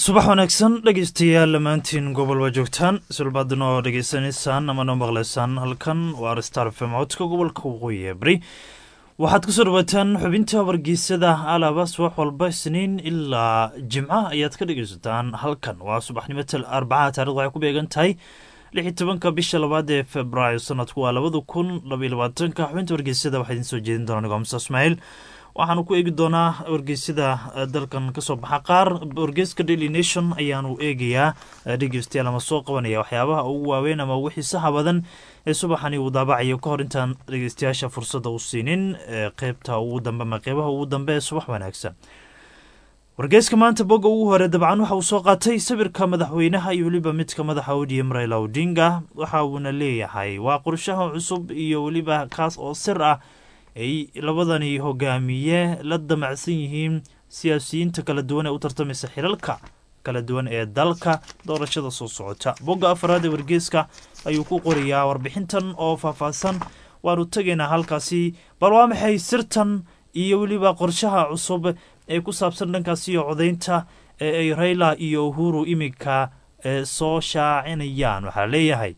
subax wanaagsan dhegeystayaal dhammaantiin gobol waa joogtaan sulbaadna oo dhegeysanaysaan ama noo maqlaysaan halkan waa star fm codka gobolka waqooyi ee bari waxaad kusoo dhawaataan xubinta wargeysada alaaba subax walba isniin ilaa jimca ayaad ka dhegeysataan halkan waa subaxnimo arbacaha taarikh waxay ku beegan tahay lix iyo tobanka bisha labaad ee februaayo sanadku waa labada kun labaiyo labaatanka xubinta wargeysada waxaa idiin soo jeedin doona nigo musa ismaaciil waxaanu ku eegi doonaa wargeysyada dalkan kasoo baxa qaar wargeyska daily nation ayaanu eegayaa dhegeystayaal ama soo qabanaya waxyaabaha ugu waaweyn ama ugu xiisaha badan ee subaxani uu daabacayo kahor intaan dhegeystayaasha fursadda u siinin qeybta ugu dambe ama qeybaha ugu dambe ee subax wanaagsan wargeyska maanta bogga ugu hore dabcan waxa uu soo qaatay sawirka madaxweynaha iyo weliba midka madaxa odm raila odinga waxa uuna leeyahay waa qorshaha cusub iyo weliba kaas oo sir ah ay labadani hogaamiye la damacsan yihiin siyaasiyiinta kala duwan ee u tartamaysa xilalka kala duwan ee dalka doorashada soo socota bogga afaraad ee wargeeska ayuu ku qorayaa warbixintan oo faahfaahsan waanu tegaynaa halkaasi bal waa maxay sirtan iyo weliba qorshaha cusub ee ku saabsan dhankaasi iyo codaynta ee ay rayla iyo uhuru iminka soo shaacinayaan waxaa leeyahay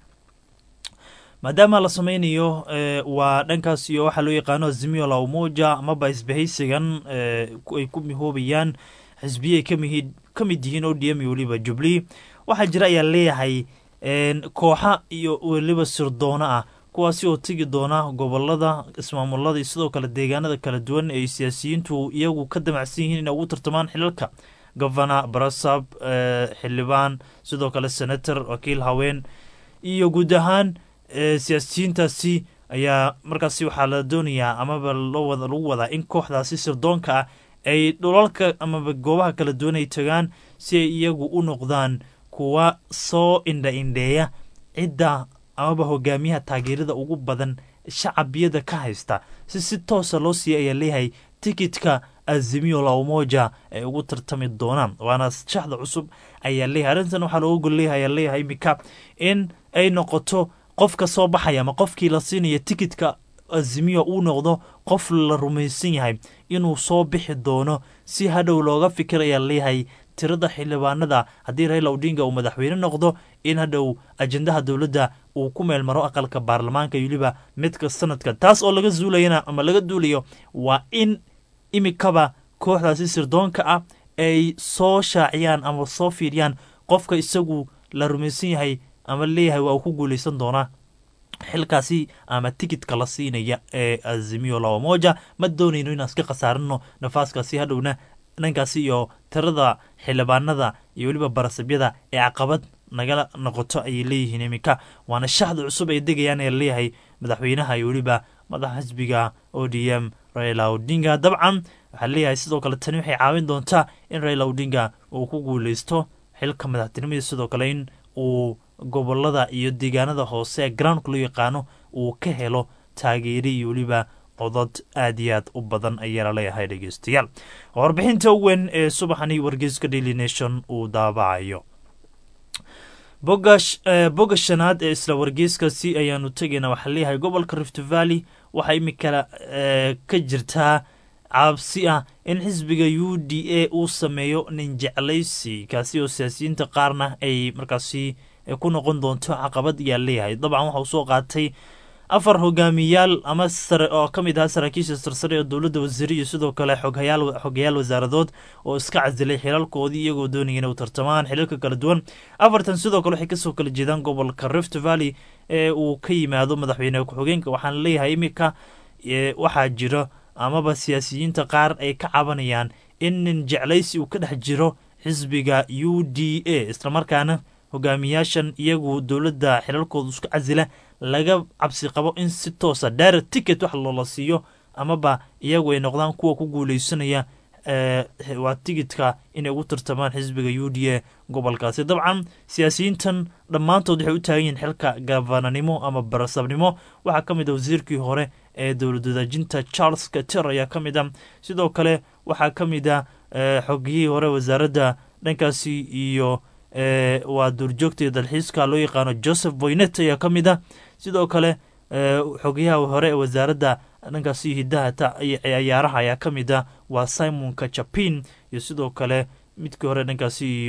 maadaama la sameynayo waa dhankaas iyo waxaa loo yaqaano azimio la umoja amaba isbahaysigan ay ku mihoobayaan xisbiye ka mid yihiin o d m iyo weliba jubli waxaa jira ayaa leeyahay kooxa iyo weliba sirdoona ah kuwaasi oo tegi doona gobolada ismaamulada iyo sidoo kale deegaanada kala duwan ee siyaasiyiintu iyagu ka damacsan yihiin inay ugu tartamaan xilalka governor barasab xildhibaan sidoo kale senator wakiil haween iyo guud ahaan siyaasiyiintaasi ayaa markaasi waxaa la doonayaa amaba lagu wadaa in kooxdaasi sirdoonka ah ay dhulalka amaba goobaha kala duwan ay tagaan si ay iyagu u noqdaan kuwa soo indha indheeya cidda amaba hogaamiyaha taageerada ugu badan shacabiyada ka haysta si si toosa loo siiya ayaa leeyahay tikitka azimio la umoja ay ugu tartami doonaan waana shaxda cusub ayaa leeyahay arrintan waxaa looga gol leeyahay ayaa leeyahay iminka in ay noqoto qofka soo baxaya ama qofkii la siinaya tikitka azimiyo uu noqdo qof la rumaysan yahay inuu soo bixi doono si hadhow looga fikiraya leeyahay tirada xildhibaanada haddii raila odinga uu madaxweyne noqdo in hadhow ajendaha dowladda uu ku meel maro aqalka baarlamaanka iyo weliba midka sanadka taas oo laga zuulayana ama laga duulayo waa in imikaba kooxdaasi sirdoonka ah ay soo shaaciyaan ama soo fiiriyaan qofka isagu la rumaysan yahay ama leeyahay waa uu ku guuleysan doonaa xilkaasi ama tikitka la siinaya ee azimio lawamoja ma doonayno inaan iska khasaarino nafaaskaasi hadhowna dhankaasi iyo tirada xildhibaanada iyo weliba barasabyada ee caqabad nagala noqoto ayay leeyihiin iminka waana shaxda cusub ay degayaan ee leeyahay madaxweynaha iyo weliba madaxa xisbiga o d m raila odinga dabcan waxaa leeyahay sidoo kale tani waxay caawin doontaa in raila odinga uu ku guuleysto xilka madaxtinimada sidoo kale in uu gobolada iyo deegaanada hoose ee groundka loo yaqaano uu ka helo taageeri iyo weliba codod aad iyo aad u badan ayaa laleeyahay dhegeystayaal warbixinta weyn ee subaxani wargeyska daily nation uu daabacayo bogga shanaad ee isla wargeyskaasi ayaanu tegayna waxaa leeyahay gobolka rift valley waxaa imika ka jirtaa cabsi ah in xisbiga u d a uu sameeyo nin jeclaysi kaasi oo siyaasiyiinta qaarna ay markaasi ku noqon doonto caqabad ayaa leeyahay dabcan waxa uu soo qaatay afar hogaamiyaal ama sare oo ka mid ahaa saraakiisha sarsare ee dowladda wasiire iyo sidoo kale xogayaal wasaaradood oo iska casilay xilalkoodii iyagoo doonaya inay u tartamaan xilalka kala duwan afartan sidoo kale waxay kasoo kala jeedaan gobolka rift valley ee uu ka yimaado madaxweyne ku-xigeenka waxaana leeyahay iminka waxaa jiro amaba siyaasiyiinta qaar ay ka cabanayaan in nin jeclaysi uu ka dhex jiro xisbiga u d a islamarkaana hogaamiyaashan iyagu dowladda xilalkooda isku casila laga cabsi qabo in si toosa direct ticket wax loola siiyo amaba iyagu ay noqdaan kuwa ku guuleysanaya waa tigidka inay ugu tartamaan xisbiga u d a gobolkaasi dabcan siyaasiyiintan dhammaantood waxay u taagan yihiin xilka gabananimo ama barasabnimo waxaa ka mid a wasiirkii hore ee dowlad wadaajinta charles kater ayaa ka mid a sidoo kale waxaa ka mid a xogiyihii hore wasaaradda dhankaasi iyo waa duurjoogta dalxiiska loo yaqaano joseph boynet ayaa ka mid a sidoo kale xogayaha hore ee wasaaradda dhankaasi hidaha ciyaaraha ayaa ka mid a waa simonka japin iyo sidoo kale midkii hore dhankaasi iyo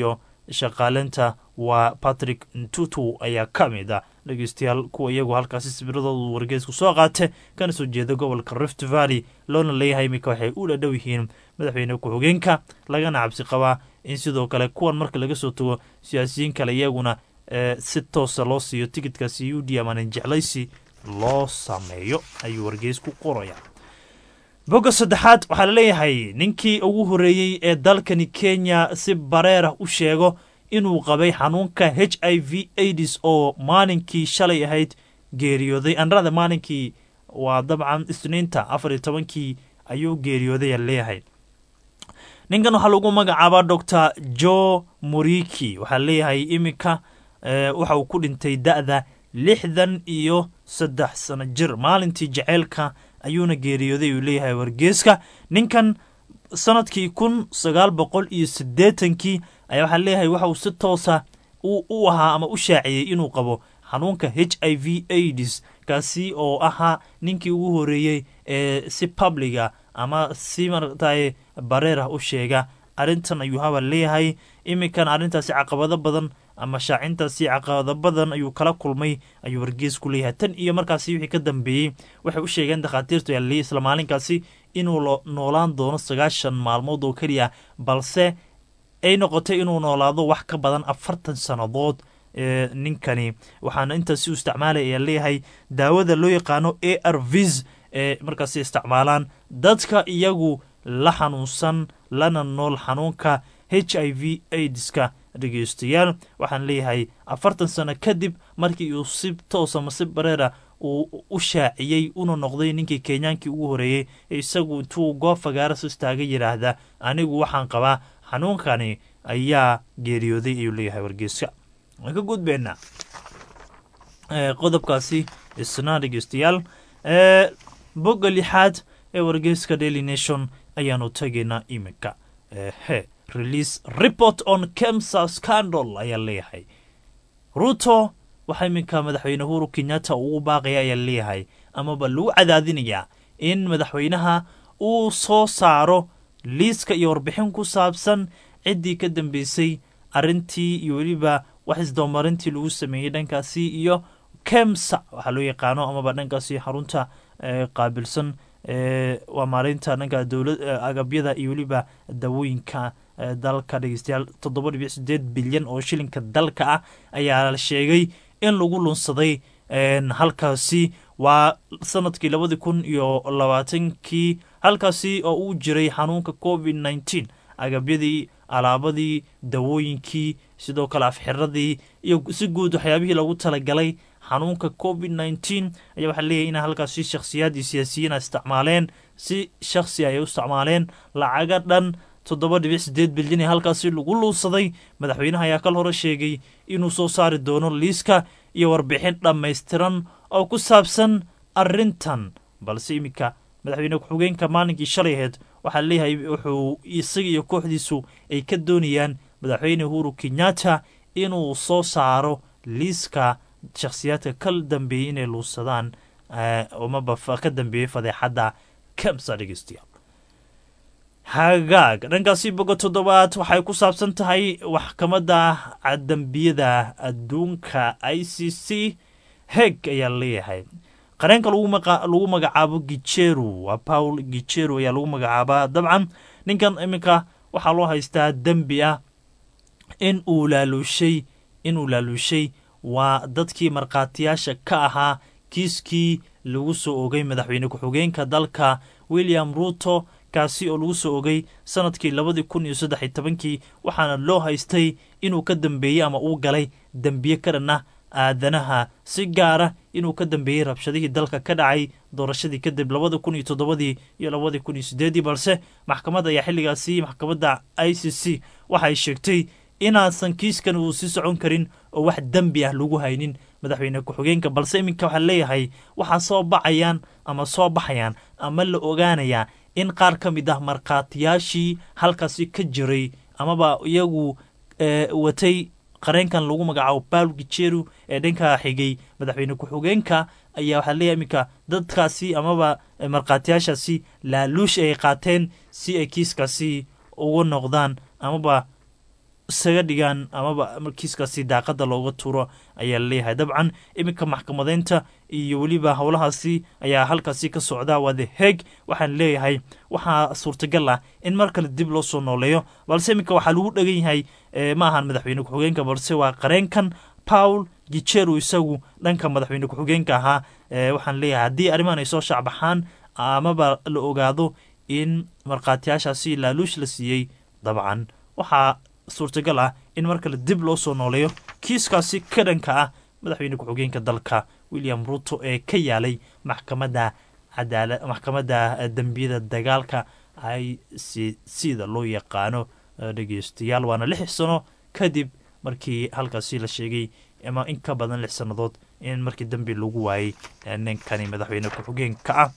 shaqaaleynta waa patrick ntutu ayaa ka mid a dhegeystayaal kuwa iyagu halkaasi sabiradoodu wargeysku soo qaate kana soo jeeda gobolka rift valley loona leeyahay iminka waxay u dhadhow yihiin madaxweyne ku-xigeenka lagana cabsi qabaa in sidoo kale kuwan marka laga soo tago siyaasiyiin kale iyaguna si toosa loo siiyo tikidkaasi u d amanin jeclaysi loo sameeyo ayuu wargeysku qoraya bogga saddexaad waxaa laleeyahay ninkii ugu horeeyey ee dalkani kenya si bareerah u sheego inuu qabay xanuunka h i v aids oo maalinkii shalay ahayd geeriyooday anrada maalinkii waa dabcan isniinta afar iyo tobankii ayuu geeriyooday leeyahay ninkan waxaa lagu magacaabaa doctor jo moriki waxaa leeyahay iminka waxa uu ku dhintay da-da lixdan iyo saddex sano jir maalintii jaceylka ayuuna geeriyooday uu leeyahay wargeeska ninkan sanadkii kun sagaal boqol iyo siddeetankii ayaa waxaa leeyahay waxa uu si toosa u ahaa ama u shaaciyey inuu qabo xanuunka h i v aids kaasi oo ahaa ninkii ugu horeeyey ee si publiga ama si marataye bareerah u sheega arrintan ayuu habal leeyahay iminkan arrintaasi caqabado badan ama shaacintaasi caqabado badan ayuu kala kulmay ayuu wargeesku leeyahay tan iyo markaasi wixii ka dambeeyey waxay u sheegeen dakhaatiirtu yaaliyay isla maalinkaasi inuu noolaan doono sagaashan maalmood oo keliya balse ay noqotay inuu noolaado wax ka badan afartan sannadood ninkani waxaana intaasi u isticmaalay ayaa leeyahay daawada loo yaqaano a r vis ee markaasi isticmaalaan dadka iyagu la xanuunsan lana nool xanuunka h i v aidska dhegeystayaal waxaan leeyahay afartan sano kadib markii uu si toosa mase bareera uu u shaaciyey una noqday ninkii kenyaankii ugu horeeyey ee isagu intuu goob fagaaras istaaga yidhaahda anigu waxaan qabaa xanuunkani ayaa geeriyooday ayuu leeyahay wargeyska waan ka gudbeynaa qodobkaasi isna dhegeystayaal bogga lixaad ee wargeyska daily nation ayaanu tegaynaa iminka he release report on kemsa scandal ayaa leeyahay ruto waxaa iminka madaxweyne uhuru kenyatta ugu baaqaya ayaa leeyahay amaba lagu cadaadinayaa in madaxweynaha uu soo saaro liiska iyo warbixin ku saabsan ciddii ka dambeysay arrintii iyo weliba wax isdabamarintii lagu sameeyey dhankaasi iyo kemsa waxaa loo yaqaano amaba dhankaasi xarunta qaabilsan waa maareynta dhanka dowla agabyada iyo weliba dawooyinka dalka dhegeystayaal toddoba dhibic sideed bilyan oo shilinka dalka ah ayaa la sheegay in lagu lunsaday halkaasi waa sanadkii labadi kun iyo labaatankii halkaasi oo uu jiray xanuunka covid nneteen agabyadii alaabadii dawooyinkii sidoo kale afxiradii iyo si guud waxyaabihii lagu talagalay xanuunka covid nneteen ayaa waxaa leeyahay ina halkaasi shakhsiyaad iyo siyaasiyiin a isticmaaleen si shakhsi ay u isticmaaleen lacaga dhan toddoba dhibic sideed bilyan ee halkaasi lagu luusaday madaxweynaha ayaa kal hore sheegay inuu soo saari doono liiska iyo warbixin dhammaystiran oo ku saabsan arrintan balse iminka madaxweyne ku-xigeenka maalinkii shalay aheyd waxaa leeyahay wuxuu isaga iyo kooxdiisu ay ka doonayaan madaxweyne uhuru kenyatta inuu soo saaro liiska shakhsiyaadka ka dambeeyey inay luusadaan amaba ka dambeeyey fadeexadda kemsa dhegeystayaal hagaag dhankaasi boga toddobaad waxay ku saabsan tahay maxkamadda dambiyada adduunka i c c heg ayaa leeyahay qareenka lagu magacaabo gijeru waa paul gijeru ayaa lagu magacaabaa dabcan ninkan iminka waxaa loo haystaa dembi ah in uu laaluushay inuu laaluushay waa dadkii markhaatiyaasha ka ahaa kiiskii lagu soo ogay madaxweyne ku-xigeenka dalka william ruto kaasi oo lagu soo ogay sanadkii labadii kun iyo saddex iyo tobankii waxaana loo haystay inuu ka dambeeyey ama uu galay dembiye ka dhan ah aadanaha si gaara inuu ka dambeeyey rabshadihii dalka ka dhacay doorashadii kadib labada kun iyo toddobadii iyo labadii kun iyo sideedii balse maxkamadda ayaa xilligaasi maxkamadda i c c waxay sheegtay inaasan kiiskan uu sii socon karin oo wax dembi ah lagu haynin madaxweyne ku-xigeenka balse iminka waxaa leeyahay waxaa soo bacayaan ama soo baxayaan ama la ogaanayaa in qaar ka mid ah markhaatiyaashii halkaasi ka jiray amaba iyagu watay qareenkan lagu magacaabo paul gijeru ee dhanka xigay madaxweyne ku-xigeenka ayaa waxaa leeyahay iminka dadkaasi amaba markhaatiyaashaasi laaluush ay qaateen si ay kiiskaasi ugu noqdaan amaba isaga dhigaan amaba kiiskaasi daaqada looga tuuro ayaa laleeyahay dabcan iminka maxkamadeynta iyo weliba howlahaasi ayaa halkaasi ka socda waa the heg waxaan leeyahay waxaa suurtagal ah in mar kale dib loo soo nooleeyo balse iminka waxaa lagu dhegan yahay ma ahan madaxweyne ku-xigeenka balse waa qareenkan paul gijeru isagu dhanka madaxweyne ku-xigeenka ahaa waxaan leeyahay haddii arrimahan ay soo shacbaxaan amaba la ogaado in markhaatiyaashaasi laaluush la siiyey dabcan waxaa suurtagal ah in mar kale dib loo soo nooleeyo kiiskaasi ka dhanka ah madaxweyne ku-xigeenka dalka william ruto ee ka yaalay maxkamadda cadaala maxkamadda dembiyada dagaalka i c c da loo yaqaano dhegeystayaal waana lix sano kadib markii halkaasi la sheegay ama in ka badan lix sannadood in markii dembi lagu waayey ninkani madaxweyne ku-xigeenka ah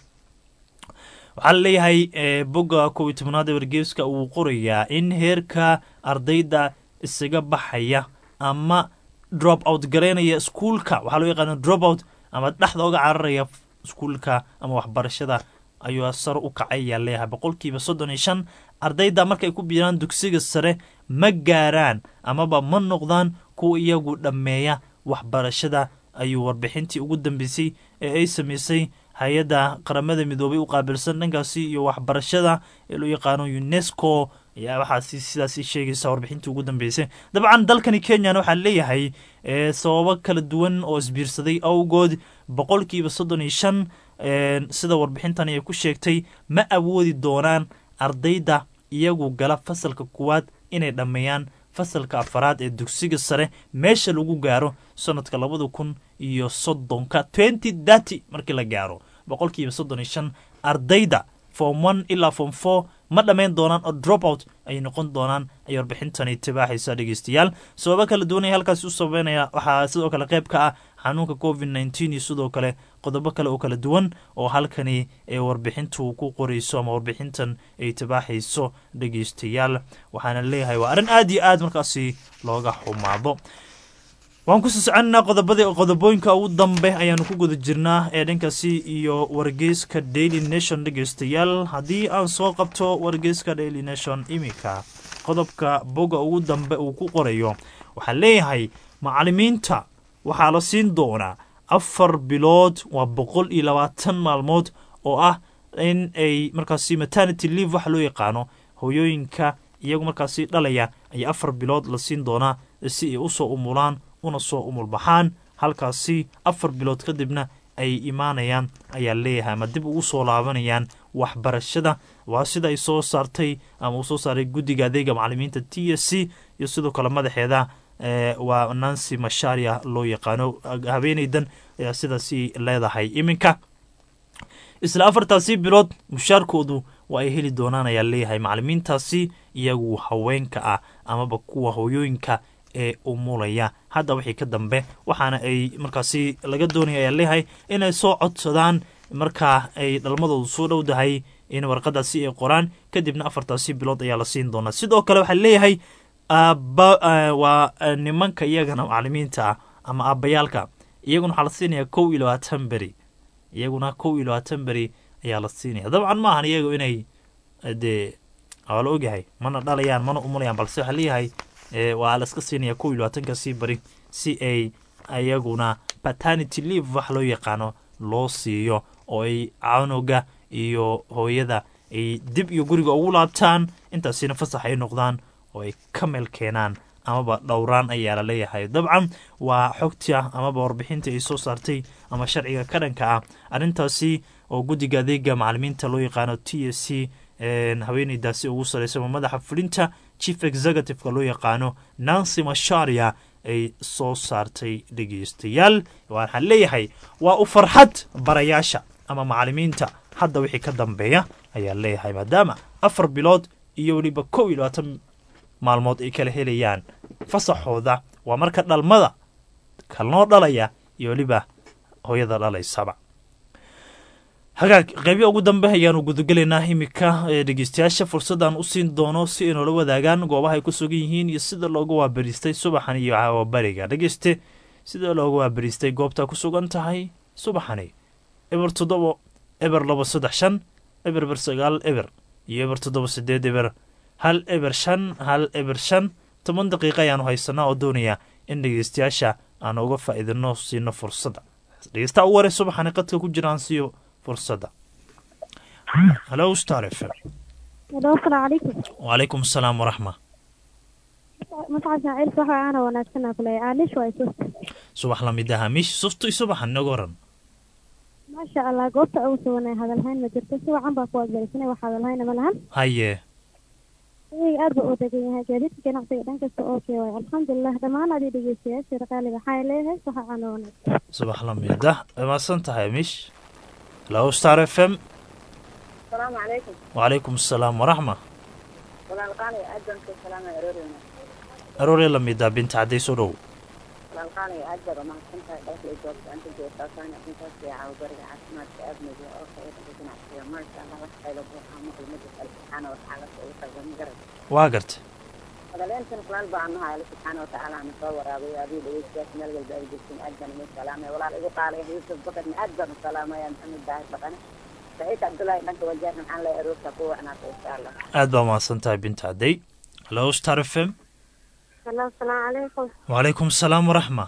waxaa la leeyahay bogga kow iyo tobnaad ee wargeeska uu qorayaa in heerka ardayda isaga baxaya ama drop out garaynaya iskuulka waxaa loo yaqaana drop out ama dhexda oga cararaya iskuulka ama waxbarashada ayuu sare u kacay ayaa leeyahay boqolkiiba soddon iyo shan ardayda markay ku biiraan dugsiga sare ma gaaraan amaba ma noqdaan kuwa iyagu dhammeeya waxbarashada ayuu warbixintii ugu dambeysay ee ay sameysay hay-adda qaramada midoobay u qaabilsan dhankaasi iyo waxbarashada ee loo yaqaano unesco ayaa waxaasi sidaasi sheegaysa warbixintii ugu dambeysay dabcan dalkani kenyana waxaa leeyahay sababo kala duwan oo isbiirsaday awgood boqolkiiba soddon iyo shan sida warbixintani ay ku sheegtay ma awoodi doonaan ardayda iyagu gala fasalka kuwaad inay dhammeeyaan fasalka afaraad ee dugsiga sare meesha lagu gaaro sanadka labada kun iyo soddonka twenty thirty markii la gaaro boqolkiiba soddon iyo shan ardayda form one ilaa form four ma dhammayn doonaan oo drop out ayay noqon doonaan ayay warbixintani tibaaxaysa dhegeystayaal sababo kala duwan ay halkaasi u sabeynaya waxaa sidoo kale qayb ka ah xanuunka covid nneteen iyo sidoo kale qodobo kale oo kala duwan oo halkani ee warbixintu ku qorayso ama warbixintan ay tibaaxayso dhegeystayaal waxaana leeyahay waa arrin aad iyo aad markaasi looga xumaado waan kusii soconaa qodobada qodobooyinka ugu dambe ayaanu ku guda jirnaa ee dhankaasi iyo wargeyska daily nation dhegeystayaal haddii aan soo qabto wargeyska daily nation iminka qodobka boga ugu dambe uu ku qorayo waxaa leeyahay macalimiinta waxaa la siin doonaa afar bilood waa boqol iyo labaatan maalmood oo ah in ay markaasi maternity leave waxa loo yaqaano hooyooyinka iyagu markaasi dhalaya ayaa afar bilood la siin doonaa si ay usoo umulaan una soo umulbaxaan halkaasi afar bilood kadibna ay imaanayaan ayaa leeyahay ama dib ugu soo laabanayaan waxbarashada waa sida ay soo saartay ama uu soo saaray guddiga adeega macalimiinta t s c iyo sidoo kale madaxeeda waa nancy masharia loo yaqaano habeenaydan ayaa sidaasi leedahay iminka isla afartaasi bilood mushaarkoodu waa ay heli doonaan ayaa leeyahay macalimiintaasi iyagu haweenka ah amaba kuwa hooyooyinka ee umulaya hadda wixii ka dambe waxaana ay markaasi laga doonaya ayaa leeyahay inay soo codsadaan markaa ay dhalmadoodu soo dhowdahay in warqadaasi ay qoraan kadibna afartaasi bilood ayaa la siin doonaa sidoo kale waxaa leeyahay waa nimanka iyagana macalimiinta ah ama aabbayaalka iyaguna waxaa la siinaya kow iyo labaatan beri iyaguna kow iyo labaatan beri ayaa la siinaya dabcan ma ahan iyagu inay dee waa la ogyahay mana dhalayaan mana umulayaan balse waxaa leeyahay waa la iska siinaya kow iyo labaatankaasii bari si ay iyaguna paternity leave wax loo yaqaano loo siiyo oo ay canuga iyo hooyada ay dib iyo guriga ugu laabtaan intaasina fasax ay noqdaan oo ay ka meel keenaan amaba dhowraan ayaa la leeyahay dabcan waa xogta amaba warbixinta ay soo saartay ama sharciga ka dhanka ah arrintaasi oo guddiga adeega macalimiinta loo yaqaano t s c haweeneydaasi ugu sareysa madaxa fulinta chief executiveka loo yaqaano nancy masharia ay soo saartay dhegeystayaal waxaan leeyahay waa u farxad barayaasha ama macalimiinta hadda wixii ka dambeeya ayaa leeyahay maadaama afar bilood iyo weliba kow iyo labaatan maalmood ay kala helayaan fasaxooda waa marka dhalmada kalnoo dhalaya iyo weliba hooyada dhalaysaba hagaag qeybya ugu dambe ayaanu gudagelaynaa imika dhegeystayaasha fursadaan u siin doono si ay noola wadaagaan goobaha ay ku sugan yihiin iyo sida looga waabariistay subaxan iyo caawabariga dhegeyste sida looga waabariistay goobtaa ku sugan tahay subaxani eber toddobo eber laba saddex shan eber eber sagaal eber iyo eber toddoba sideed eber hal eber shan hal eber shan toban daqiiqa ayaanu haysanaa oo doonayaa in dhegeystayaasha aan uga faa'iidino siino fursadda dhegeystaha u waray subaxani qadka ku jira aan siiyo fursadda halo star f m Hello, asalaamu calaykum. wacalaykum asalaam waraxma Magaca Ismaaciil waxa aan wanaagsanaa kulay aanish waa isu. subax lamid ah hamiish sufto iyo subaxan inaga waran Maasha Allah goobta ugu suganay hadal hayn ma jirto si wacan baa ku wadbarisanay wax hadal hayn ma lahan. haye Iyaga aad baa u degan yahay gaadiidka ganacsiga dhan kasta oo kee waay alxamdulilah dhammaan adii dhegeystayaasha qaaliga waxay leeyahay waxa aan wanaagsan. subax lamid ah wamaadsan tahay hamiish halo star f m السلام عليكم wacalaykum asalaam waraxma walaalqaanay aad baan ku salaamay aroorina aroore lamid ah binta cadday soo dhow walaalqaanay aad baad umahadsan tahay dhalka ay joogta anta joogtaasaana intaas iyo caawbariga caafimaadka aadmiga oo khayraha ganacsiga maasha allah wax qaylo buuxaa maqlimada alle subxaana watacaala ugu qalban garad waa gartay hadaleentan kulaal baan nahay alle subxaana watacaala ana soo waraabay adii dhegeystayaas meel walba ay joogtiin aad baan ugu salaamay walaal igu qaalay yuusuf bakadna aad baan u salaamaya maxamed daahir dhaqane saciid cabdullaahi dhanka wajaarna maxaan leeyahay aroorta ku wacnaata insha allah aad baa mahadsan tahay binta cadday halo star f m Hello, asalaamu calaykum. wacalaykum asalaam waraxma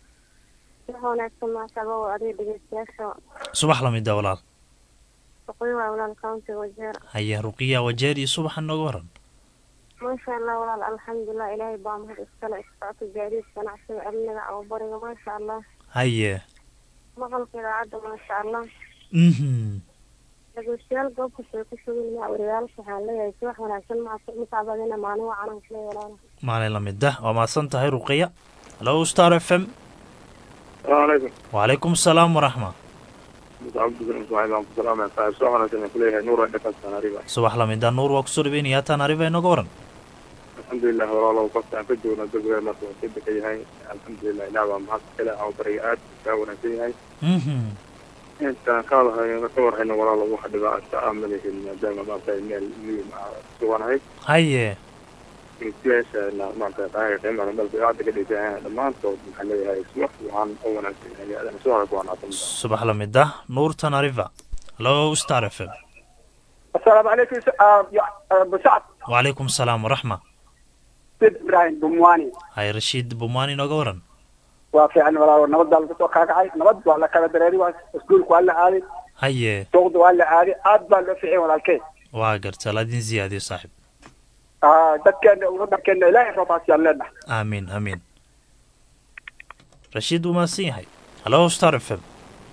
Wax wanaagsan maasha Allah waa adii dhegeystayaasha. subax lamid ah walaal Shaqooyin waa walaal county wajeer. haye ruqiya wajeer iyo subaxan nooga waran Maasha Allah walaal alxamdulilah ilaahay baa mahad iskale isocodka gaadiidka ganacsiga amniga oo bariga maasha Allah. haye Maqalka idaacadda maasha Allah. mhm dhegeystayaal goobka soo ku sugan yaa wariyaalka waxaa leeyahay si wax wanaagsan masaabadina maalin wacanan kula yeelaan maalin lamid ah waa mahadsan tahay ruqiya halo star f m السلام عليكم wacalaykum asalaam waraxma عبد بن اسماعيل عبد السلام صاحب سوحنا سنة كلها نور عندك تقريبا subax lamid ah nuur waa kusoo dhaweynaya taan ariba inooga waran الحمد لله والله وقفت عن فجر ونزل ما توصلت كي هاي الحمد لله نعم مع كلا او بريئات تاونا كي هاي mhm انت قال هاي نصور هنا والله واحد بقى استعمل دائما ما في الميل سوان هاي haye سياسة ما في هاي قيمة لما البيعات كده جاي لما انت محلي هاي سوح وعن اونا هاي انا سوحك وانا subax lamid ah nuur tanariva halo star f m السلام عليكم س- آه، يا- آه، ابو سعد wacalaykum asalaam waraxma سيد ابراهيم بمواني haye rashiid bumaan inooga waran وفي عن ولا نبض على الفتوى كاكعي نبض ولا كلا دراري واسكول ولا عادي haye سوق ولا عادي اد بال في عين ولا الكي waa garta laadin ziyaadiyo saaxib اه دكان ودكان لا يفوت يلا aamiin aamiin rashiid wuu mahadsan yahay halo star f m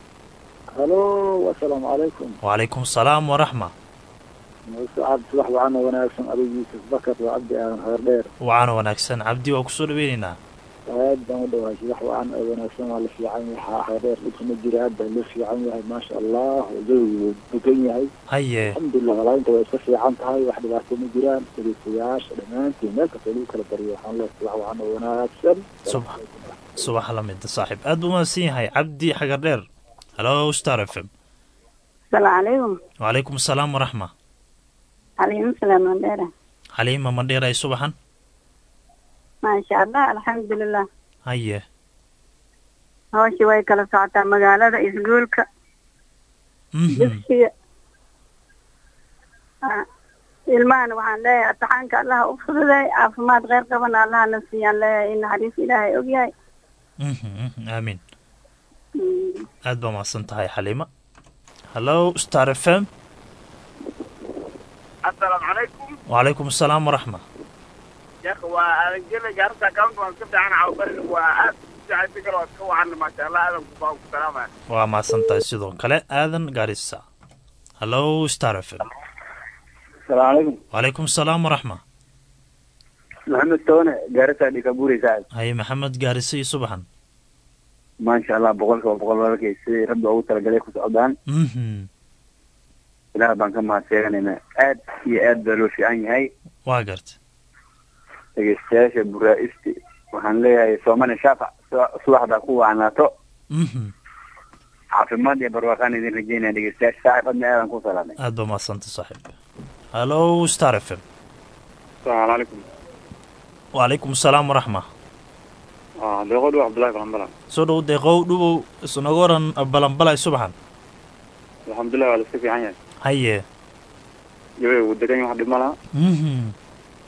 halo asalaamu calaykum wacalaykum asalaam waraxma sacad subax wacana wanaagsan adigu yuusuf bakar waa cabdi aadan heer dheer wacaana wanaagsan cabdi waa kusoo dhaweyneynaa aad baan u dhawahay subax wacan oo wanaagsan waa la fiican yahay heer dheer dhibka ma jira aad baa loo fiican yahay maasha allah jawigu wuu degan yahay haye alxamdulilah walaainta way iska fiican tahay wax dhibaato ma jiraan dhegeystayaasha dhammaantiin meel kasta lagu kala bariyo waxaan leeyahay subax wacan oo wanaagsan Subax. subax lamida saaxib aad buu mahadsan yahay cabdi xagar dheer halo star f m asalaamu calaykum wacalaykum asalaam waraxma calaykum salaam mandheera xaliima mandheer ay subaxan maasha allah alxamdulilah haye hawshii way kala socotaa magaalada iskuulka mhm dugsiga Ah, ilmahana waxaan leeyahay ataxaanka allaha u fududay caafimaad kheyr qabana allaha na siiyaan leeyahay in naxariis ilaahay ogyahay mhm mhm, aamiin Mm. aad baa mahadsan tahay xaliima halo star f m السلام عليكم wacalaykum asalaam waraxma يا اخي وانا جارتا كاونت وان كنت انا عاوبر واد جاي فكر واسكو وعن ما شاء الله انا كفاو سلام waa mahadsan tahay sidoo kale aadan gaarisa halo star f m السلام عليكم wacalaykum asalaam waraxma محمد تونه جارتا ديكابوري سعد haye maxamed gaarisa iyo subaxan ما شاء الله بقولك وبقول لك سي رب او ترجلي كسودان mhm ilaah baan ka mahadseeganayna aad iyo aad baa loo fiican yahay waa garta dhegeystayaasha buraa-isti waxaan leeyahay soomali shaafac su- subaxda ku wacnaato mhm caafimaad iyo barwaaqaan idin rajeynaya dhegeystayaasha saaxib adna aadan ku salaamay aad baa mahadsanta saaxiib halo star f m السلام عليكم wacalaykum asalaam waraxma اه دقود عبد الله بن بلان soo dhow deeqow dhubow isnaga waran balanbalay subaxan الحمد لله على السفي عنيا haye جوي ودقني واحد مالها mhm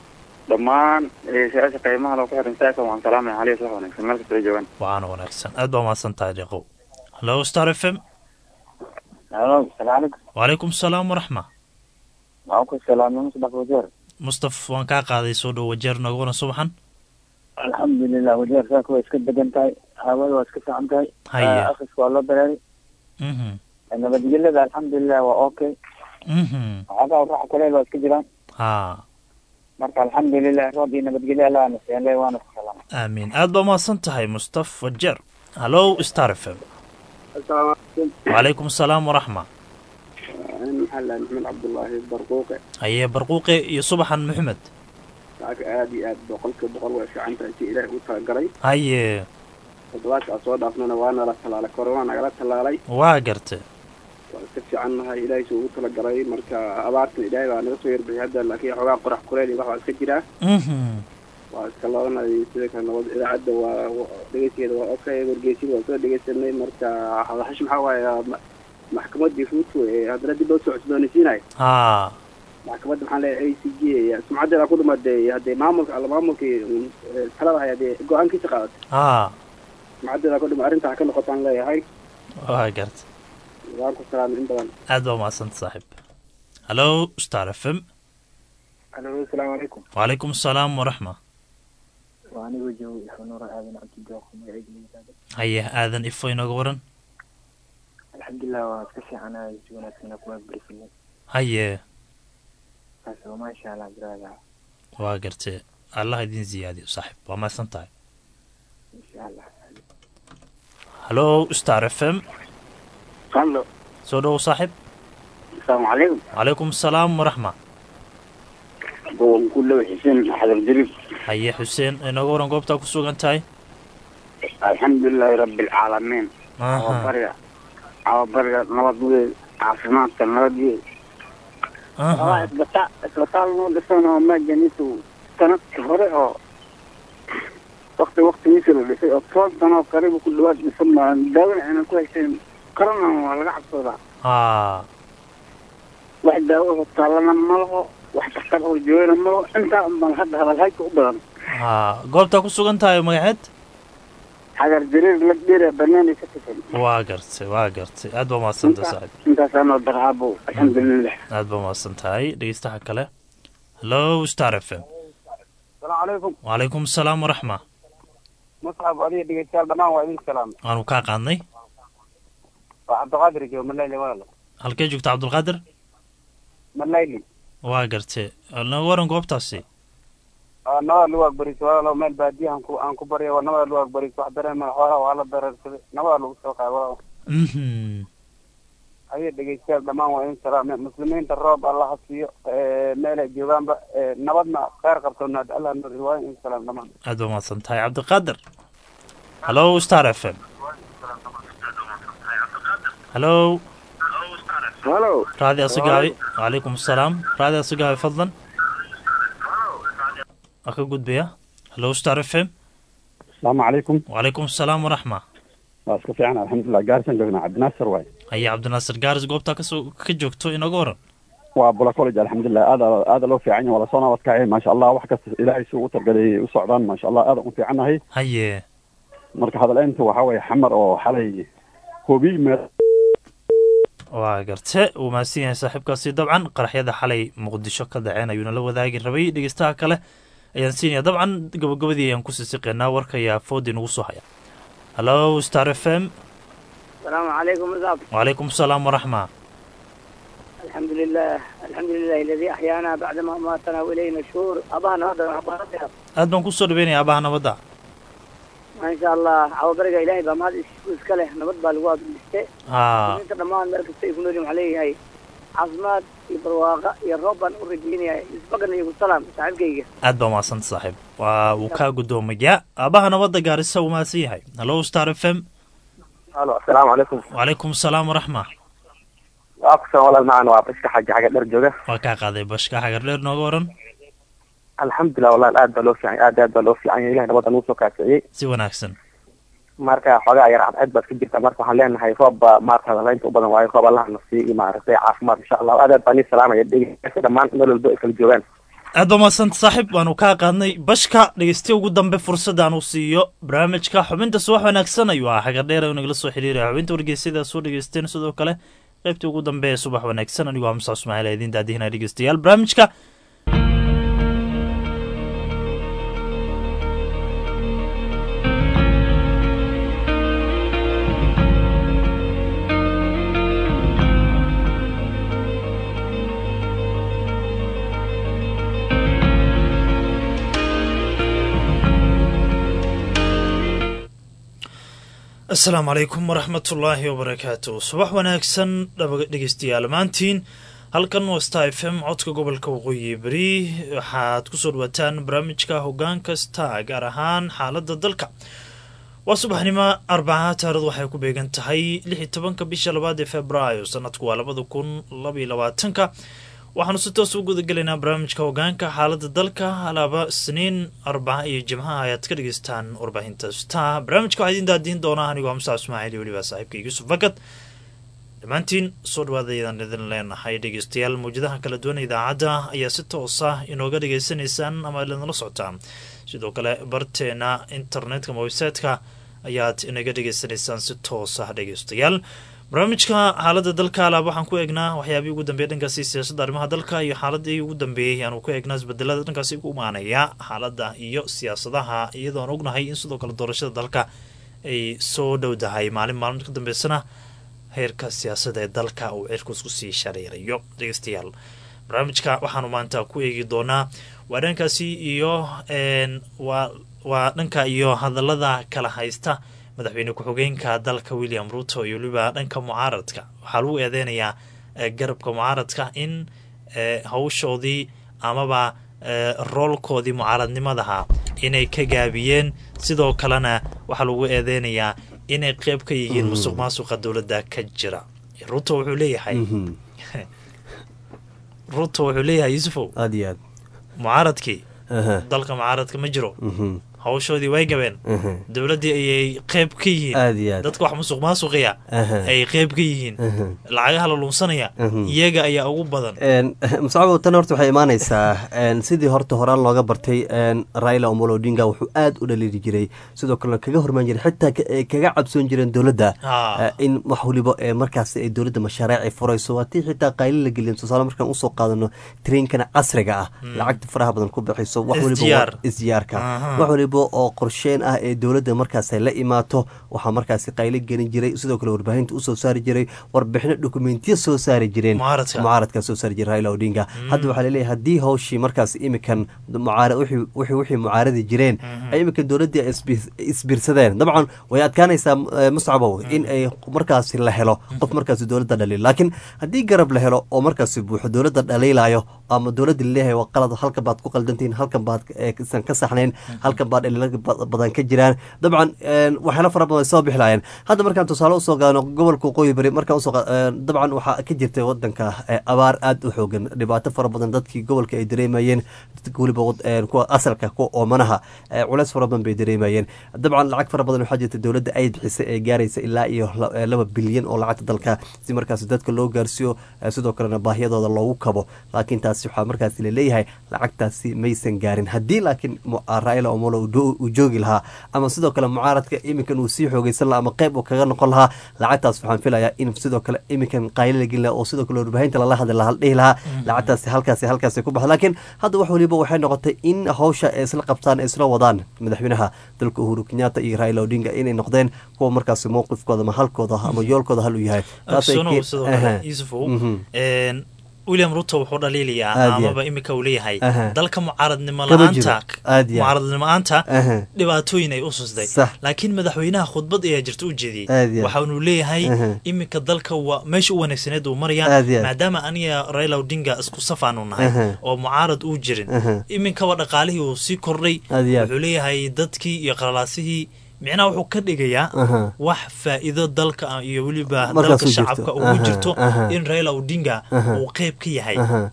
dhammaan su-aasha qiimaha loo ku xiran saaka waan salaamaya caliya wax wanaagsan meel kasta ay joogaan waana wanaagsan aad baa mahadsan tahay deeqow hallo star f m alo salaam calaykum wacalaykum salaam waraxma waxaan ku salaamay musdaq wajeer mustaf waan kaa qaaday soo dhow wajeer nooga waran subaxan alxamdulilah wajeer saaka waa iska degan tahay hawada waa iska fiican tahay Haye. akriska waa loo dareeray mhm nabadgelyada alxamdulilah waa okay mhm waxoogaa raaxa kuleel waa iska jiraan ha marka alxamdulilah roob iyo nabadgelyo allah nasiyanle waana ku salaama aamiin aad baa mahadsan tahay mustaf wajeer hallo star f m asalaamu calaykum wacalaykum salaam waraxma maxaa la maxamed cabdullaahi barquuqe haye barquuqe iyo subaxan maxamed saaka aad iyo aad boqolkiiba boqol way fiican tahay si ilaahay u talagalay haye toddobaadka aan soo dhaafnana waa nala tallaalay kore waa nagala tallaalay waa garte waa iska fiican nahay ilaahay suu ugu talagalay marka abaartan ilaahay baa naga soo yarbixiyay hadda laakiin xoogaa qorax kuleyl iyo wax baa iska jiraa mhm waa iska labanay sida kale nabad idaacadda waa wa- dhegeysigeeda waa okay wargeysyada waa soo dhegeysanay marka hadaxash maxaa waaye ma- maxkamaddii ruuto ee haddana dib loo soo cusboonaysiinayo ha maxkamadda maxaa leeyahay a c g sumcaddeeda ku dhumaday haddee maamulka alla maamulkii un, eh, talada hay haddee go-aankiisa qaadatay ha sumcaddeeda ku dhuma arrinta ha ka noqotaan leeyahay waa garte waan ku salaamay in badan aad baa mahadsanta saaxiib hallo star f m alo asalaamu calaykum wacalaykum salaam waraxma waa anigoo joogo ifanuura aadan cabdi jooqo magacayga haye aadan ifo inooga waran alxamdulilah waa iska fiicanahay si wanaagsan kuma berisanay haye kaas oo maasha allah biraada waa garte allah idin ziyaadiyo saaxiib waa mahadsan tahay insha allah hallo star f m hallo soo dhowow saaxiib asalaamu calaykum wacalaykum salaam waraxma gobolka ku dhow xuseen xadar jariif haye xuseen inooga waran goobtaa ku sugan tahay alxamdulilaahi rabbi alcaalamiin aha cawabariga cawabariga nabad wey caafimaadka nabad wey aha isbitaal isbitaal noo dhisan oo maajaniisu sanadkii hore oo wakti waktigiisa la dhisay oo toban sano oo karibu ku dhawaad dhisan baan daawada aynan ku haysayn korona waa laga cabsoodaa ha wax daawo oo taalana ma laho wax daktar oo joogana ma laho intaa unbaan hadda hadalhayka u badan ha goobtaa ku sugan tahay magaceed xagar jariir la dhira banaanay ka tisan waa gartay waa gartay aad baa mahadsanta saaxiib intaasaanoo darcaabo alxamdulilah aad baa mahadsan tahay dhegeystaha kale hallo star f m asalaamu calaykum wacalaykum salaam waraxma musxab adiga dhegeystayaal dhammaan waa idin salaamay waanu kaa qaadnay waa cabdiqaadir joogo malayli walaal halkee joogta cabdulqaadir malayli waa gartay nooga waran goobtaasi nabada lagu agbaris walaalo meel baadiyahan ku aan ku barya waa nabada lagu agbaris wax dareema xoolaha waa la dareersaday nabada lagu soo qaay walaal mhm adiga dhegeystayaal dhammaan waa idin salaamay muslimiinta roob allah ha siiyo meelay joogaanba nabadna kheyr qabtoonaad allah nur waa idin salaam dhammaan aad baa mahadsan tahay cabdiqaadir hallo star f m hallo halo raadi asagaabi wacalaykum asalaam raadi asagaabi fadlan waa ka gudbaya hallo star f m asalaamu calaykum wacalaykum asalaam waraxma waa iska fiican alxamdulilah gaarisan joognaa cabdinaasir waay haye cabdinaasir gaaris goobtaa kasoo ka joogto inooga waran waa bula college alxamdulilah aada aada loo fiican yahay waa lasoo nabad kacay maasha allah wax kasta ilaahay si ugu targalayay u socdaan maasha allah aada u fiicannahay haye marka hadaleynta waxaa weeye xamar oo xalay hobiy meel waa garte uu mahadsan yahay saaxiibkaasi dabcan qaraxyada xalay muqdisho ka dhaceen ayuuna la wadaagi rabay dhegeystaha kale ayaan siinaya dabcan gabagabadii ayaan kusii siqeynaa warka ayaa foodi nagu soo haya hallo star f m السلام عليكم مصعب wacalaykum asalaam waraxma الحمد لله الحمد لله الذي أحيانا بعدما أماتنا وإلينا الشهور أبانا هذا أبانا aad baan kusoo dhaweynaya abaha nabadda ما شاء الله عوض برقة إلهي بما هذا إسكاله نبض بالقواد بالستة ha انت دمان مركز سيف نوريم عليه هاي عظمات يبرواقع يروبان ورجيني يسبقنا يقول سلام صاحب كيكي aad baa mahadsanta saaxiib waa uu kaa gudoomaya aabaha nabadda gaarisa uu mahadsan yahay hallo star f m alo asalaamu calaykum wacalaykum asalaam waraxma waa kusan walaal macaan waa bashka xaji xaga dher jooga waa kaa qaaday bashka xagar dheer nooga waran alxamdulilah walaal aad baa loo fiican aad aad baa loo fiican yahay ilahay nabadda nagu soo kaasiciyey si wanaagsan marka xoogaa yar cadceed baad ka jirta marka waxaan leenahay roob baa maarata hadalaynta u badan waayo roob allaha na siiyo iyo maaragtay caafimaad insha allah aad aad baan ii salaamaya dhegeysa dhammaan meel walba ay kala joogaan aad baa mahadsanta saaxiib waanu kaa qaadnay bashka dhegeystiya ugu dambe fursadaan uu siiyo barnaamijka xubinta subax wanaagsan ayuu ah xagar dheer nagala soo xiriiraya xubinta wargeysyada soo dhegeysteen sidoo kale qaybtii ugu dambe ee subax wanaagsan anigoo hamsa ismaaciil idiin daadihina dhegeystayaal barnaamijka asalaamu calaykum waraxmatullaahi wabarakaatu subax wanaagsan dhegeystayaal maantiin halkan waa star f m codka gobolka waqooyi beri waxaad kusoo dhawaataan barnaamijka hogaan kasta gaar ahaan xaalada dalka waa subaxnimo arbaca taarikhdu waxay ku beegan tahay lix iyo tobanka bisha labaad ee februaayo sanadku waa labada kun labaiyo labaatanka waxaanu si toos u gudagelaynaa barnaamijka hogaanka xaalada dalka alaaba isniin arbaca iyo jimcaha ayaad ka dhegeystaan warbaahinta star barnaamijka waxaa idin daadiin doonaa anigoo hamsa ismaaciil iyo weliba saaxiibka yuusuf fakad dhammaantiin soo dhawaadaydaan idin leenahay dhegeystayaal mawjadaha kala duwan idaacadda ayaa si toosa inooga dhegeysanaysaan ama idinla socotaan sidoo kale barteena internetka website-ka ayaad inaga dhegeysanaysaan si toosa dhegeystayaal barnaamijka xaalada dalka alaab waxaan ku eegnaa waxyaabihii ugu dambeeyay dhankaasi siyaasadda arrimaha dalka iyo xaaladii ugu dambeeyey aanu ku eegnaa isbedelada dhankaasi ku imaanaya xaaladda iyo siyaasadaha iyadoon ognahay in sidoo kale doorashada dalka ay soo dhowdahay maalin maalin ka dambeysana heerka siyaasadda ee dalka uu cirkus kusii shareerayo dhegeystayaal barnaamijka waxaanu maanta ku eegi doonaa waa dhankaasi iyo waa dhanka iyo hadalada kala haysta madaxweyne ku-xigeenka dalka william ruto iyo weliba dhanka mucaaradka waxaa lagu eedeynayaa garabka mucaaradka in hawshoodii amaba roolkoodii mucaaradnimadaha inay ka gaabiyeen sidoo kalena waxaa lagu eedeynayaa inay qeyb ka yihiin musuq maasuqa dowladda ka jira ruto wuxuu leeyahay ruto wuxuu leeyahay yuusufow aad iyo aad mucaaradkii dalka mucaaradka ma jiro hawshoodii way gabeen dowladdii ayay qeyb ka yihiin aad iyo aad dadka wax musuq maasuqiya ay qeyb ka yihiin lacagaha la luunsanaya iyaga ayaa ugu badan musacabo tan horta waxay imaanaysaa sidii horta horaan looga bartay raila omolo odinga wuxuu aad u dhaliiri jiray sidoo kalena kaga hormaan jiray xitaa kaga cabsoon jireen dowladda in wax waliba markaas ay dowladda mashaariic ay furayso waa tii xitaa qayli la gelin tusaale markaan usoo qaadano trainkana casriga ah lacagta faraha badan ku bixiso wax waliba isdiyaarka wax waliba oo qorsheen ah ee dowladda markaas la imaato waxaa markaasi qaylo gelin jiray sidoo kale warbaahinta usoo saari jiray warbixino dokumentiya soo saari jireen mucaaradka soo saari jiray raila odinga hadda waxaa laleeyahay haddii hawshii markaas imikan wixii mucaaradi jireen ay imikan dowladdii isbiirsadeen dabcan way adkaanaysaa muscabow in ay markaasi la helo qof markaasi dowladda dhaliil laakiin haddii garab la helo oo markaasi buuxo dowladda dhaliilayo ama dowladda laleeyahay waa qalad halkan baad ku qaldantihiin halkan baad san ka saxnayn halkan baad badan ka jiraan dabcan waxyaala fara badan ay soo bixi lahaayeen hadda markaan tusaale usoo gaadno gobolka waqooyi bari markaan usoo dabcan waxaa ka jirtay wadanka abaar aad u xoogan dhibaato fara badan dadkii gobolka ay dareemayeen weliba kuwa asalka kuwa oomanaha culeys fara badan bay dareemayeen dabcan lacag fara badan waxaa jirta dowladda ay bixisay ee gaaraysa ilaa iyo laba bilyan oo lacagta dalka si markaas dadka loo gaarsiiyo sidoo kalena baahiyadooda loogu kabo laakiin taasi waxaa markaas laleeyahay lacagtaasi maysan gaarin haddii laakiin raila omolo uu joogi lahaa ama sidoo kale mucaaradka iminkan uu sii xoogeysan laha ama qeyb uu kaga noqon lahaa lacagtaas waxaan filayaa in sidoo kale iminkan qaylo la gelin laha oo sidoo kale warbaahinta lala hadli laha dhihi lahaa lacagtaasi halkaasi halkaasi ku baxda laakiin hadda wax waliba waxay noqotay in hawsha ay isla qabtaan ay isla wadaan madaxweynaha dalka uhuru kenyatta iyo raila odinga inay noqdeen kuwa markaasi mowqifkooda ama halkooda ama yoolkooda hal uu yahay william ruto wuxuu dhaliilayaa amaba iminka uu leeyahay dalka mucaaradnimo la-aanta mucaaradnimo la-aanta dhibaatooyin ay u susday laakiin madaxweynaha khudbad ayaa jirta u jeediyey waxaanu leeyahay iminka dalka waa meesha u wanaagsaneed uu maraya maadaama aniga raila odinga isku safaanu nahay oo mucaarad uu jirin iminkaba dhaqaalihii uu sii kordhay wuxuu leeyahay dadkii iyo qalalaasihii micnaha wuxuu ka dhigayaa wax faa'iido dalka iyo weliba dalka shacabka ugu jirto in raila odinga uu qeyb ka yahay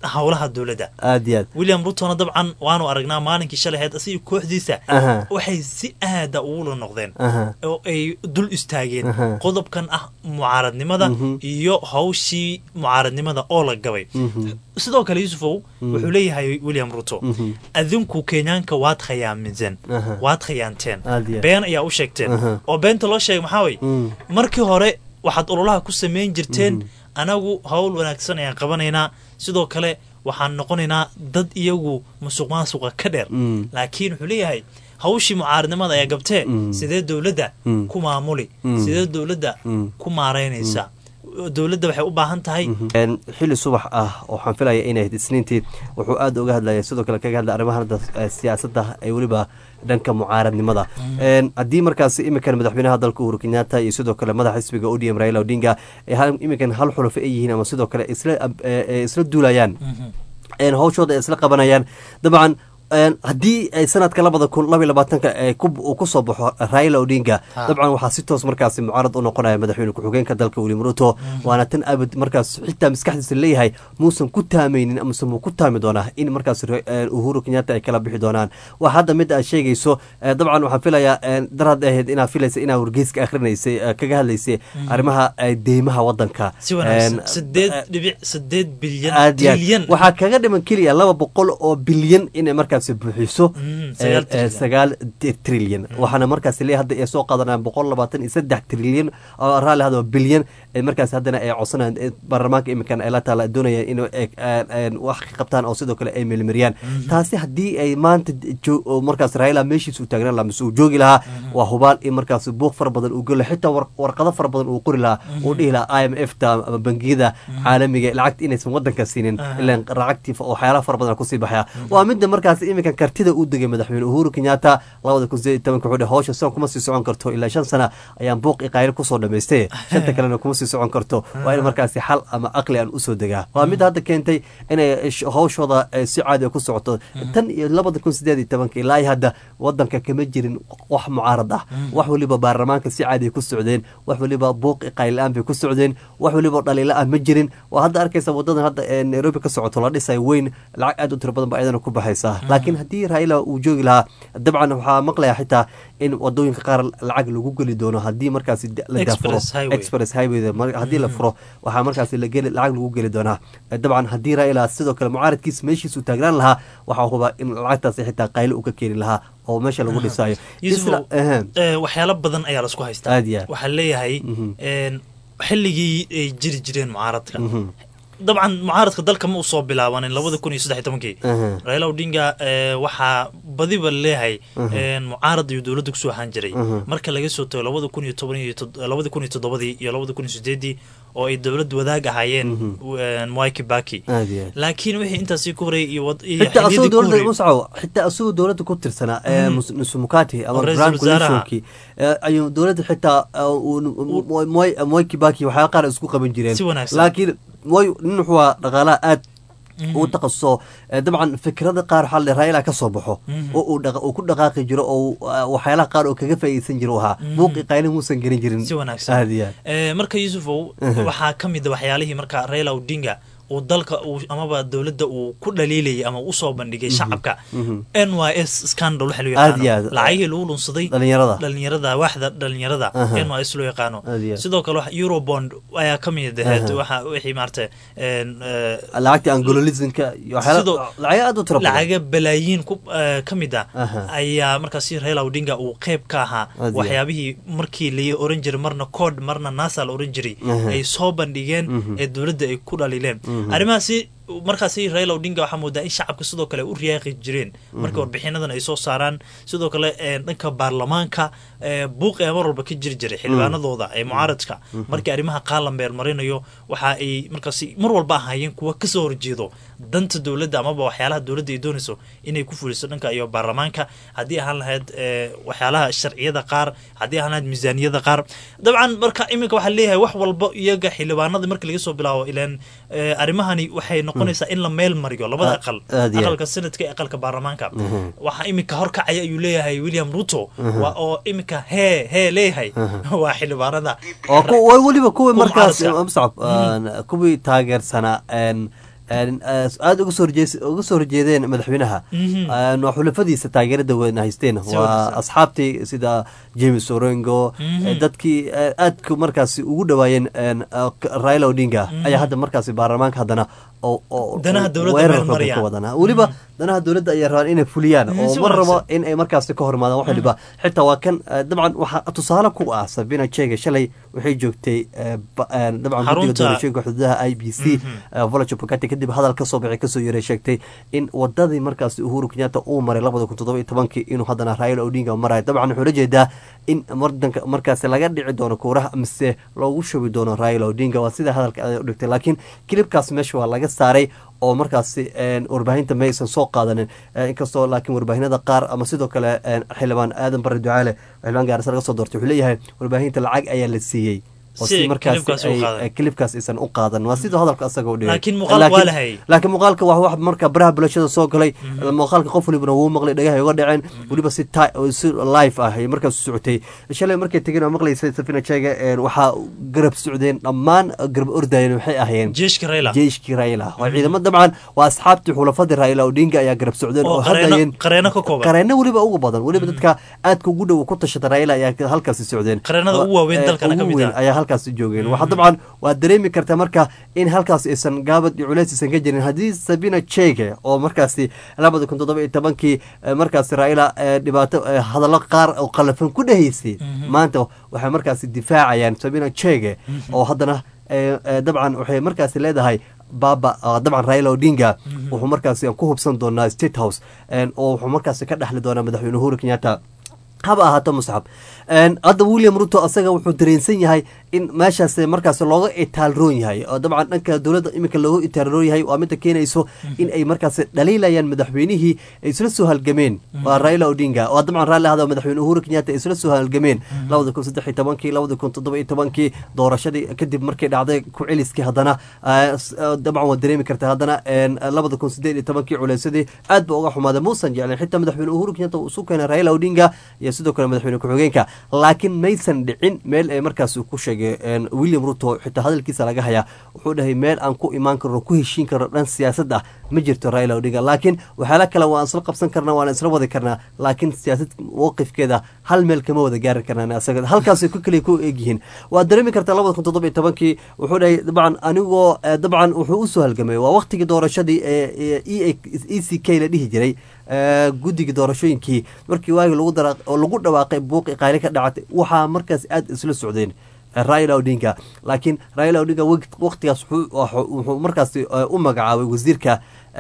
howlaha dowladda aad iyo aad william rutona dabcan waanu aragnaa maalinkii shalay ahayd asiga kooxdiisa Aha. waxay si aada ugula noqdeen Aha. oo ay dul istaageen Aha. qodobkan ah mucaaradnimada Mhm. iyo hawshii mucaaradnimada oo la gabay Mhm. sidoo kale yusufow Mhm. wuxuu leeyahay william ruto Mhm. adinku kenyaanka waad khayaaminteen Aha. waad khayaanteen Aad iyo aad. been ayaa u sheegteen Aha. oo beenta loo sheegay maxaa way Mm. markii hore waxaad ololaha ku samayn jirteen anagu hawl wanaagsan ayaan qabanaynaa sidoo kale waxaan noqonaynaa dad iyagu musuq maasuqa ka dheer Mm. laakiin wuxuu leeyahay hawshii mucaaradnimada ayaa gabtee Mm. sidee dowladda Mm. ku maamuli Mm. sidee dowladda Mm. ku maaraynaysa dowladda waxay u baahan tahay Een, xili subax ah oo waxaan filaya inay ahayd isniintii wuxuu aada uga hadlaya sidoo kale kaga hadlay arrimaha hadda eh, siyaasadda ee weliba dhanka mucaaradnimada Een, haddii markaas iminkan madaxweynaha dalka uhuru kenyatta iyo sidoo kale madaxa xisbiga odm raila odinga ee hal- iminkan hal xulafo ay yihiin ama sidoo kale isla eh, eh, isla duulayaan een hawshooda ay isla qabanayaan dabcan een haddii ay sanadka labada kun laba iyo labaatanka ee ku- uu kusoo baxo raila odinga Ha. dabcan waxaa si toos markaasi mucaarad u noqonaya madaxweyne ku-xigeenka dalka william ruto waana tan abad markaas xitaa maskaxdiisa leeyahay muusan ku taamaynin amase muu ku taami doonaa in markaas re- een uhuru kenyatta ay kala bixi doonaan waa hadda mid aad sheegayso ee, dabcan waxaan filayaa een daraad ahayd inaad filaysa inaa wargeyska akhrinaysay ee, kaga hadlaysay arrimaha ee, deymaha wadanka si wanaagsan Een, sideed dhibic sideed bilyan aad iyo aad. trilyan waxaa kaga dhiman keliya laba boqol oo bilyan inay markaasi buuxiso Mm, ee, sagaal ee, trilyan. sagaal di- trilyan waxaana markaasi leeyahay hadda ay soo qaadanayaan boqol labaatan iyo saddex trilyan oo raalli hadaba bilyan ee markaasi haddana ay codsanayaan ee baarlamaanka iminkan ay la taala doonayaan inay ee, ee, ee, wax ka qabtaan oo sidoo kale ay meelmariyaan taasi haddii ay maanta jo- oo markaas raila meeshiisa u taagnaan lahaa mise uu joogi lahaa waa hubaal in markaas buuq fara badan uu geli lahaa xitaa war- warqado fara badan uu qori lahaa uu dhihi lahaa i m f ta ama bangiyada caalamiga ee lacagta inaysan wadanka siinin ilaan lacagtii fa- waxyaalaha fara badan kusii baxaya waa midda markaas iminkan kartida u degay madaxweyne uhuru kenyatta labada kun sideed iyo tobanka wuxuu dhahay hawsha sidan kuma sii socon karto ilaa shan sana ayaan buuq iyo qaylo kusoo dhamaystay shanta kalena kuma sii socon karto waa in markaasi xal ama aqli aan usoo degaa waa midda hadda keentay inay sh- hawshooda eh, si caadi ah ku socoto tan iyo labada kun sideed iyo tobanka ilaa iyo hadda wadanka kama jirin wax mucaarad ah wax waliba baarlamaanka si caadi ay ku socdeen wax waliba buuq iyo qayl la-aan bay ku socdeen wax waliba dhaliila ah ma jirin waa hadda arkaysa wadadan hadda ee nairobi ka socoto la dhisayo weyn lacag aad u tiro badan ba ayadana ku baxaysa laakiin haddii raila uu joogi lahaa dabcan waxaa maqlaya xitaa in wadooyinka qaar lacag lagu geli doono haddii markaasi da- la daafuro Express highway. express highway mar- haddii la furo waxaa markaasi la geli lacag lagu geli doonaa Eh, dabcan haddii raila sidoo kale mucaaradkiisa meeshiisa uu taagnaan lahaa waxaa hubaa in lacagtaasi xitaa qaylo uu ka keeni lahaa oo meesha lagu dhisayo Yusufow, Isla- ehem. eh, waxyaalo badan ayaa lasku haystaa Aad iyo aad. waxaa leeyahay Mhm. een, xilligii ay jiri jireen mucaaradka Mhm. dabcan mucaaradka dalka ma usoo bilaabanin labada kun iyo saddex iyo tobankii Aha. raila odinga eh, waxaa badiba leeyahay Mhm. een, mucaarad iyo dowladda kusoo ahaan jiray Mhm. marka laga soo tago labada kun iyo toban iyo tod- labada kun iyo toddobadii iyo labada kun iyo sideedii oo ay dowlad wadaag ahaayeen een, mwai kibaki aad iyo aad laakiin wixii intaasii ku horreeyay iyo wad- iyo xitaa asagoo xilliyadii ku dowladda horreeyay muscaw xitaa asagoo dowladda ku tirsanaa ee Mhm. mus- nusumukati ama Oo ra'iisul grand wasaaraha. coalitionkii ee, ayuu dowladda xitaa uh, uu- Moi- Moi- moi kibaki waxyaala qaar isku qaban jireen Si wanaagsan. laakiin moi nin wuxuu ahaa dhaqaalaha aad Mhm. uu taqasuso ee, dabcan fikrada qaar waxaa la raila ka soo baxo Mhm. oo uu dhaqa- uu ku dhaqaaqi jiro oo uh, waxyaalaha qaar oo kaga faa'iideysan jiro uu ahaa Mhm. buuqi qayli muusan gelin jirin si wanaagsan aad iyo aad Eh, marka yusufow Mhm. waxaa ka mid a waxyaalihii marka raila odinga uu dalka uu amaba dowladda uu ku dhaliilayay ama usoo bandhigay shacabka Mhm. n y s scandal waxa loo Aad iyo yaqaano aad. lacagihii lagu lunsaday dhalinyarada dhalinyarada waaxda dhalinyarada Aha. n y s loo yaqaano Aad iyo aad. sidoo kale wax- eurobond ayaa ka mid ahayd Aha. waxa wixii maarata een, eh, lacagta angololismka iyo waxyaala Sidoo- lacag aad u tiro badan lacaga balaayiin ku eh, ka mid ah Aha. ayaa markaasi raila odinga uu qeyb ka ahaa Aad iyo waxyaabihii markii la oran jiray marna cod marna nasa la oran jiray Aha. ay soo bandhigeen Mhm. ee dowladda ay ku dhaliileen Mhm. arrimahaasi markaasi raila odinga waxaa moodaa in shacabka sidoo kale u riyaaqi jireen marka warbixinadan ay soo saaraan sidoo kale ee, dhanka baarlamaanka ee, buuq ee mar walba ka jiri jiray xildhibaanadooda ee mucaaradka markii arrimaha qaar la meelmarinayo waxa ay markaasi mar walba ahaayeen kuwa kasoo horjeedo danta dowladda amaba waxyaalaha dowladda ay doonayso inay ku fuliso dhanka iyo baarlamaanka haddii ahaan lahayd ee, waxyaalaha sharciyada qaar haddii ahaan lahayd miisaaniyada qaar dabcan marka iminka waxaa leeyahay wax walba iyaga xildhibaanada marka laga soo bilaabo ilaan ee, arrimahani waxay noqonaysaa in la meel mariyo labada Aad- aqal aad iyo aad. aqalka senadka iyo aqalka baarlamaanka Mhm. waxaa iminka horkacaya ayuu leeyahay william ruto waa oo iminka hee hee leeyahay waa xildhibaanada oo ku- way weliba kuwii Kuwa markaas mucaaradka. muscab kuwii taageersanaa een, aada uga soo horjees uga soo horjeedeen madaxweynaha waa xulafadiisa taageerada weyn haysteen waa asxaabtii sida james orengo dadkii aadka markaasi ugu dhawaayeen raila odinga ayaa hadda markaasi baarlamaanka haddana weerarka wadana weliba danaha dowladda ayaa rabaan inay fuliyaan oo ma rabo in ay markaasi ka hormaadaan wax waliba xitaa waa kan dabcan waxaa tusaale ku ah sabina jega shalay waxay joogtay dabcan guddiga doorashooyinka xuduudaha i b c volajo bukati kadib hadal kasoo baxay kasoo yaray sheegtay in wadadii markaasi uhuru kenyatta uu maray labada kun toddoba iyo tobankii inuu haddana raila odinga marayo dabcan wuxuu la jeedaa in wadanka markaasi laga dhici doono kuuraha mise loogu shubi doono raila odinga waa sida hadalka u dhigtay laakiin kilibkaas meesha waa laga saaray oo markaasi warbaahinta ma aysan soo qaadanin inkastoo laakiin warbaahinada qaar ama sidoo kale xildhibaan aadan bare ducaale xildhibaan gaarisa laga soo doortay wuxuu leeyahay warbaahinta lacag ayaa la siiyey oo si markaas kilibkaas aysan u qaadan waa sidoo hadalka asaga u dhigay laakiin muuqaalka waa wax marka baraha bulshada soo galay muuqaalka qof walibana wuu maqlay dhagaha uga dhaceen weliba si si live ah ay markaas u socotay shalay markay tegeen oo maqlaysay safina jeega waxaa garab socdeen dhammaan garab ordayeen waxay ahayeen jeeshkii raila waa ciidamo dabcan waa asxaabtii xulafadii raila odinga ayaa garab socdeen oo hadayeen qareeno weliba ugu badan weliba dadka aadka ugu dhow ku tashada raila ayaa halkaasi socdeen ayaa halkaas joogeen waxa dabcan waad dareemi kartaa marka in halkaas aysan gaabad iyo culeys aysan ka jirin haddii sabina jege oo markaasi labada kun toddoba iyo tobankii markaasi raila dhibaato hadallo qaar oo qalafan ku dhahaysay maanta waxay markaasi difaacayaan sabina jege oo haddana dabcan waxay markaasi leedahay baba dabcan raila odinga wuxuu markaasi ku hubsan doonaa state house oo wuxuu markaasi ka dhexli doonaa madaxweyne uhuru kenyatta haba ahaato musxab hadda william ruto asaga wuxuu dareensan yahay in meeshaas markaas looga itaalroon yahay oo dabcan dhanka dowladda iminka looga itaalroon yahay waa midda keenayso in ay markaas dhaliilayaan madaxweynihii ay isla soo halgameen waa raila odinga waa dabcan raalli ahada madaxweyne uhuru kenyatta ay isla soo halgameen labada kun saddex iyo tobankii labada kun toddoba iyo tobankii doorashadii kadib markay dhacday ku celiskii haddana dabcan waa dareemi kartaa haddana labada kun sideed iyo tobankii culeysadii aad ba uga xumaaday muusan jeclen xitaa madaxweyne uhuru kenyatta uu isu keenay raila odinga iyo sidoo kale madaxweyne ku-xigeenka laakiin maysan dhicin meel ay markaas ku sheegay william ruto xitaa hadalkiisa laga hayaa wuxuu dhahay meel aan ku imaan karno ku heshiin karno dhan siyaasad ah ma jirto raila odinga laakiin waxyaala kale waan isla qabsan karnaa waan isla wadi karnaa laakiin siyaasad mowqifkeeda hal meel kama wada gaari karnaan asaga halkaasay ku kaliya ku egyihiin waad dareemi kartaa labada kun toddoba iyo tobankii wuxuu dhahay dabcan anigoo dabcan wuxuu usoo halgamay waa waqtigii doorashadii ee e c k la dhihi jiray guddiga doorashooyinkii markii waagi lagu dhawaaqay buuqi qayli ka dhacatay waxaa markaas aada isla socdeen raila odinga laakiin raila odinga waqtigaas wuxuu markaas u magacaabay wasiirka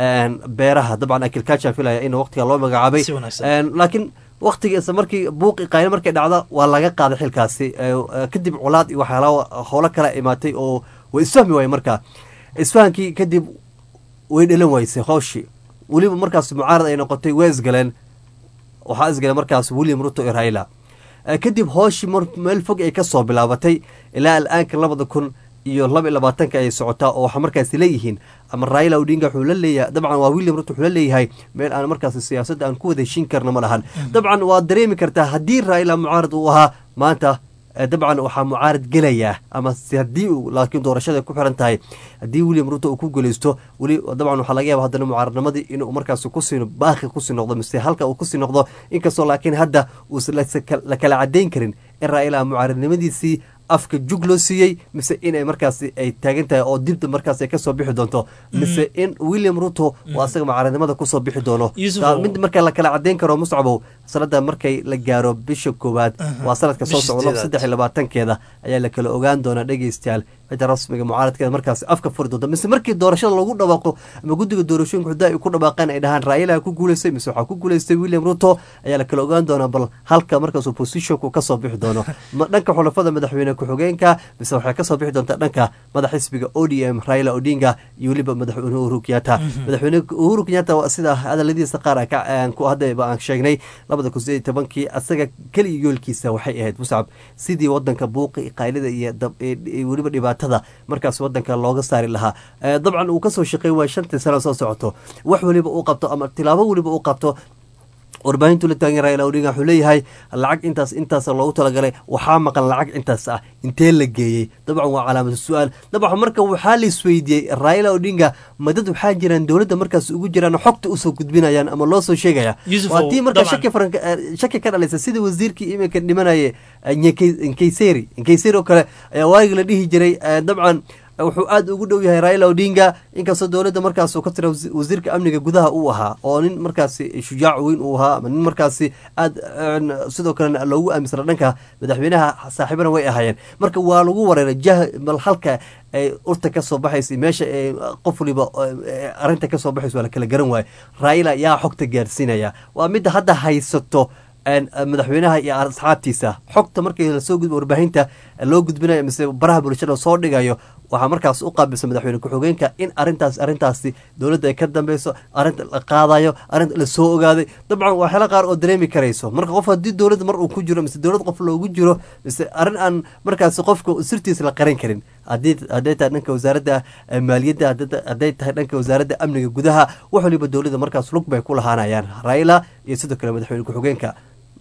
beeraha dabcan agriculture filaya in waqtiga loo magacaabay laakiin waqtigiisa markii buuqi qayli markay dhacda waa laga qaaday xilkaasi kadib colaad iyo waxyaala howlo kale imaatay oo way isfahmi waaye marka isfahankii kadib way dhalan waysay howshii weliba markaas mucaarad ay noqotay waa isgaleen waxaa isgaleen markaas william ruto iyo raila kadib hooshii meel fog ay kasoo bilaabatay ilaa al-aanka labada kun iyo laba iyo labaatanka ay socotaa oo waxaa markaasi leeyihiin ama raila odinga wuxuu la leeyahay dabcan waa william ruto wuxuu la leeyahay meel aan markaasi siyaasadda aan ku wada heshiin karna ma lahan dabcan waad dareemi kartaa haddii raila mucaarad uu ahaa maanta dabcan waxaa mucaarad gelayaa ama haddii laakiin doorashada ku xiran tahay haddii william ruto uu ku guuleysto weli dabcan waxaa laga yaaba haddana mucaaradnimadii inuu markaas kusii baaqi kusii noqdo mise halka uu kusii noqdo inkastoo laakiin hadda uusan la kala cadeyn karin in raila mucaaradnimadiisii afka jug loo siiyey mise inay markaas ay taagan tahay oo dibda markaas ay kasoo bixi doonto mise in william ruto uu asaga mucaaradnimada kusoo bixi doono mid marka la kala cadeyn karo muscabow sanada markay la gaaro bisha koowaad waa sanadka soo socdo saddex iyo labaatankeeda ayaa la kala ogaan doonaa dhegeystayaal cidda rasmiga mucaaradkeeda markaas afka furi doonto mise markii doorashada lagu dhawaaqo ama guddiga doorashooyinka xudaa ay ku dhawaaqeen ay dhahaan raila ku guuleystay mise waxaa ku guuleystay william ruto ayaa la kala ogaan doonaa bal halka markaas oppositionku kasoo bixi doono dhanka xulafada madaxweyne ku-xigeenka mise waxay kasoo bixi doontaa dhanka madax xisbiga o d m raila odinga iyo weliba madaxweyne uhuru kenyatta madaxweyne uhuru kenyatta sida hadaladiisa qaar hadaba aan sheegnay labada kun sideed tobankii asaga keliya yoolkiisa waxay ahayd muscab sidii wadanka buuqi qaylida iyo weliba dhibaatada markaas wadanka looga saari lahaa dabcan uu kasoo shaqey waay shantii sano soo socoto wax weliba uu qabto ama tilaabo weliba uu qabto warbaahintu la taagan raila odinga wuxuu leeyahay lacag intaas intaas loogu talagalay waxaa maqan lacag intaas ah intee la geeyey dabcan waa calaamatu su-aal dabcan marka waxaa la isweydiiyey raila odinga ma dad waxaa jiraan dowladda markaas ugu jiraan xogta usoo gudbinayaan ama loo soo sheegaya Yusuf, waa tii marka dabcan. shaki faran shaki ka dhalaysa sida wasiirkii iminka dhimanaya nkayseri nkayseri oo kale ayaa waagi la dhihi jiray eh, dabcan wuxuu aad ugu dhow yahay raila odinga inkastoo dowladda markaas uu ka tira wasi- wasiirka amniga gudaha uu ahaa oo nin markaasi shujaac weyn uu ahaa ama nin markaasi aad een, sidoo kalena loogu aaminsana dhanka madaxweynaha saaxiibana way ahaayeen marka waa lagu wareeray jah bal halka ay urta ka soo baxaysa meesha ay qof waliba eh, arrinta ka soo baxaysa waa la kala garan waayo raila yaa xogta gaarsiinaya waa midda hadda haysato een, madaxweynaha iyo asxaabtiisa xogta markii lasoo gudbo warbaahinta loo gudbinayo mise baraha bulshada soo dhigayo waxaa markaas u qaabilsan madaxweyne ku-xigeenka in arintaas arrintaasi dowladda ay ka dambeyso arrinta la qaadayo arrinta la soo ogaaday dabcan waxyaala qaar oo dareemi karayso marka qof haddii dowladda mar uu ku jiro mise dowlad qof loogu jiro mise arrin aan markaasi qofka sirtiisa la qarin karin haddii hadday tahay dhanka wasaaradda eh, maaliyadda haddii- hadday tahay dhanka wasaaradda amniga gudaha wax waliba dowladda markaas lug bay ku lahaanayaan raila iyo sidoo kale madaxweyne ku-xigeenka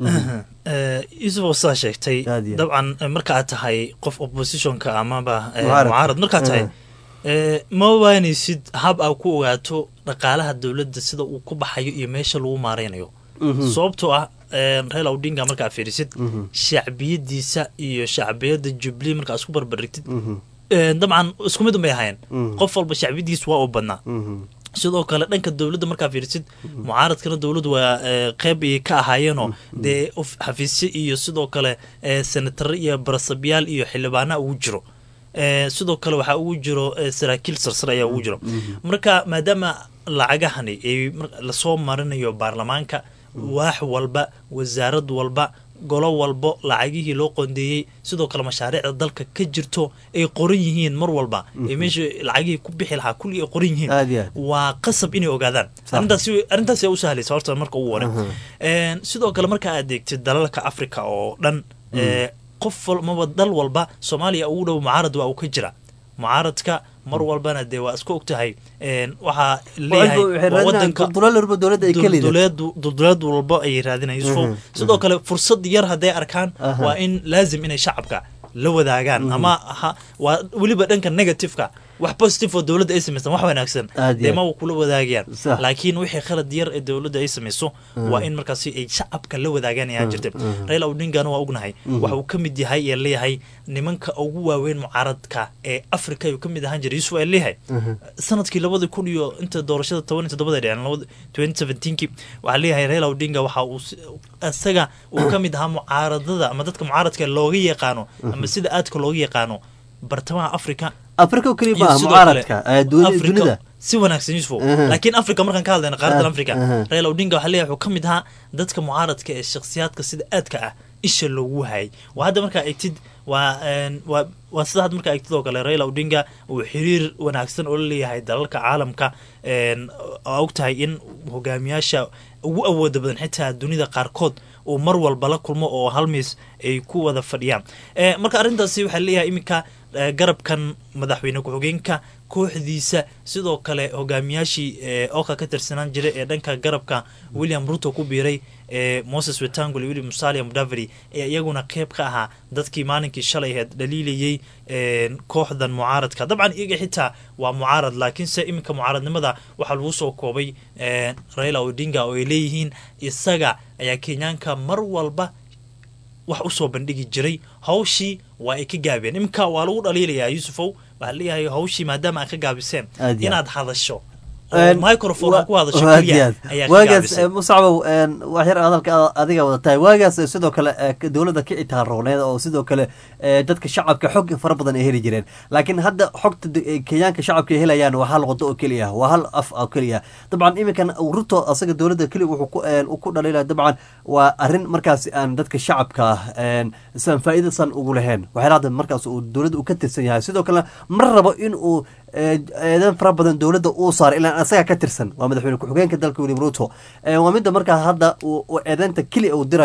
Eh, yusuf oo sidaa sheegtay Aad iyo aad. dabcan eh, marka aad tahay qof oppositionka amaba eh, Mucaarad. mucaarad markaad tahay Eh. eh, ma waanaysid hab aa ku ogaato dhaqaalaha dowladda sida uu ku baxayo iyo meesha lagu maareynayo Mhm. sababtoo ah eh, raila odinga markaa fiirisid Mhm. shacbiyadiisa iyo shacbiyada jubilee markaa isku barbarigtid Mhm. eh, dabcan isku mid un bay ahaayeen Mhm. qof walba shacbiyadiisa waa u badnaa Mhm. sidoo kale dhanka dowladda markaa fiirisid mucaaradkana dowladdu waa eh, qeyb ay ka ahaayeenoo dee of- xafiisyo iyo sidoo kale eh, senataro iyo barasabyaal iyo xildhibaana ugu jiro Eh, sidoo kale waxaa ugu jiro eh, saraakiil sarsare ayaa ugu jiro marka maadaama lacagahani ay mar- lasoo marinayo baarlamaanka waax walba wasaarad walba golo walbo lacagihii loo qoondeeyey sidoo kale mashaariicda dalka ka jirto ay qoran yihiin mar walba ee meesha lacagihii ku bixi lahaa kulli ay qoran yihiin Aad iyo aad. waa qasab inay ogaadaan Sax. arrintaasi arrintaasi ayaa u sahlaysa horta marka ugu hore Een, sidoo kale marka aad eegtid dalalka africa oo dhan ee, qof walmaba dal walba soomaaliya ugu dhow mucaarad waa uu ka jira mucaaradka mar walbana dee waa isku ogtahay een, waxaa leeyahay waa wadanka dulduleelba dowladda ay kelida dulduleed- dulduleed walbo ayay raadinayaan yusufo Mhm, sidoo kale fursad yar hadday arkaan Aha. waa in laazim inay shacabka la wadaagaan ama ha- waa weliba dhanka negativeka wax positive oo dowladda ay samaysan wax wanaagsan Aad iyo dee aad. ma kula wadaagayaan Sax. laakiin wixii khalad yar ee dowladda ay samayso waa in markaasi ay shacabka la wadaagaan ayaa jirta raila odingana waa ognahay waxa uu ka mid yahay ee leeyahay nimanka ugu waaweyn mucaaradka ee africa ayuu ka mid ahaan jiray yusuf ee leeyahay sanadkii labadi kun iyo inta doorashada toban iyo toddobada dhiceen labada twenty seventeenkii waxaa leeyahay raila odinga waxa uu si- isaga uu ka mid ahaa mucaaradada ama dadka mucaaradka looga yaqaano ama sida aadka looga yaqaano bartamaha africa afrika oo keliya iyo maaha sidoo kale mucaaradka eh, duni- Africa dunida si wanaagsan yusufo Aha. laakiin africa markaan ka hadlayna qaaradan Ah, africa aha. raila odinga waxaa leeyahay wuxuu ka mid ahaa dadka mucaaradka ee shakhsiyaadka sida aadka ah isha loogu hayay waa hadda markaa egtid waa een, waa waa sida hadda markaa egtid oo kale raila odinga uu xiriir wanaagsan oo la leeyahay dalalka caalamka een, oo og tahay in hogaamiyaasha ugu awooda badan xitaa dunida qaarkood uu mar walba la kulmo oo hal miis ay ku wada fadhiyaan Eh, marka arrintaasi waxaa leeyahay iminka eh, garabkan madaxweyne ku-xigeenka kooxdiisa sidoo kale hogaamiyaashii eh, oka ka tirsanaan jiray ee dhanka garabka william ruto ku biiray ee moses wetangul iyo william musalia mudaveri ee iyaguna qeyb ka ahaa dadkii maalinkii shalay aheed dhaliilayey een, kooxdan mucaaradka dabcan iyaga xitaa waa mucaarad laakiinse iminka mucaaradnimada waxaa lagu soo koobay een, raila odinga oo ay leeyihiin isaga ayaa kenyaanka mar walba wax usoo bandhigi jiray hawshii waa ay ka gaabiyeen iminka waa lagu dhaliilayaa yusufow waxaa leeyahay hawshii maadaama aad ka gaabiseen Aad iyo inaad hadasho oo Een, microphone aad ku hadasho wa- keliya aad iyo aad. ayaa ka waagaas gaabisay eh, musacbow een, wax yar hadalka ad- adiga wada tahay waagaas eh, sidoo kale eh, ka- dowladda ka itaalrooneed oo sidoo kale eh, dadka shacabka xog fara badan ay heli jireen laakiin hadda xogta de- eh, kenyaanka shacabka ay helayaan waa hal wado oo keliya waa hal af oo keliya dabcan iminkan ruto asaga dowladda keliya wuxuu ku een, ku dhaliilaya dabcan waa arrin markaasi aan dadka shacabka een, san faa'iida san ugu lahayn waxyaala hadda markaas uu dowladda uu ka tirsan yahay sidoo kale ma rabo in uu eh, eedan fara badan dowladda uu saaro ilaa asaga ka tirsan waa madaxweyne ku-xigeenka dalka william ruto Eh, waa midda markaa hadda uu uu eedeynta keliya uu dirayo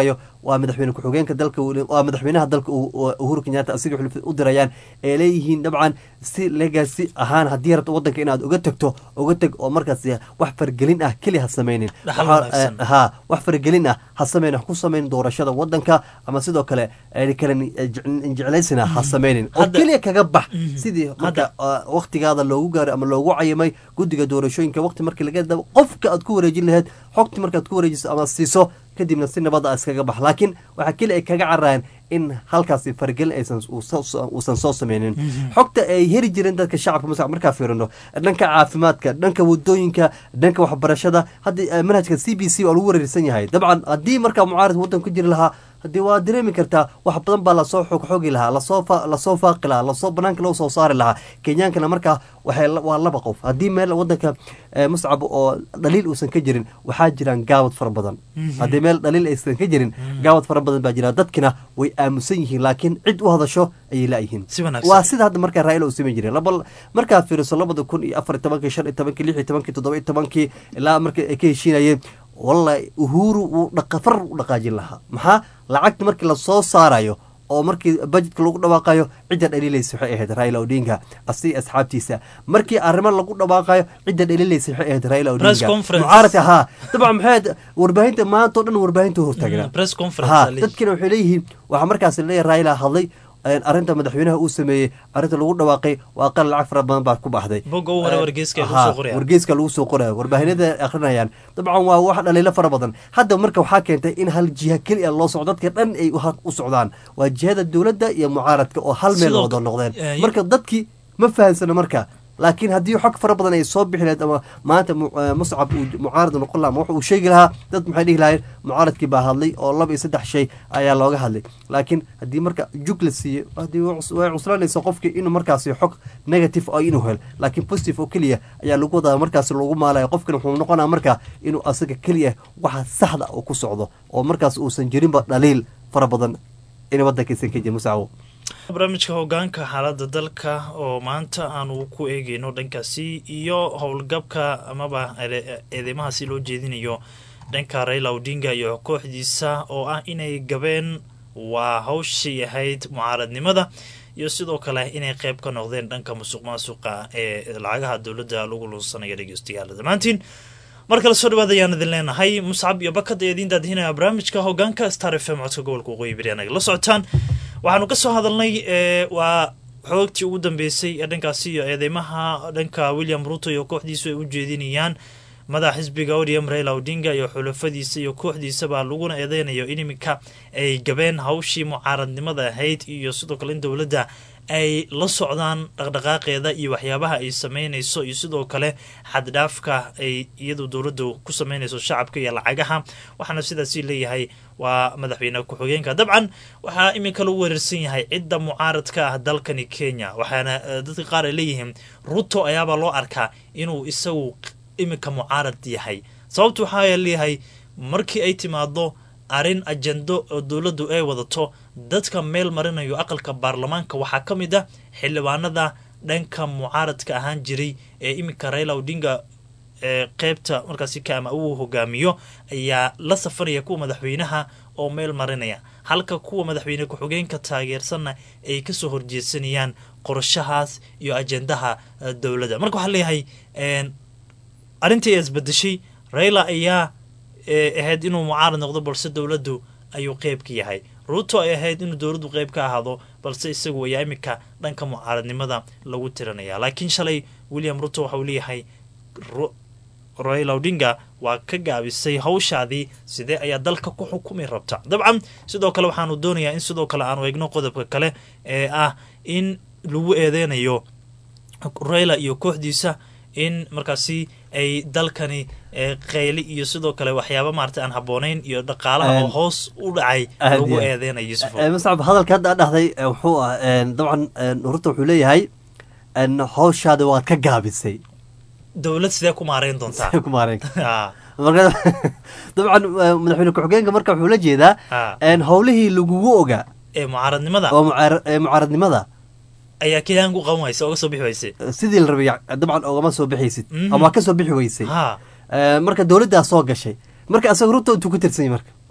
waa madaxweyne ku-xigeenka dalka waa madaxweynaha dalka uhuru kenyatta asiga xulufad u dirayaan ee leeyihiin dabcan si legacy ahaan haddii rabto wadanka inaad uga tagto uga teg oo markaas wax fargelin ah keli ha sameynin ha wax fargelin ah ha sameynin ku sameynin doorashada wadanka ama sidoo kale kale jeclaysina ha sameynin oo keliya kaga bax sidii marka waktigaada loogu gaaray ama loogu cayimay guddiga doorashooyinka waqti markii laga dabo qofka aad ku wareejin lahayd xogti markaad ku wareejiso ama siiso kadibna si nabada iskaga bax laakiin waxaa keli ay kaga cararayaan in halkaasi fargelin aysan uusan soo sameynin xogta ay heri jireen dadka shacabka mas markaa fiirino dhanka caafimaadka dhanka wadooyinka dhanka waxbarashada hadda manhajka c b c waa lagu wareersan yahay dabcan haddii markaa mucaarid waddan ku jiri lahaa haddii waa dareemi kartaa wax badan baa lasoo xogxogi lahaa lasoo faaqi lahaa lasoo banaanka loo soo saari lahaa kenyaankana markaa waa laba qof haddii meel wadanka muscab oo dhaliil uusan ka jirin waxaa jiraan gaawad fara badan haddii meel dhaliil aysan ka jirin gaawad fara badan baa jira dadkina way aamusan yihiin laakiin cid u hadasho ayay laayihiin waa sida hadda markaa raa'ila uu samayn jiray markaad fiiriso labada kun iyo afar iyo tobankii shan iyo tobankii lix iyo tobankii toddoba iyo tobankii ilaa markii ay ka heshiinayeen wallahi uhuru wuu dhaqafar u dhaqaajin lahaa maxaa lacagta markii lasoo saarayo oo markii bajetka lagu dhawaaqayo cidda dhaliilaysa waxay ahayd raila odinga asi asxaabtiisa markii arrimo lagu dhawaaqayo cidda dhaliilaysa waxay ahayd raila odinga mucaaradka haa dabcan maxay warbaahinta maanta oo dhan warbaahinta hortaagnaa ha dadkina waxay leeyihiin waxaa markaas leeyahay raila hadlay arrinta madaxweynaha uu sameeyey arrinta lagu dhawaaqay waa qal lacag fara badan baa ku baxday wargeyska lagu soo qoraya warbaahinada akrinayaan dabcan waa wax dhaliilo fara badan hadda marka waxaa keentay in hal jiha keli a loo socdo dadka dhan ay u socdaan waa jihada dowladda iyo mucaaradka oo hal meel wada noqdeen marka dadkii ma fahansano marka laakiin haddii xog fara badan ay soo bixi lahayd ama maanta muscab uu mucaarad noqon laha ama wax uu sheegi lahaa dad maxay dhihi lahayeen mucaaradkii baa hadlay oo laba iyo saddex shay ayaa looga hadlay laakiin haddii marka jug la siiyo haddii way cuslanaysa qofkii inuu markaasi xog negative oo inuu hel laakiin positive oo keliya ayaa lagu wadaa markaasi lagu maalaya qofkan wuxuu noqonaa marka inuu asaga keliya waxa saxda uu ku socdo oo markaas uusan jirinba dhaliil fara badan in waddankaysan ka jirin muscawo barnaamijka hogaanka xaaladda dalka oo maanta aanu ku eegeyno dhankaasi iyo howlgabka amaba eedeymahaasi loo jeedinayo dhanka raila odinga iyo kooxdiisa oo ah inay gabeen waa hawshii ahayd mucaaradnimada iyo sidoo kale inay qeyb ka noqdeen dhanka musuq maasuqa ee lacagaha dowladda lagu lunsanayo dhegeystayaal dhammaantiin mar kale soo dhawaad ayaan idin leenahay muscab iyo bakad ee idiin daadihinaya barnaamijka hogaanka star f m codka gobolka waqooyi bari anaga la socotaan waxaanu ka soo hadalnay waa xoogtii ugu dambeysay ee dhankaasi iyo eedeymaha dhanka william ruto iyo kooxdiisu ay u jeedinayaan madaxa xisbiga odm raila odinga iyo xulafadiisa iyo kooxdiisaba laguna eedeynayo in iminka ay gabeen hawshii mucaaradnimada ahayd iyo sidoo kale in dowladda ay la socdaan dhaqdhaqaaqeeda iyo waxyaabaha ay sameynayso iyo sidoo kale xaddhaafka ay iyadu dowladdu ku sameynayso shacabka iyo lacagaha waxaana sidaasi leeyahay waa madaxweyne ku-xigeenka dabcan waxaa iminka lagu weerarsan yahay cidda mucaaradka ah dalkani kenya waxaana dadka qaar ay leeyihiin ruto ayaabaa loo arkaa inuu isagu iminka mucaarad yahay sababtu waxaa leeyahay markii ay timaado arrin ajendo oo dowladdu ay wadato dadka meel marinayo aqalka baarlamaanka waxaa ka mid ah xildhibaanada dhanka mucaaradka ahaan jiray ee iminka raila odinga ee qeybta markaasi kaama uu hogaamiyo ayaa la safaraya kuwa madaxweynaha oo meel marinaya halka kuwa madaxweyne ku-xigeenka taageersanna ay kasoo horjeedsanayaan qorshahaas iyo ajendaha dowladda marka waxaa leeyahay arrintii ay isbedeshay raila ayaa ahayd inuu mucaarad noqdo balse dowladdu ayuu qeyb ka yahay ruuto ay ahayd inuu dowladdu qeyb ka ahaado balse isagu ayaa iminka dhanka mucaaradnimada lagu tiranaya laakiin shalay william ruto waxa uu leeyahay raila odinga waa ka gaabisay hawshaadii sidee ayaa dalka ku xukumi rabta dabcan sidoo kale waxaanu doonayaa in sidoo kale aanu eegno qodobka kale ee ah in lagu eedeynayo raila iyo kooxdiisa in markaasi ay dalkani qayli iyo sidoo kale waxyaaba maarata aan habooneyn iyo dhaqaalaha oo hoos u dhacay lagu eedeynayo yusuf muscab hadalka hadda dhahday wuxuu ah dabcan ruto wuxuu leeyahay hawshaada waad ka gaabisay dowlad sidee ku maareyn doontaa ku maareyn marka dabcan madaxweyne ku-xigeenka marka wuxuu la jeedaa howlihii lagugu ogaa ee mucaaradnimada oo ee mucaaradnimada ayaa keliyan ku qaban waysa oga soo bixi wayse sidii la rabay dabcan ogama soo bixaysid ama waa ka soo bixi weysay marka dowladdaa soo gashay marka asaga ruto intuu ku tirsanyay marka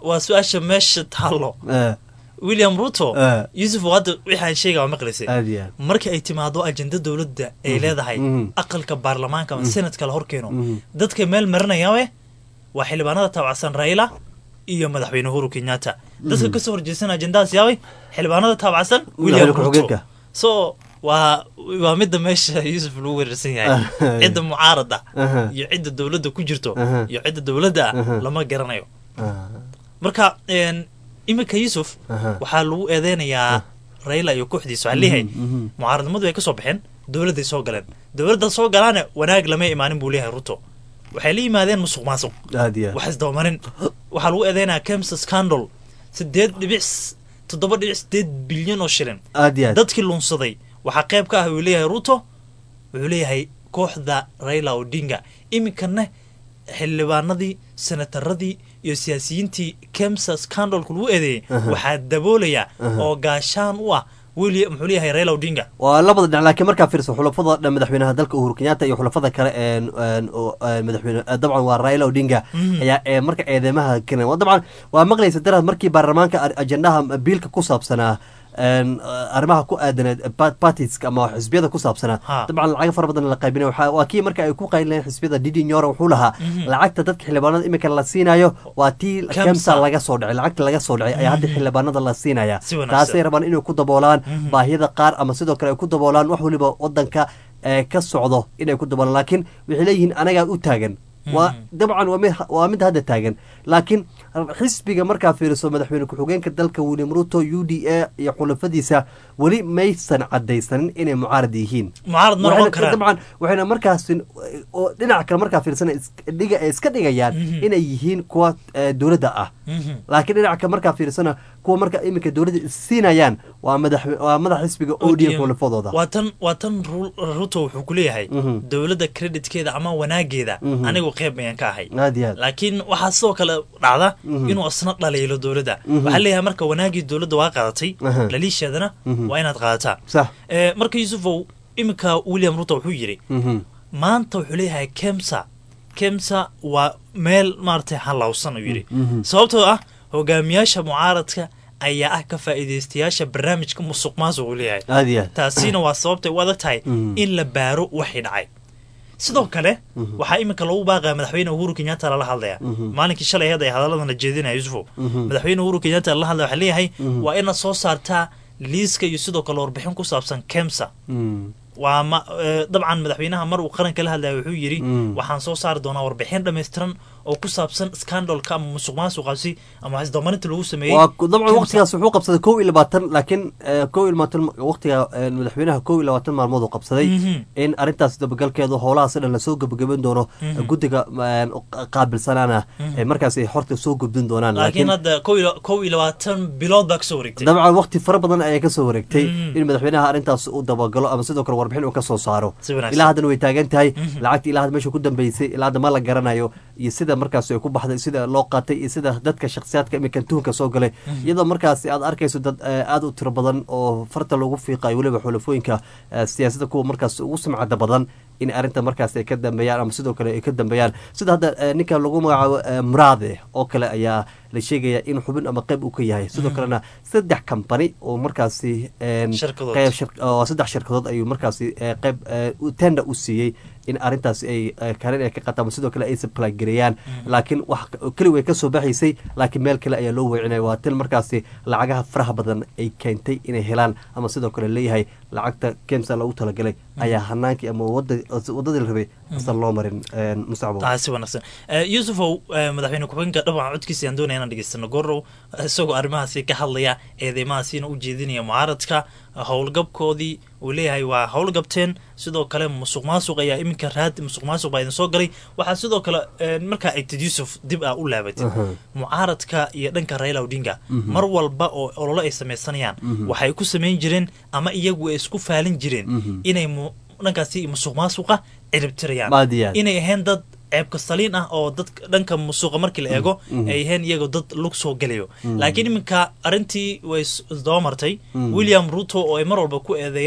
waa su-aasha meesha taallo Eh, william ruto Eh. yusuf hadda waxaan sheega waa maqlaysay aad iyo aad marka ay timaado ajenda dowladda ay leedahay mhm. aqalka baarlamaanka ama senatka la horkeeno Mhm. dadka meel marinayaawe waa xildhibaanada taabacsan raila iyo madaxweyne uhuru kenyatta dadka kasoo horjeesan ajendahaas yaaway xildhibaanada taabacsan william Madaxweyne ruto ku-xigeenka. so waa waa midda meesha yusuf lagu weerarsan yahay cidda mucaarada Aha. iyo cidda dowladda ku jirto Aha. iyo cidda dowladda Aha. ah lama garanayo Ah, marka een, iminka yusuf Aha. waxaa lagu eedeynayaa raila iyo kooxdiisa waxaa leeyahay mhm. mucaaradnimadu ay ka soo baxeen dowladday soo galeen dowladda soo galaana wanaag lama imaanin buu leeyahay ruto waxay la yimaadeen musuq maasuq aad iyo aad wax isdabamarin waxaa lagu eedeynayaa kemsa scandal sideed dhibic s- toddoba dhibic sideed bilyan oo shilin aad iyo aad dadkii lunsaday waxaa qayb ka ah uu leeyahay ruto wuxuu leeyahay kooxda raila odinga iminkana xildhibaanadii senataradii iyo siyaasiyiintii kemsa scandalku lagu eedeeyey waxaa daboolaya oo gaashaan u ah william muxuu leeyahay raila odinga waa labada dhinac laakiin markaa fiirso xulafada dhan madaxweynaha dalka uhuru kenyatta iyo xulafada kale een een oo een madaxweyne eh, dabcan waa raila odinga ayaa ee marka eedeymaha keenay waa dabcan waa maqlaysa daraad markii baarlamaanka ar- ajendaha biilka ku saabsanaa een arrimaha ku aadaneed partiska ama xisbiyada ku saabsanaa Ha. dabcan lacaga fara badan la qaybinay waxaa waa kii marka ay ku qaylinayeen xisbiyada didi nyora wuxuu lahaa lacagta dadka xildhibaanada imika la siinayo waa tii Kemsa. kemsa laga soo dhacay lacagta laga soo dhacay ayaa hadda xildhibaanada la siinaya Si wanaagsan. taasay rabaan inay ku daboolaan baahiyada qaar ama sidoo kale ay ku daboolaan wax waliba wadanka ee ka socdo inay ku daboolaan laakiin waxay leeyihiin anagaa u taagan waa dabcan waa mid waa mid hadda taagan laakiin xisbiga markaa fiiriso madaxweyne ku-xigeenka dalka william ruto u d a iyo xulafadiisa weli maysan cadaysanin inay mucaarad yihiin mucaarad ma noqon Waxayna- karaan dabcan waxayna markaas oo dhinaca kale markaa fiirsan dhiga ay iska dhigayaan inay yihiin kuwa eh, dowladda ah Mhm. laakiin dhinaca markaa fiirsana kuwa marka iminka dowladda siinayaan waa madax waa madax xisbiga odm ODM. xulafadooda waa tan waa tan Ru- ruto wuxuu ku leeyahay Mhm. dowladda creditkeeda ama wanaageeda Mhm. anigu qeyb ayaan ka ahay aad iyo aad laakiin waxaa sidoo kale dhacda Mhm. inuu isna dhaliilo dowladda Mhm. waxaa leeyahay marka wanaagii dowladda waa qaadatay Aha. dhaliisheedana Mhm. waa inaad qaadataa sax Eh, marka yusufow iminka william ruto wuxuu yidhi Mhm. maanta wuxuu leeyahay kemsa kemsa waa meel maaragtay halawsan uu yidhi Mhm. sababtoo ah hogaamiyaasha mucaaradka ayaa ah ka faa'iidaystayaasha barnaamijka musuq maasuq uu leeyahay aad iyo aad taasina waa sababtay u adag tahay Mhm. in la baaro waxay dhacay sidoo kale waxaa iminka lagu baaqaya madaxweyne uhuru kenyatta lala hadlaya maalinkii shalay ahayd ay hadalladan la jeedinaya yusufow madaxweyne uhuru kenyatta lala hadlaya waxaa leeyahay waa inaad soo saartaa liiska iyo sidoo kale warbixin ku saabsan kemsa Mm. waa ma eh, dabcan madaxweynaha mar uu qaranka la hadlaya wuxuu yidhi Mm. waxaan soo saari doonaa warbixin dhammaystiran oo ku saabsan scandalka ama musuq maasuqaasi ama isdabamarinta lagu sameeyey waa ku- dabcan Kemsa. waqtigaas wuxuu qabsaday kow iyo labaatan laakiin eh, kow iyo labaatan waqtiga eh, madaxweynaha kow iyo labaatan maalmood uu qabsaday Mhm. in arrintaas dabagalkeedu howlahaas dhan lasoo gebagaben doono guddiga eh, qaabilsanaana eh, markaas ay horta soo gudbin doonaan laakiin hadda kow iyo kow iyo labaatan bilood baa kasoo wareegtay dabcan waqti fara badan ayaa kasoo wareegtay Mhm. in madaxweynaha arrintaas uu dabagalo ama sidoo kale warbixin uu kasoo saaro Si wanaagsan. ilaa haddana way taagan tahay lacagta ilaa hadda meesha ku dambeysay ilaa hadda ma la garanayo iyo sida markaas ay ku baxday sida loo qaatay iyo sida dadka shakhsiyaadka iminkan tuhunka soo galay iyadoo markaas aad arkayso dad eh, aad u tiro badan oo farta lagu fiiqayo weliba xulafooyinka eh, siyaasadda kuwa markaas ugu sumcada badan in arrinta markaas ay ka dambeeyaan ama sidoo kale ay ka dambeeyaan sida hadda eh, ninka lagu magacaabo eh, muraade oo kale ayaa la sheegaya in xubin ama qayb uu ka yahay sidoo kalena saddex company oo markaasi een, Shirkadood. qayb shir- oo saddex shirkadood ayuu markaasi eh, qayb eh, u- tender u siiyey in arrintaas ay eh, kaalin ay ka qataan sidoo kale ay supply gareeyaan laakiin wax keli way kasoo baxaysay laakiin meel kale ayaa loo weecinaya waa til markaasi lacagaha faraha badan ay keentay inay helaan ama sidoo kale leeyahay lacagta kemsa loogu talagalay ayaa hanaankii ama wada wadadii la rabay asan loo marin een, musacbo taa si wanaagsan Eh, yusufow eh, madaxweyne ku-xigeenka dhawaca codkiisa ayaan doonaya inaan dhegeystano gorow isagoo arrimahaasi ka hadlaya eedeymahaasiina u jeedinaya mucaaradka howlgabkoodii uu leeyahay waa howlgabteen sidoo kale musuq maasuq ayaa iminka raad musuq maasuq baa idin soo galay waxaa sidoo kale eh, markaa egtid yusuf dib aa u laabatid mucaaradka iyo dhanka raila odinga mar walba oo ololo ay samaysanayaan waxay ku samayn jireen ama iyagu ay isku faalin jireen inay mu- dhankaasi musuq maasuqa ciribtirayaan Aad iyo aad. inay ahayn dad ceebka saliin ah oo dadka dhanka musuqa markii la eego ay ahayn iyagoo dad lug soo gelayo laakiin iminka arrintii way is- isdaba martay william ruto oo ay mar walba ku eedeeyaan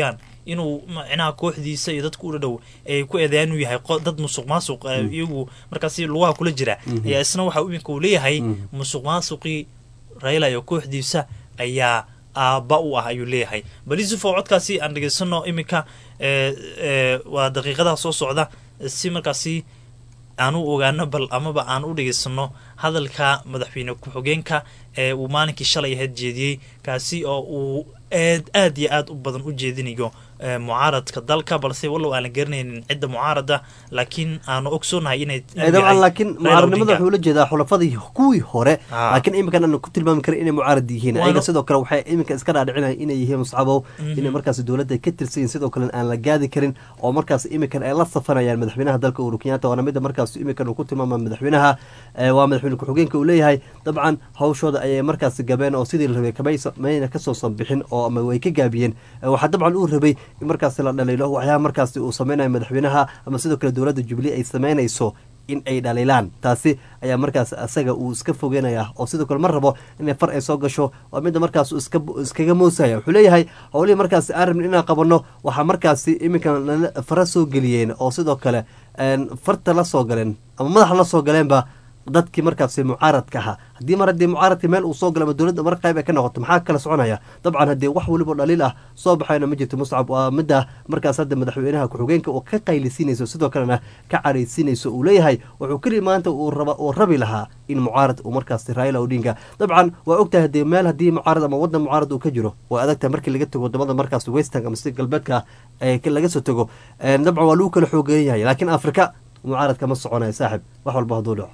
inuu macnaha kooxdiisa iyo dadka u dhow ay ku eedeeyaan inuu yahay qo- dad musuq maasuq eh, iyagu markaasi lugaha kula jira ayaa isna waxa iminka uu leeyahay musuq maasuqii raila iyo kooxdiisa ayaa aabba u ah ayuu leeyahay bal yusufo codkaasi aan dhegaysano iminka eh, eh, waa daqiiqadaha soo socda si markaasi aan u ogaano bal amaba aan u dhegaysano hadalka madaxweyne ku-xigeenka ee uu maalinkii shalay ahayd jeediyey kaasi oo uu aad aad iyo aad u badan u jeedinayo eh, mucaaradka dalka balse wallow aan la garanaynin cidda mucaarada laakiin aanu ogsoonahay inay Eh, dabcan laakiin Raila mucaaradnimada Odinga. wuxuu la jeedaa xulafadii kuwii hore Ah. laakiin iminkan aanu ku tilmaami karin inay mucaarad yihiin Waana- ayaga sidoo kale waxay iminka iska dhaadhicinayaan inay yihiin muscabow inay markaas dowladda ay ka tirsan yihiin sidoo kale aan la gaadi karin oo markaas iminkan ay la safanayaan madaxweynaha dalka uhuru kenyatta waana mida markaas iminkan uu ku tilmaama madaxweynaha eh, waa madaxweyne ku-xigeenka uu leeyahay dabcan hawshooda ayay markaas gabeen oo sidii la rabay kamay mayna kasoo sanbixin oo ama way ka gaabiyeen Eh, waxaa dabcan uu rabay in markaas la dhaliilo waxyaaba markaas uu sameynayo madaxweynaha ama sidoo kale dowladda jubilee ay sameynayso in ay dhaliilaan taasi ayaa markaas asaga uu iska fogeynaya oo sidoo kale ma rabo inay far ay soo gasho waa midda markaas uu iska iskaga moosaya wuxuu leeyahay howlihii markaas aan rabin inaan qabanno waxaa markaasi iminkan nala fara soo geliyeen oo sidoo kale een, farta la soo galeen ama madaxa la soo galeenba dadkii markaasi mucaaradka ahaa haddii mar haddii mucaaradka meel uu soo galo ama dowladda mar qayb ay ka noqoto maxaa kala soconaya dabcan haddii wax weliba dhaliil ah soo baxayna ma jirto muscab waa midda markaas hadda madaxweynaha ku-xigeenka oo ka qaylisiinayso sidoo kalena ka caraysiinayso uu leeyahay wuxuu keli maanta uu raba uu rabi lahaa in mucaarad uu markaasi raila odinga dabcan waa ogtahay haddii meel haddii mucaarad ama wadan mucaarad uu ka jiro waa adagtahay markii laga tago wadamada markaas western ama si galbeedka ee laga soo tago Een, dabcan waa lagu kala xoogeeyan yahay laakiin afrika mucaaradka ma soconayo saaxib wax walba hadduu dhaco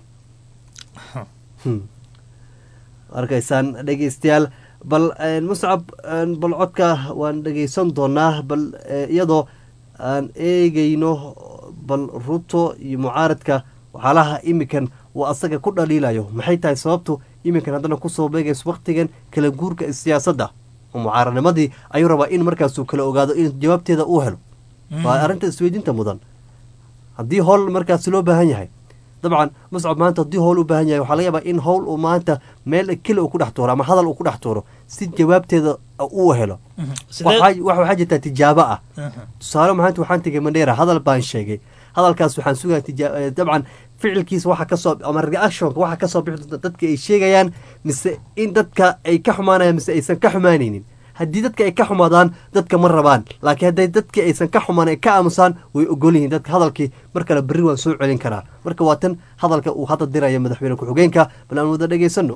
Hmm. arkaysaan dhegeystayaal bal een, muscab een, bal codka waan dhegeysan doonaa bal eh, iyadoo aan eegeyno bal ruto iyo mucaaradka waxyaalaha iminkan uu asaga ku dhaliilayo maxay tahay sababtu iminkan haddana kusoo beegayso waktigan kala guurka siyaasadda oo mucaaradnimadii ayuu rabaa in markaasuu kala ogaado in jawaabteeda uu helo waa arrinta isweydiinta mudan haddii howl markaasi loo baahan yahay dabcan muscab maanta haddii howl u baahan yahay waxaa laga yaabaa in howl uu maanta meel keli uu ku dhex tuuro ama hadal uu ku dhex tuuro si jawaabteeda uu helo Sidee- waxaa wax- waxaa jirtaa tijaabo ah Mhm. tusaale maanta waxaan tegay mandheera hadal baan sheegay hadalkaas waxaan sugaya tijaa- eh, dabcan ficilkiisa waxa kasoo ama reactionka waxa kasoo bixi doonta dadka ay sheegayaan mise in dadka ay ka xumaanayaan mise aysan ka xumaanaynin haddii dadka ay ka xumaadaan dadka ma rabaan laakiin hadday dadkii aysan ka xumaan ay ka aamusaan way ogol yihiin dadka hadalkii mar kale berri waan soo celin karaa marka waa tan hadalka uu hadda diraya madaxweyne ku-xigeenka bal aan wada dhegaysano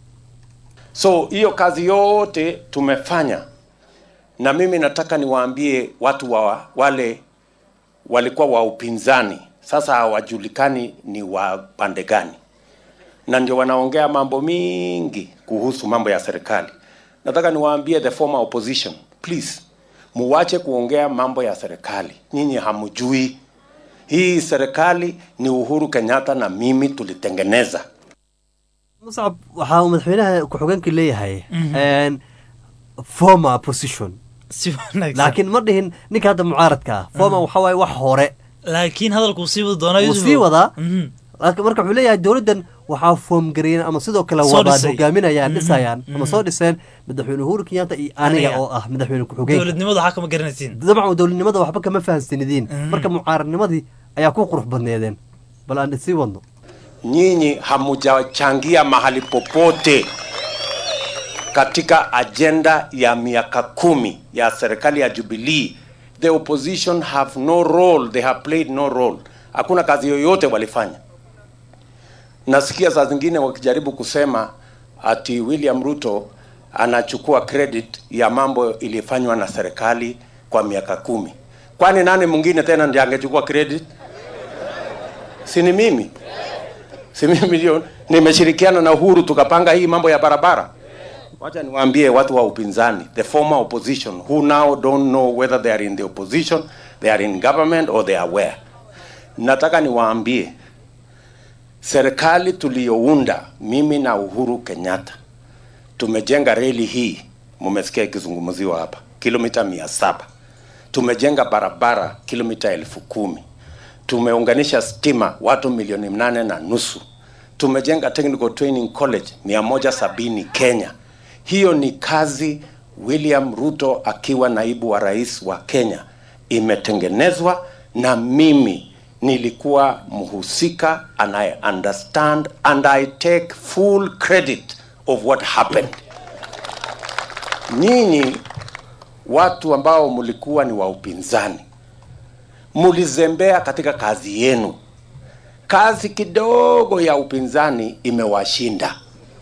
So hiyo kazi yote tumefanya, na mimi nataka niwaambie watu wa wale walikuwa wa upinzani, sasa hawajulikani ni wa pande gani, na ndio wanaongea mambo mingi kuhusu mambo ya serikali. Nataka niwaambie the former opposition, please muwache kuongea mambo ya serikali. Nyinyi hamjui hii serikali ni Uhuru Kenyatta na mimi tulitengeneza. muscab waxaa uu madaxweynaha ku-xigeenka leeyahay een, former position si wanaagsan laakiin ma dhihin ninka hadda mucaaradka ah former waxaa waaye wax hore laakiin hadalkuu sii wadi doonaa wuu Yusuf. sii wadaa Mhm. laakiin marka wuxuu leeyahay dowladdan waxaa foomgareeyeen ama sidoo kale Soo wadaan dhisay. hogaaminayaan Mhm. dhisayaan ama Mhm. soo dhiseen madaxweyne uhuru kenyatta iyo aniga Aniga. oo ah madaxweyne ku-xigeenka dowladnimada waxaa kama garanaysiin dabcan dowladnimada waxba kama fahamsanidiin Mhm. marka mucaaradnimadii ayaa ku qurux badneedeen bal aan sii wadno nyinyi hamujachangia mahali popote katika ajenda ya miaka kumi ya serikali ya Jubilee. The opposition have no role, they have played no role. Hakuna kazi yoyote walifanya. Nasikia saa zingine wakijaribu kusema ati William Ruto anachukua credit ya mambo ilifanywa na serikali kwa miaka kumi. Kwani nani mwingine tena ndiye angechukua credit? Si ni mimi? si mimi ndio nimeshirikiana na Uhuru tukapanga hii mambo ya barabara. Wacha niwaambie watu wa upinzani, the former opposition who now don't know whether they are in the opposition, they are in government or they are where. Nataka niwaambie serikali tuliyounda mimi na Uhuru Kenyatta tumejenga reli hii, mumesikia ikizungumziwa hapa, kilomita mia saba. Tumejenga barabara kilomita elfu kumi tumeunganisha stima watu milioni mnane na nusu tumejenga technical training college mia moja sabini kenya hiyo ni kazi William Ruto akiwa naibu wa rais wa Kenya imetengenezwa na mimi nilikuwa mhusika and I understand and I take full credit of what happened. Nyinyi watu ambao mlikuwa ni wa upinzani, mulizembea katika kazi yenu. Kazi kidogo ya upinzani imewashinda.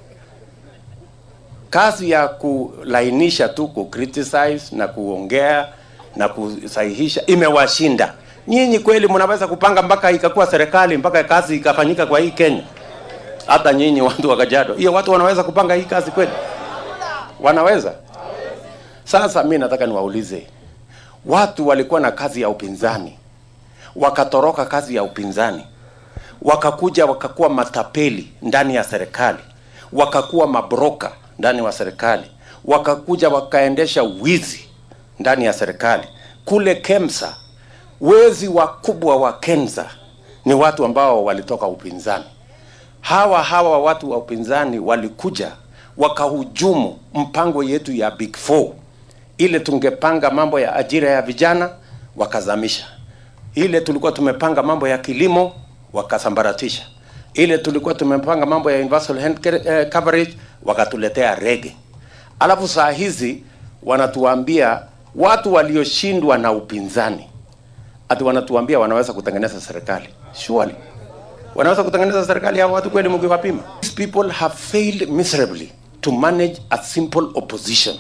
Kazi ya kulainisha tu, ku criticize na kuongea na kusahihisha imewashinda. Nyinyi kweli mnaweza kupanga mpaka ikakuwa serikali mpaka kazi ikafanyika kwa hii Kenya? Hata nyinyi watu wa Kajiado, hiyo watu wanaweza kupanga hii kazi kweli? Wanaweza? Sasa mi nataka niwaulize, watu walikuwa na kazi ya upinzani, wakatoroka kazi ya upinzani, wakakuja wakakuwa matapeli ndani ya serikali, wakakuwa mabroka ndani wa serikali, wakakuja wakaendesha wizi ndani ya serikali. Kule Kemsa, wezi wakubwa wa Kenza ni watu ambao walitoka upinzani. Hawa hawa watu wa upinzani walikuja wakahujumu mpango yetu ya Big Four ile tungepanga mambo ya ajira ya vijana wakazamisha. Ile tulikuwa tumepanga mambo ya kilimo wakasambaratisha. Ile tulikuwa tumepanga mambo ya universal health care, eh, coverage wakatuletea rege. Alafu saa hizi wanatuambia watu walioshindwa na upinzani ati wanatuambia wanaweza kutengeneza serikali. Surely wanaweza kutengeneza serikali hao watu kweli mkiwapima? These people have failed miserably to manage a simple opposition.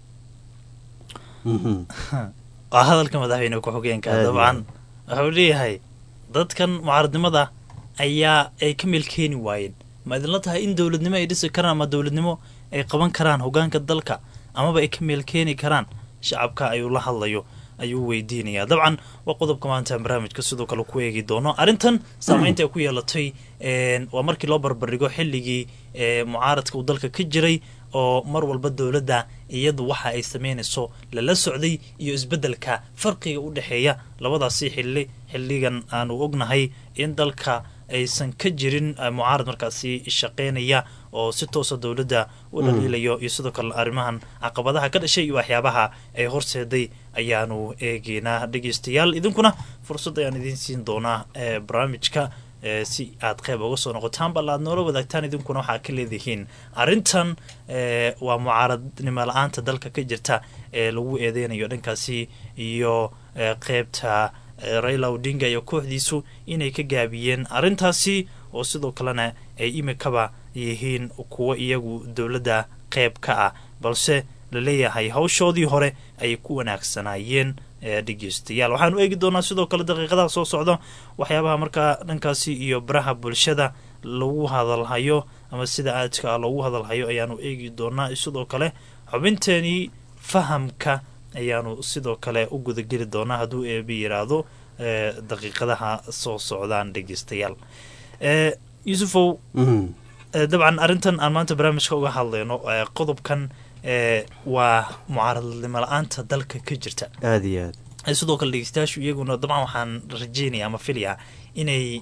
waa hadalka madaxweyne ku-xigeenka dabcan wuxuu leeyahay dadkan mucaaradnimada ayaa ay ka meel keeni waayeen ma idinla tahay in dowladnimo ay dhisi karaan ama dowladnimo ay qaban karaan hogaanka dalka amaba ay ka meel keeni karaan shacabka ayuu la hadlayo ayuu weydiinayaa dabcan waa qodobka maanta barnaamijka sidoo kale ku eegi doono arrintan saameynta ay ku yeelatay waa markii loo barbardhigo xilligii mucaaradka uu dalka ka jiray oo mar walba dowladda iyadu waxa ay sameynayso lala socday iyo isbeddelka farqiga u dhexeeya labadaasi xilli xilligan aanu ognahay in dalka aysan ka jirin mucaarad markaasi shaqeynaya oo si toosa dowladda u dhaliilayo iyo sidoo kale arrimahan caqabadaha ka dhashay iyo waxyaabaha ay horseeday ayaanu eegeynaa dhegeystayaal idinkuna fursad ayaan idiin siin doonaa barnaamijka si aad qeyb uga soo noqotaan bal aad noola wadaagtaan idinkuna waxaa ka leedihiin arrintan waa mucaaradnimo la-aanta dalka ka jirta ee lagu eedeynayo dhankaasi iyo qeybta raila odinga iyo kooxdiisu inay ka gaabiyeen arrintaasi oo sidoo kalena ay imikaba yihiin kuwo iyagu dowladda qeyb ka ah balse laleeyahay hawshoodii hore ayay ku wanaagsanaayeen dhegeystayaal waxaanu eegi doonaa sidoo kale daqiiqadaha soo socda waxyaabaha markaa dhankaasi iyo baraha bulshada lagu hadalhayo ama sida aadka ah loogu hadalhayo ayaanu eegi doonaa sidoo kale xubinteenii fahamka ayaanu sidoo kale u gudageli doonaa hadduu eebi yiraahdo daqiiqadaha soo socdaan dhegeystayaal yuusufow dabcan arrintan aan maanta barnaamijka uga hadlayno qodobkan waa mucaaradnimo la-aanta dalka ka jirta aada iyo aad sidoo kale dhegeystayaashu iyaguna dabcan waxaan rajeynaya ama filaya inay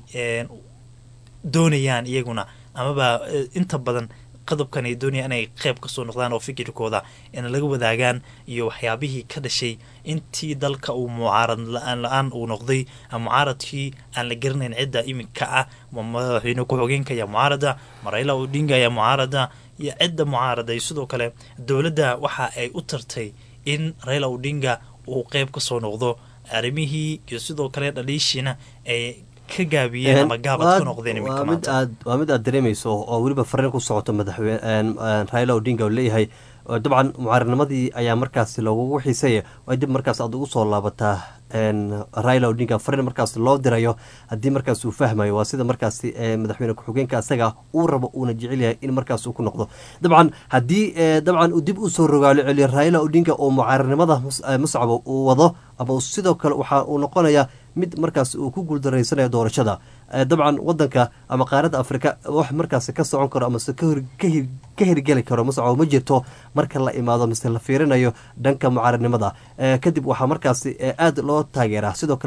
doonayaan iyaguna amaba inta badan qodobkan ay doonayaan inay qeyb kasoo noqdaan oo fikirkooda in laga wadaagaan iyo waxyaabihii ka dhashay intii dalka uu mucaarad la-aan la-aan uu noqday mucaaradkii aan la garanayn cidda iminka ah madaxweyne ku-xogeenka ayaa mucaarada marayla odinga ayaa mucaarada iyo cidda mucaarada iyo sidoo kale dowladda waxa ay u tartay in raila odinga uu qeyb kasoo noqdo arrimihii iyo sidoo kale dhaliishiina ay ka gaabiyeen ama gaabad ka noqdeen waa mid aad waa mid aad dareemayso oo weliba fariin ku socoto madaxweyne raila odinga oo leeyahay dabcan mucaaradnimadii ayaa markaas loogugu xiisaya waa dib markaas aad ugu soo laabataa raila odinga fariin markaas loo dirayo haddii markaas uu fahmayo waa sida markaas madaxweyne ku-xigeenka asaga uu rabo uuna jecel yahay in markaas uu ku noqdo dabcan haddii dabcan uu dib usoo rogaalo celiyo raila odinga oo mucaaradnimada muscabo uu wado ama sidoo kale waxa uu noqonayaa mid markaas uu ku guuldaraysanaya doorashada dabcan wadanka ama qaaradda afrika wax markaas ka socon karo amase ka hirgeli karo muscabo ma jirto marka la imaado mise la fiirinayo dhanka mucaaradnimada kadib waxaa markaas aad loo taageeraa sidoo kalena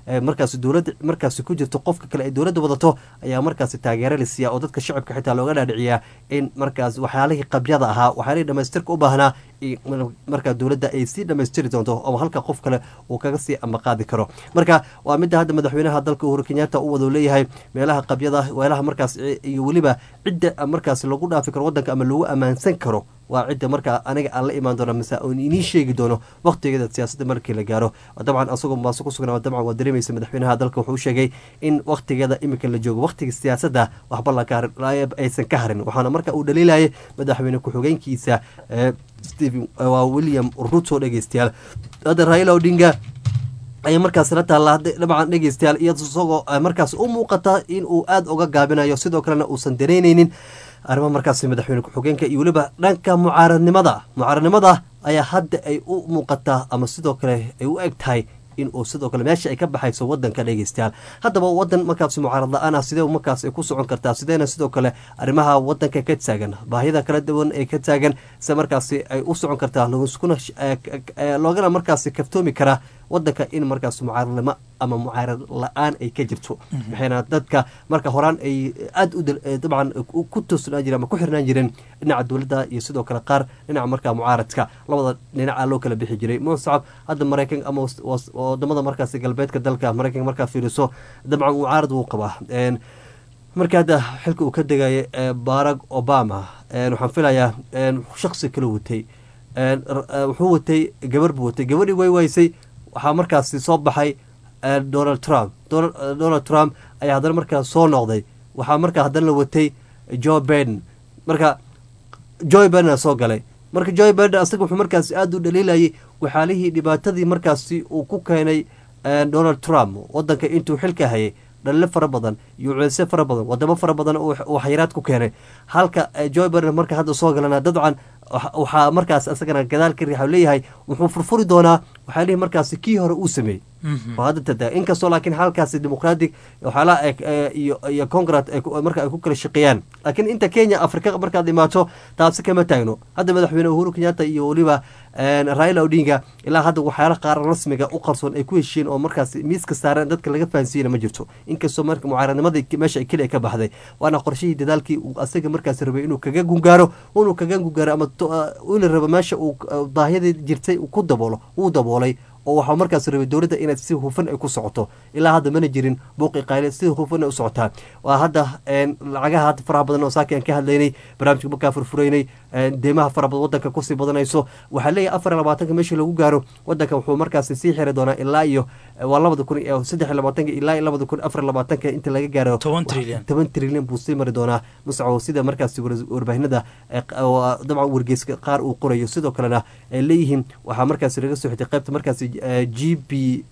markaasi dowladda markaasi ku jirto qofka kale ay dowladda wadato ayaa markaasi taageero la siiya oo dadka shacabka xitaa looga dhaadhiciyaa in markaas waxyaalihii qabyada ahaa waxyaalihii dhamaystirka u baahnaa markaa dowladda ay sii dhamaystiri doonto oo halka qof kale uu kaga sii ambaqaadi karo marka waa midda hadda madaxweynaha dalka uhuru kenyatta u wado leeyahay meelaha qabyada meelaha markaas iyo weliba cidda markaas lagu dhaafi karo wadanka ama lagu ammaansan karo waa cidda markaa aniga aan la imaan doono mise oon inii sheegi doono waqtigeeda siyaasadda markii la gaaro dabcan asagoo maaso ku sugnaa dabcan waa dareemaysa madaxweynaha dalka wuxuu sheegay in waqtigeeda iminka la joogo waqtiga siyaasadda waxba aysan ka harin waxaana marka uu dhaliilayay madaxweyne ku-xigeenkiisa stephen waa william ruto dhegeystayaal hadda raila odinga ayay markaas la taalla dabcan dhegeystayaal iyado isagoo markaas u muuqata in uu aada uga gaabinayo sidoo kalena uusan dareyneynin arrimaha markaasi madaxweyne ku-xigeenka iyo weliba dhanka mucaaradnimada mucaaradnimada ayaa hadda ay u muuqataa ama sidoo kale ay u eg tahay in uu sidoo kale meesha ay ka baxayso wadanka dhegeystayaal haddaba wadan markaasi mucaarad la-aan ah sidee markaas ay ku socon kartaa sideena sidoo kale arrimaha wadanka ka taagan baahida kala duwan ee ka taagan sida markaasi ay u socon kartaa lagskuna loogana markaasi kaftoomi karaa wadanka in markaas mucaaradnimo ama mucaarad la-aan ay ka jirto waxayna dadka marka horaan ay aada u dabcan ku toosnaan jireen ama ku xirnaan jireen dhinaca dowladda iyo sidoo kale qaar dhinaca markaa mucaaradka labada dhinaca loo kala bixi jiray musacab hadda maraykan ama wadamada markaasi galbeedka dalka maraykanka markaa fiiriso dabcan mucaarad wuu qabaa marka hadda xilka uu ka degaya barack obama waxaan filayaa shaksi kala watay wuxuu watay gabar buu watay gabadhii way waysay waxaa markaasi soo baxay donald trump donald trump ayaa haddana markaas soo noqday waxaa markaa haddana la watay joe baiden marka joe baiden soo galay marka joe baiden asaga wuxuu markaasi aada u dhaliilayay waxaalihii dhibaatadii markaasi uu ku keenay donald trump wadanka intuu xilka hayay dhalile fara badan iyo culeysyo fara badan wadamo fara badan uu xayiraad ku keenay halka joe baiden marka hadda soo galana dabcan waxaa markaas isagana gadaal ka riixa leeyahay wuxuu furfuri doonaa waxaa lihi markaasi kii hore uu sameeyey hadda inkastoo laakiin halkaasi dimuqratic waxyaalaha iyo iyo congrat marka ay ku kala shaqeeyaan laakiin inta kenya afrika markaad imaato taasi kama taagno hadda madaxweyne uhuru kenyatta iyo weliba raila odinga ilaa hadda waxyaala qaar rasmiga u qarsoon ay ku heshiiyeen oo markaas miiska saareen dadka laga fahansiiyena ma jirto inkastoo marka mucaaradnimadii meesha keli ka baxday waana qorshihii dadaalkii uu asaga markaas rabay inuu kaga gungaaro inuu kaga gungaaro ama ila rabo meesha uu baahiyadii jirtay ku daboolo uu daboolay oo waxaa markaas rabay dowladda inay si hufan ay ku socoto ilaa hadda mana jirin buuqi qayle si hufan ay u socotaa waa hadda lacagaha hadda faraha badan oo saaki aan ka hadlaynay barnaamijka markaa furfuraynay deemaha fara badan wadanka kusii badanayso waxaa leeyahay afar iyo labaatanka meeshii lagu gaaro wadanka wuxuu markaasi sii xiri doonaa ilaa iyo waa labada kun iyo saddex iyo labaatanka ilaa iyo labada kun afar iyo labaatanka inta laga gaaro toban trilyan toban trilyan buu sii mari doonaa muscawo sida markaasi warbaahinada dabcan wargeyska qaar uu qorayo sidoo kalena ay leeyihiin waxaa markaasi laga soo xitay qaybta markaasi g b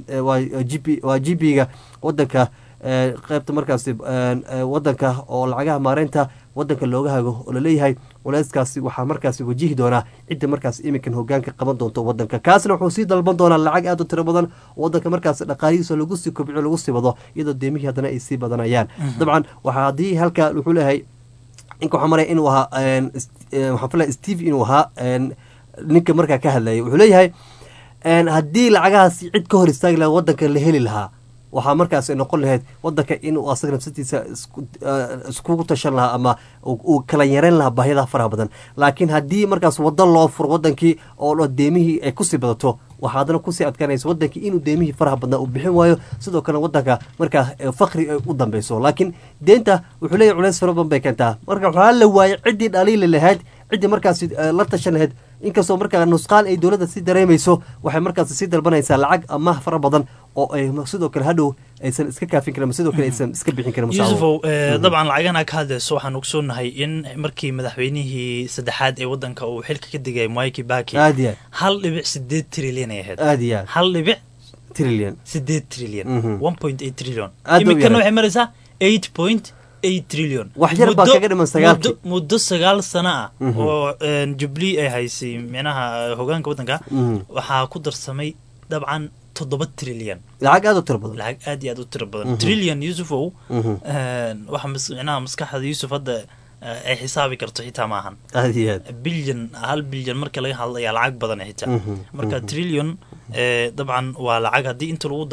g b waa g b ga wadanka qaybta markaasi wadanka oo lacagaha maareynta wadanka looga hago oo laleeyahay culeyskaasi waxaa markaasi wajihi doonaa cidda markaas iminkan hogaanka qaban doonto wadanka kaasna wuxuu sii dalban doonaa lacag aad u tiro badan wadanka markaas dhaqaalihiisa lagu sii kobciyo lagu sii wado iyadoo deemihii haddana ay sii badanayaan dabcan waxaa haddii halka wuxuu leeyahay inka waxaa maraya inuu ahaa waxaan filaya steve inuu ahaa ninka markaa ka hadlayay wuxuu leeyahay haddii lacagahaasi cid ka hor istaagi lahaa wadanka la heli lahaa waxaa markaas noqon lahayd wadanka inuu asaga nafsadiisa iskugu tashan lahaa ama uu kala yareyn lahaa baahyadaa faraha badan laakiin haddii markaas wado loo furo wadankii oo deemihii ay kusii badato waxaa haddana kusii adkaanaysa wadankii inuu deemihii faraha badnaa uu bixin waayo sidoo kale wadanka markaa fakri ay u dambeyso laakiin deenta wuxuu leeyahy culeys fara badan bay keentaa marka waxaa la waayay ciddii dhaliili lahayd ciddii markaasi la tashan lahayd inkastoo markaa nusqaan ay dowladda si dareemayso waxay markaas sii dalbanaysaa lacag amaah fara badan oo ay sidoo kale hadhow aysan iska kaafin karin sidoo kale aysan iska bixin karin yuusufow dabcan lacagana ka hadlayso waxaan ogsoonahay in markii madaxweynihii saddexaad ee wadanka uu xilka ka digay mwai kibaki aad iyo hal dhibic sideed trilyan ay ahayd aad iyo aad hal dhibic trillion sideed trilyan Mhm. one point eight trillion Aad u iminkana yaray. waxay maraysaa eight point eight trillion Wax yar baa Muddo- kaga dhiman sagaalkii. muddo- muddo sagaal sano ah Mhm. oo jubilee ay haysay micnaha eh, hogaanka wadanka Mhm. waxaa ku darsamay dabcan toddoba trilyan lacag aad u tiro badan lacag aad iyo aad u tiro badan Mhm. trillion yuusufow Mhm. waxa mas- micnaha maskaxda yuusuf hadda eh, ay xisaabi karto xitaa maahan aad iyo aad bilyan hal bilyan marka laga hadlayaa lacag badan xitaa Mhm, marka mhm. trillion eh, dabcan waa lacag haddii inta lagu daadiyo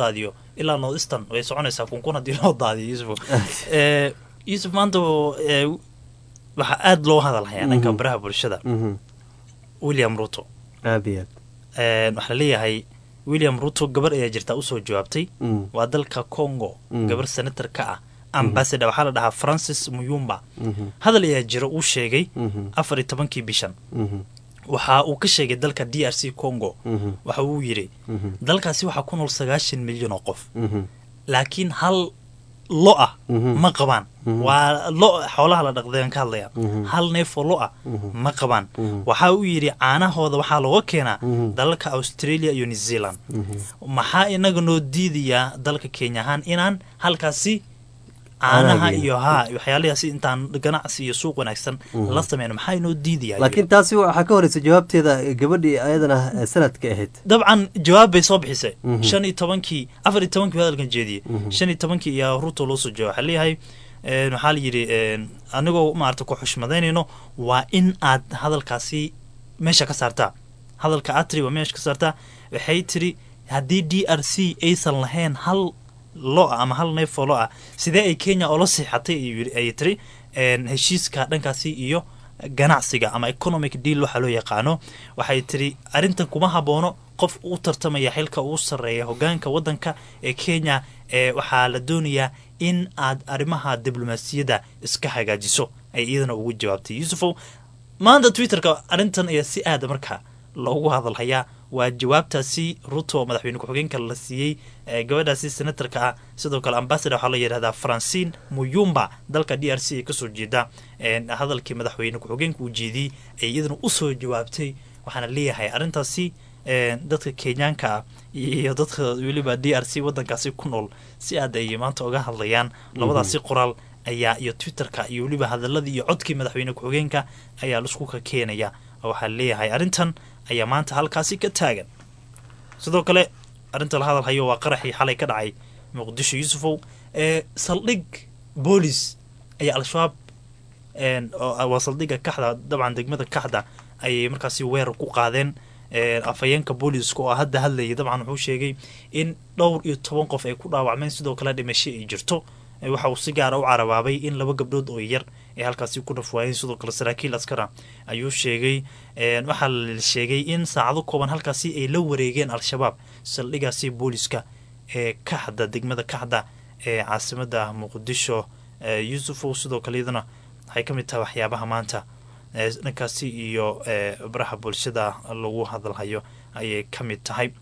ilaa north eastern way soconaysaa kunkun haddii loo daadiyo yusuf Eh, yusuf maanta eh, waxaa aada loo hadalhayaa dhanka Mhm. baraha bulshada Mhm. william ruto aad iyo aad Eh, waxaa laleeyahay william ruto gabar ayaa jirtaa usoo jawaabtay Mm. waa dalka congo Mm. gabar senator ka ah ambassador waxaa la dhahaa francis muyumba Mhm. hadal ayaa jira uu sheegay Mhm. afar iyo tobankii bishan Mhm. waxa uu ka sheegay dalka d r c congo Mhm. waxa uu yidhi Mhm. dalkaasi waxaa ku nool sagaashan milyan oo qof Mhm. laakiin hal lo ah Mhm. ma qabaan Mhm. waa lo xoolaha la dhaqdeen ka hadlaya Mhm. hal neef oo lo ah Mhm. ma qabaan Mhm. waxa uu yidhi caanahooda waxaa looga keenaa Mhm. dalalka australia iyo new zealand Mhm. maxaa inaga noo diidayaa dalka kenya ahaan inaan halkaasi Caanaha caanaha geeyno. iyo haa waxyaalahaasi intaan ganacsi iyo suuq wanaagsan Mhm. la sameyno maxaa inoo diidayaa laakiin taasi waxaa ka horeysa jawaabteeda gabadhii ayadana eh, sanadka ahayd dabcan jawaab bay soo bixisay Mhm. shan iyo tobankii afar iyo tobankii buu hadalkan jeediyey Mhm. shan iyo tobankii iyo ruto loo soo jawaab waxaa leeyahay een, waxaa la yidhi een, anigoo maarata ku xushmadaynayno waa in aad hadalkaasi meesha ka saartaa hadalka aad tiri waa meesha ka saartaa waxay tiri haddii d r c aysan lahayn hal lo ah ama hal neef oo lo ah sidee ay kenya oola siixatay ayuu yidhi- ayay tiri een, heshiiska dhankaasi iyo ganacsiga ama economic deal waxaa loo yaqaano waxay tiri arrintan kuma haboono qof u tartamaya xilka ugu sarreeya hogaanka waddanka ee kenya ee waxaa la doonayaa in aad arrimaha diblomaasiyadda iska hagaajiso ay iyadana ugu jawaabtay yuusufow maanta twitterka arrintan ayaa si aada marka loogu hadalhayaa waa jawaabtaasi ruto madaxweyne ku-xigeenka la siiyey ee gabadhaasi senatarka ah sidoo kale ambassador waxaa la yidhahdaa francine muyumba dalka d r c ay kasoo jeeda een, hadalkii madaxweyne ku-xigeenka uu jeediyey ay iyadana usoo jawaabtay waxaana leeyahay arrintaasi een, dadka kenyaanka ah iyo dadka weliba d r c wadankaasi ku nool si aad ay maanta uga hadlayaan labadaasi qoraal ayaa iyo twitterka iyo weliba hadaladii iyo codkii madaxweyne ku-xigeenka ayaa laisku ka keenaya oo waxaa leeyahay arrintan ayaa maanta halkaasi ka taagan sidoo kale arrinta la hadal hayo waa qaraxii xalay ka dhacay muqdisho yuusufow ee saldhig boolis ayaa al-shabaab een, oo- waa saldhigga kaxda dabcan degmada kaxda ayay markaasi weerar ku qaadeen een, afhayeenka booliska oo hadda hadlayay dabcan wuxuu sheegay in dhowr iyo toban qof ay ku dhaawacmeen sidoo kale dhimasho ay jirto Ee, waxa uu si gaara u carabaabay in laba gabdhood oo yar ay halkaasi ku dhafwaayeen sidoo kale saraakiil askara ayuu sheegay een, waxaa la sheegay in saacado kooban halkaasi ay la wareegeen al-shabaab saldhigaasi booliska ee kaxda degmada kaxda ee caasimada muqdisho ee yuusufow sidoo kale iyadana waxay ka mid tahay waxyaabaha maanta ee dhankaasi iyo ee baraha bulshada lagu hadalhayo ayay ka mid tahay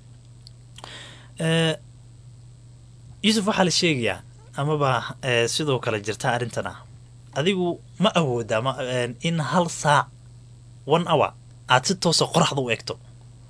Ee, yuusuf waxaa la sheegayaa amaba ee, sidoo kale jirta arrintan ah adigu ma awooda ma een, in hal saac one hour aad si toosa qoraxda u egto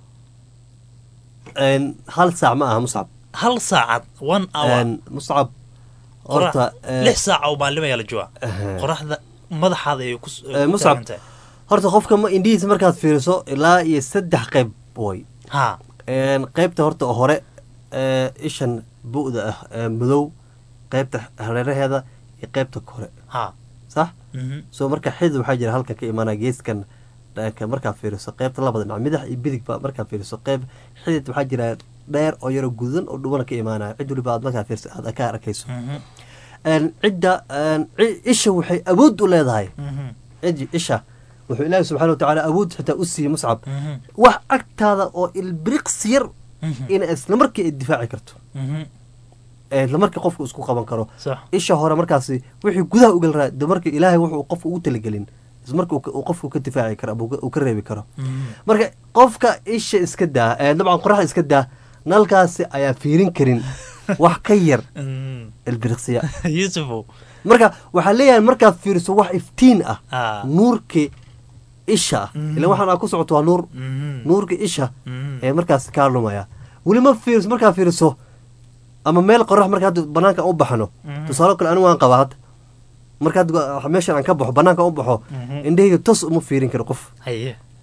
Een, hal saac ma aha muscab hal saacad one hour Een, muscab qorax- horta eh, lix saac oo maalin ayaa la joogaa Aha. qoraxda madaxaada ay ku Eh, ku Muscab. taagan tahay horta qofka ma indhihiisa markaad fiiriso ilaa iyo saddex qayb way ha Een, qaybta horta hore ee, ishan bu'da ah ee madow qaybta hareeraheeda iyo qaybta kore ha sax mhm, soo marka xidid waxaa jira halkan ka imaanaya geeskan dhanka markaad fiiriso qaybta labada dhinac midax iyo bidig ba markaad fiiriso qayb xidid waxaa jira dheer oo yaro gudan oo dhubana ka imaanaya cid waliba aad markaad fiiriso aad ka arkayso mhm, Een, cidda een, ci- isha waxay awood u leedahay mhm, cidi isha wuxuu ilaahi subxaana watacaala awood xitaa u siiyey muscab mhm, wax agtaada oo ilbiriqsi yar mhm, in isla markii ay difaaci karto mhm, ee isla markii qofku isku qaban karo sax isha hore markaasi wixii gudaha ugal raa de marka ilaahay wuxuu qofku ugu talagelin isla marka uu ka- uu qofku ka difaaci karo ama uu ka- uu ka reebi karo mhm, marka qofka isha iska daa ee dabcan qoraxda iska daa nalkaasi ayaa fiirin karin wax ka yar mhm. ilbiriqsiya yuusufow marka waxaa leeyahay markaad fiiriso wax iftiin ah Ah. nuurki isha ah Mhm. ilan waxaan aa ku socoto waa nuur Mhm, nuurka isha mhm, ee markaas kaa lumaya weli ma fiiriso markaa fiiriso ama meel qorax marka hadda banaanka aan u baxno Mhm. tusaale kale anigu waan qabaa hadda marka hadda meeshan aan ka baxo banaanka aan u baxo Mhm. indhahayga tos uma fiirin karo qof haye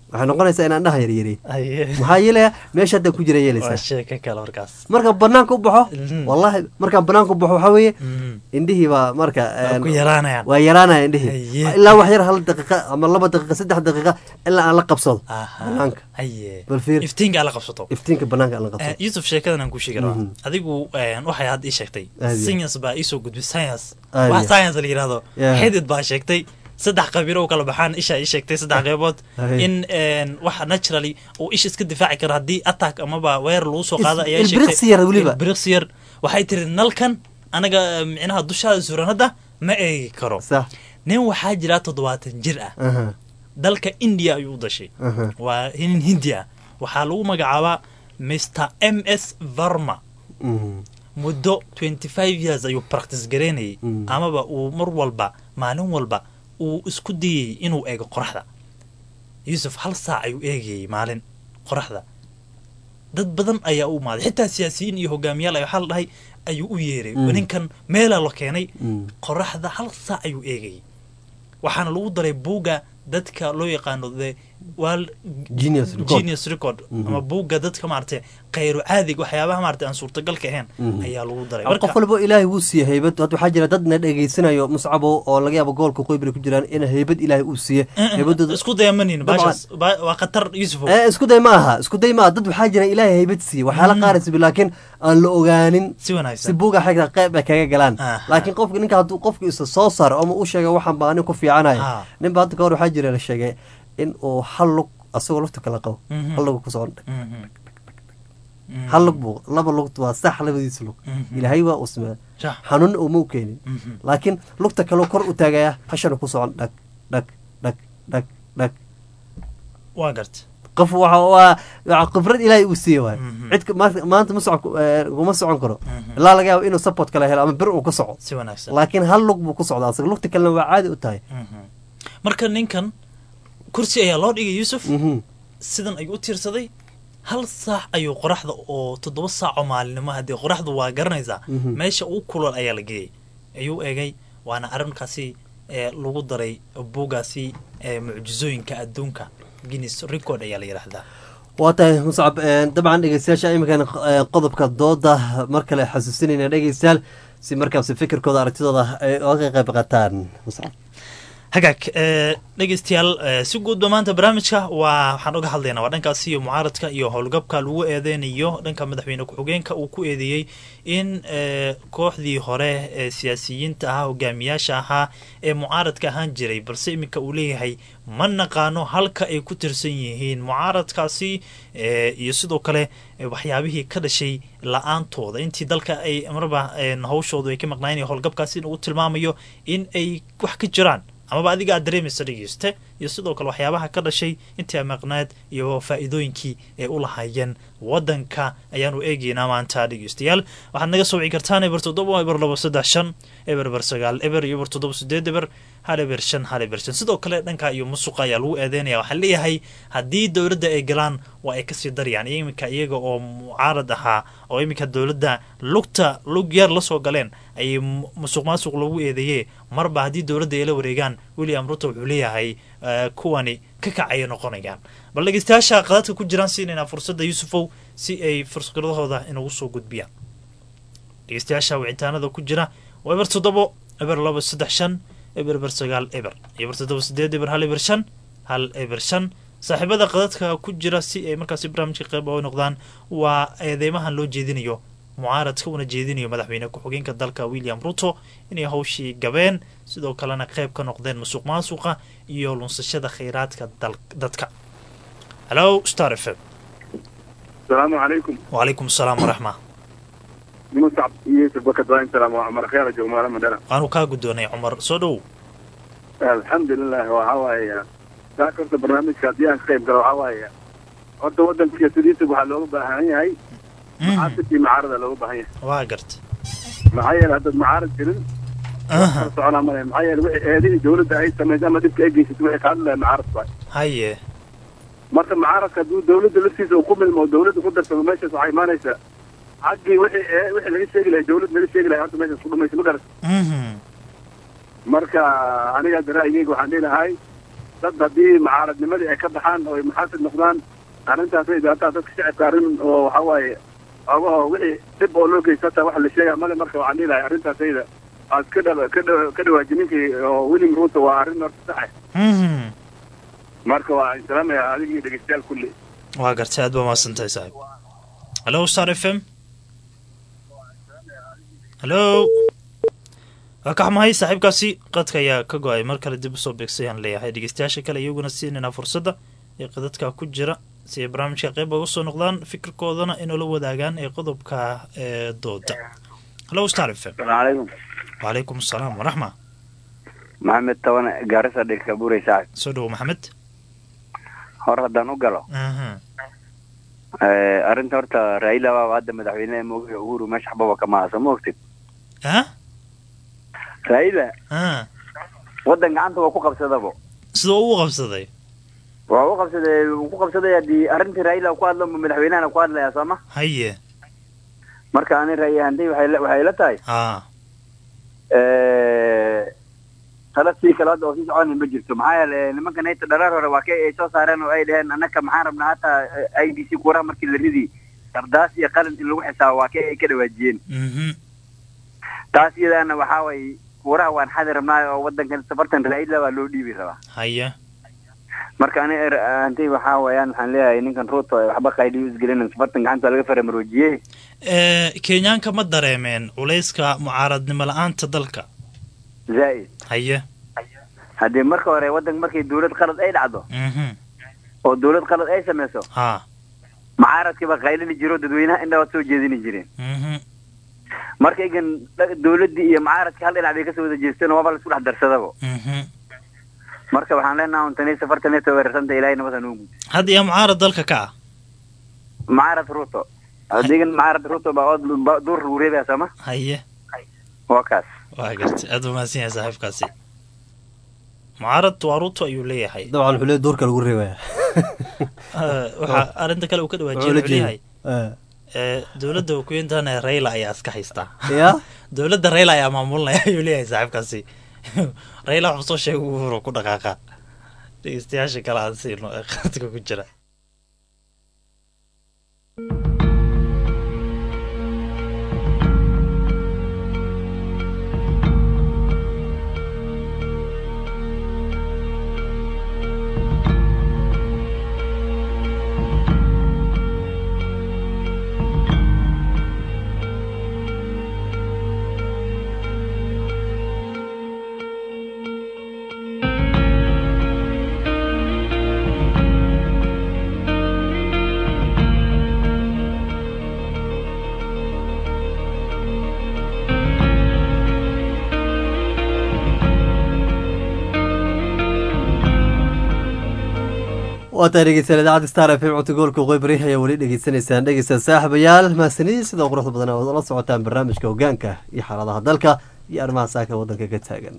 waxay noqonaysaa inaan dhaha yaryarey Haye. maxaa yeelaya meesha hadda ku jira waa yeelaysaa sheeko kale markaas markaan banaanka u baxo Mhm. wallahi markaan banaanka u baxo waxaa weeye Mhm. indhihii baa marka Waa een, ku yaraanayaan waa yaraanaya indhihii Haye. ilaa wax yar hal daqiiqa ama laba daqiiqa saddex daqiiqa ilaa aan la qabsado Aha. banaanka haye bal fiir iftiinka ala qabsato iftiinka banaanka aan la Eh, qabsado yusuf sheekadan aan ku sheegi rabaa Mhm. adigu eh, waxay hadda ii sheegtay Aad iyo. science baa iisoo gudbay science Aad wax iyo. science la yidhahdo Yeah. xidid baa sheegtay saddex qabiilo u kala baxaan isha ii sheegtay saddex qeybood Aye. in een, waxa naturally uu isha iska difaaci karo haddii attack amaba weer lagu soo qaado Is- ayaa ii ilbiriqsi yar weliba. ilbiriqsi yar waxay tiri nalkan anaga eh, micnaha dushaada suran hadda ma eegi karo sax nin waxaa jira toddobaatan jir ah aha dalka india ayuu u dhashay aha waa nin hindi ah waxaa lagu magacaabaa mr m s varma Mhm. muddo 25 years ayuu practice garaynayay Mm. amaba uu mar walba maalin walba uu isku dayay inuu eego qoraxda yuusuf hal saac ayuu eegayay maalin qoraxda dad badan ayaa u imaaday xitaa siyaasiyiin iyo hogaamiyaal ay waxaa la dhahay ayuu u yeeray Mm. ninkan meelaa la keenay Mm. qoraxda hal saac ayuu eegayay waxaana lagu daray buugga dadka loo yaqaano the world Genius record. genius record Mhm. ama buugga dadka maaragtay khayru caadiga waxyaabaha maaragtay aan suurtagalka ahayn Mhm. ayaa lagu daray qof walba ilaahay wuu siiye haybad hadda waxaa jira dad na dhegeysanayo muscabo oo laga yaabo gobolka qoybri ku jiraan in haybad ilaahay uu siiye haybadooda isku dayamanin Dabcan. baashaas ba- waa khatar yusuf Eh, isku day ma aha isku day ma aha dad waxaa jira ilaahay haybad siiye waxyaala Mhm. qaaraysa laakiin aan la ogaanin si si wanaagsan buuga xigta qeyb ay kaga galaan Aha. laakiin qofka ninka hadduu qofka isa soo saaro ama u sheega waxaan baa anin ku fiicanaya Ah. ninba hadda kahor waxaa jira la sheegay in uu hal lug asagoo lugta kala qabo Mhm. hal lug kusoo dhig Mhm. Mhm. hal lug buu laba lug waa sax labadiisa lug Mhm. ilaahay waa uu sameeya Sax. xanuun uma u keenin Mhm. laakiin lugta kaleo kor u taagaya hashana ku socon dhag dhag dhag dhag dhag waa garta qof waxa waa waa khibrad ilaahay uu siiye waay Mhm. cid ka- maanta maanta ma socon eh, kuma socon karo Mhm. ilaa laga yaabo inuu support kala helo ama bir uu ka soco si wanaagsan laakiin hal lug buu ku socdaa asaga lugta kalena waa caadi u tahay Mhm. marka ninkan kursi ayaa loo dhigay yusuf Mhm. sidan ayuu u tiirsaday hal saac ayuu qoraxda oo toddoba saac oo maalinimo haddii qoraxdu waa garanaysaa Mhm. meesha ugu kulol ayaa la geeyey ayuu eegay waana arrinkaasi ee lagu daray buugaasi ee mucjizooyinka adduunka guinness record ayaa la yidhaahdaa waa tahay muscab eh, dabcan dhegeystayaasha iminkan eh, qodobka dooda mar kale xasuusinayna dhegeystayaal si markaasi fikirkooda aragtidooda ay oga qayb qaataan muscab hagaag ee, dhegeystayaal ee, si guudba maanta barnaamijka waa waxaan uga hadlaynaa waa dhankaasi iyo mucaaradka iyo howlgabka lagu eedeynayo dhanka madaxweyne ku-xigeenka uu ku eedeeyey in ee, kooxdii hore ee siyaasiyiinta ahaa hogaamiyaasha ahaa ee mucaaradka ahaan jiray balse iminka uu leeyahay ma naqaano halka ay ku tirsan yihiin mucaaradkaasi ee, iyo sidoo kale ee, waxyaabihii ka dhashay la-aantooda intii dalka ay marba ee, hawshoodu ay ka maqnaayeen iyo howlgabkaasi in uu tilmaamayo in ay wax ka jiraan amaba adiga aad dareemaysa dhegeyste iyo sidoo kale waxyaabaha ka dhashay intii maqnaad iyo faa'iidooyinkii ay u lahaayeen wadanka ayaanu eegeynaa maanta dhegeystayaal waxaad naga soo wici kartaan eber toddoba eber labo saddex shan eber eber sagaal eber iyo eber toddoba sideed eber hal eber shan hal eber shan sidoo kale dhanka iyo musuqa ayaa lagu eedeynaya waxaa leeyahay haddii dowladda ay galaan waa ay kasii darayaan iminka iyaga oo mucaarad ahaa oo iminka dowladda lugta lug yar lasoo galeen ayay mu- musuq maasuq lagu eedeeye marba haddii dowladda ay la wareegaan william ruto wuxuu leeyahay eh, kuwani ka kacaya noqonayaan bal dhegeystayaasha qadadka ku jiraan siinaynaa fursadda yuusufow si ay fursadahooda inagu soo gudbiyaan dhegeystayaasha wicitaanada ku jira waa eber toddobo eber labo saddex shan eber eber sagaal eber eber toddoba sideed eber hal eber shan hal eber shan saaxiibada qadadka ku jira si ay markaasi barnaamijka qeyb oga noqdaan waa eedeymahan loo jeedinayo mucaaradka una jeedinayo madaxweyne ku-xigeenka dalka william ruto inay hawshii gabeen sidoo kalena qeyb ka noqdeen musuq maasuqa iyo lunsashada khayraadka dal- dadka halo star f m asalaamu calaykum wacalaykum asalaam waraxma muscab yusuf bakad waa salaam waa cumar khyaala joog maala madhana waanu kaa guddoonay cumar soo dhow alxamdulilah waxaa waaye saaka horta barnaamijka haddii aan ka qayb galo waxaa waaye horta waddanka siyaasaddiisa waxaa looga baahan yahay mucaasidkii mucaarada looga baahan yahay waa garta maxaa yeele haddaad mucaarad jirin Aha. kala soconaa male maxaa yeele wixii eedihii dowladda ay samaysay ama dhibka ay geysatay wixii ka hadlaya mucaarad waay haye marka mucaaradka hadduu dowladda laftiisa uu ku milmo oo dowladda ku darsamo meeshaas waxaa imaanaysaa xaggii wixii ee wixii laga sheegi lahay dowlad laga sheegi lahay horta meeshaas ku dhumaysa ma garat Mhm. marka aniga hadda ra'yigeyga waxaan dhihi lahay dad haddii mucaaradnimadii ay ka baxaan oo ay muxaasib noqdaan arrintaasay dhibaataa dadka shacibka arrin oo waxa waaye ogaho wixii dhib oo loo geysta hataa waxa la sheegaya male marka waxaan dhihi lahay arrintaasayda aad ka dha ka dha ka dhawaaji ninkii oo william ruto waa arrin horta saxe Mhm. marka waa salaamaya adigii dhegeystayaal kulli waa gartay aad baa mahadsantahay saaxiib hallo star f m hallo waa ka xumahay saaxiibkaasi qadka ayaa ka go-ay mar kale dib usoo beegsay aan leeyahay dhegeystayaasha kale iyaguna siinayna fursadda ee qadadka ku jira si ay barnaamijka qeyb uga soo noqdaan fikirkoodana inoola wadaagaan ee qodobka ee dooda hallo star f m salaamu calaykum wacalaykum asalaam waraxma maxamed taban gaarisa dhegka buray saaxib soo dhowo maxamed hor haddaan u galo Mhm. Eh, arrinta horta raila baaba hadda madaxweynaha moogaha uhuru meesha waxbaba kama aha soo ma ogtid ah raila ah waddan gacanta waa ku qabsadabo sidoo uu qabsaday waa u qabsaday wuu ku qabsaday haddii arrintii raila ku hadlo ma madaxweynahana ku hadlaya soo ma haye marka ani rayi ahaantay waxay la- waxay la tahay ah Eh, tala sii kale hadda oo sii soconi ma jirto maxaa yeele nimanka nayta dharaar hore waa kay ay soo saareen oo ay dhaheen annaka maxaan rabnaa hataa i d c kuuraha markii la ridi sardaas iyo qalin in lagu xisaabo waa kay ay ka dhawaajiyeen mhm taas iyadaana waxaa waye kuuraha waan xadi rabnaa oo wadankan safartan raila baa loo dhiibi rabaa haye marka ani er- ahantay waxaa weeyaan waxaan leeyahay ninkan ruto ee waxba qayliyo isgelinin safartan gacanta laga faramaroojiyey ee kenyaanka ma dareemeen culayska mucaaradnimo la-aanta dalka zaa'id haye haddii marka hore wadanka markay dawlad qalad ay dhacdo mhm oo dawlad qalad ay samayso ha mucaaradkiiba qaylini jiro dadweynaha indhabaad soo jeedini jireen mhm marka igan dha- dawladdii iyo mucaaradkii hal dhinac bay kasoo wada jeesteen oo waaba la isku dhex darsadaba mhm marka waxaan leenaha untani safartan ay weerarsanta ilaahay nabada nugu hadda yaa mucaarad dalka ka ah mucaarad ruto adigan mucaarad ruto baa ood ba- duur lagu reebaya sooma haye waa kaas waa gartay aad buu mahadsan yahay saaxiibkaasi mucaarad waa ruto ayuu leeyahay dabcan wuxuu leeyahay duurka lagu reebaya Eh, waxaa arrinta kale uu ka dhawaajiyay Wuxuu la wuxuu leeyahay jeedaa. ee dowladda wakiintana rayla ayaa iska haystaa Ya? dowladda rayla ayaa maamulinaya ayuu leeyahay saaxiibkaasi rayla waxuu soo sheegay uhuru ku dhaqaaqa dhegeystayaasha kale aan siino ee qadka ku jira waa tahay dhegeystayaal idaacadda star f m codka gobolka qoybari ayaa weli dhegeysanaysaan dhegeysta saaxiibayaal mahadsanidii sida quruxda badan oo la socotaan barnaamijka hogaanka iyo xaaladaha dalka iyo arrimaha saaka waddanka ka taagan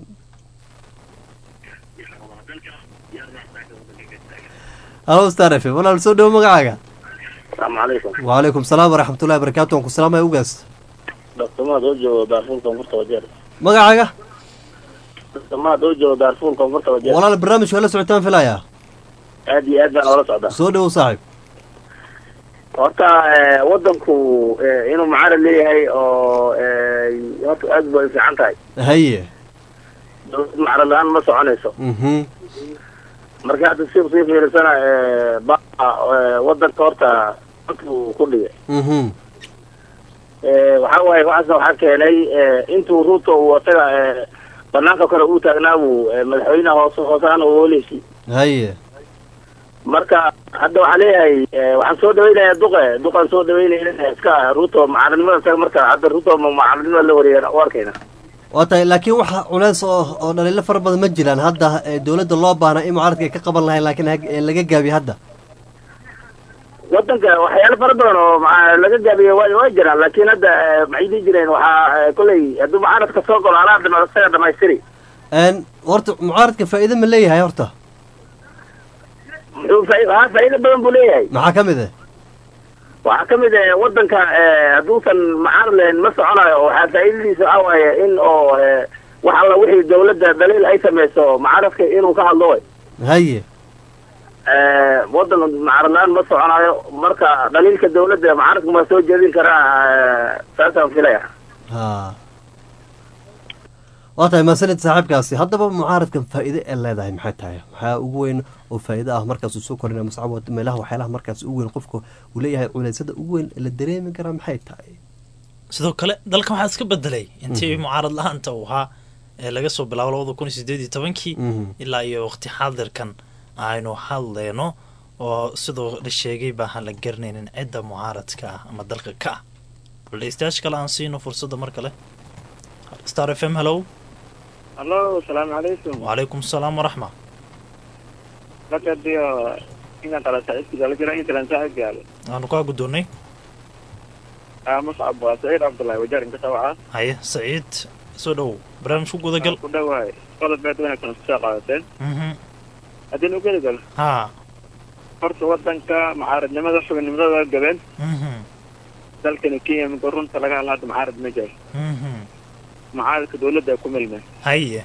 halo star f m walaal soo dhowo magacaaga asalaamu calaykum wacalaykum salaam waraxmatullahi barakaatu waan ku salaamaya ugaas dhaqtamaad oo joogo daarfuul koonfurta wajeer magacaaga dhaqtamaad oo joogo daarfuul koonfurta wajeer walaal barnaamijka waa la socotaan filaya aad iyo aad baan oola socdaa soo dhowow saaxiib horta eh, wadanku eh, inuu mucaarad leeyahay oo eh, horta aad bay u fiican tahay haye dowlad mucaarad la-aan ma soconayso mhm marka hadda si sii fiirisana eh, ba eh, wadanka horta buu ku dhigay mhm Eh, waxaa waaye waxaasna waxaa keenay eh, intuu ruto uu asaga eh, banaanka kale uu taagnaa buu eh, madaxweynaha hoose hoosaana uu oleysi haye marka hadda waxaa leeyahay eh, waxaan soo dhaweynayaa duqe duqaan soo dhaweynaya iska ruto mucaaradnimada isaga marka hadda ruto ma mucaaradnimada la wareega u arkayna waa tahay laakiin waxa culeys oo oo dhaliilo fara badan ma jiraan hadda ee dowladda loo baana in mucaaradka ay ka qaban lahayn laakiin hag- ee laga gaabiyo hadda wadanka waxyaalo fara badan oo maca- laga gaabiya way way jiraan laakiin hadda eh, maxay dhihi jireen waxaa eh, kolley hadduu mucaaradka soo galo anaa dhama isaga dhamaystiri n horta mucaaradka faa'iido ma leeyahay horta muxuu faa- haa faa'iido badan buu leeyahay maxaa ka mid ah waxaa ka mid ah wadanka eh, hadduusan mucaarad lahayn ma soconayo oo waxaa faa'iidadiisa waxaa waaye in oo eh, wax alla wixii dawladda daliil ay samayso mucaaradka inuu ka hadlo way haye Eh, wadan mucaaradlaan ma soconayo marka dhaliilka dawladda mucaaradka ma soo jeedin karaa eh, saasaan filaya ha waa tahay maasanid saaxiibkaasi haddaba mucaaradkan faa'iide ee leedahay maxay tahay maxaa ugu weyn oo faa'iide ah markaas uu soo korina mascabo meelaha waxyaalaha markaas ugu weyn qofka uu leeyahay culeysada ugu weyn ee la dareemi karaa maxay tahay sidoo kale dalkan waxaa iska bedelay intii mucaarad la-aanta uu ahaa ee laga soo bilaabo labada kun iyo sideed iyo tobankii Mhm. ilaa iyo waqti xaadirkan aynu hadleyno oo sidoo la sheegay baahan la garanaynin cidda mucaaradka ah ama dalka ka ah bal dhegeystayaasha kale aan siino fursadda mar kale star f m hello hallo asalaamu calaykum wacalaykum asalaam waraxma lakadiyo inaan kala saaxiibkiisa la jira intalan saaxiibka yaalo waanu kaa guddoonnay ah muscab waa saciid cabdullahi wajaar inka sawaca haye saciid soo dhowow barnaamijku gudagal ku dhawahay qodod beed wanaagsan kusoo qaadateen Mhm. haddii nu geli gal haa horta wadanka mucaaradnimada xubinimada waa gabeen Mhm. dalkani kenya marka runta laga hadla hadda mucaarad ma jiro Mhm. mucaaradka dawladda ay ku milmeen haye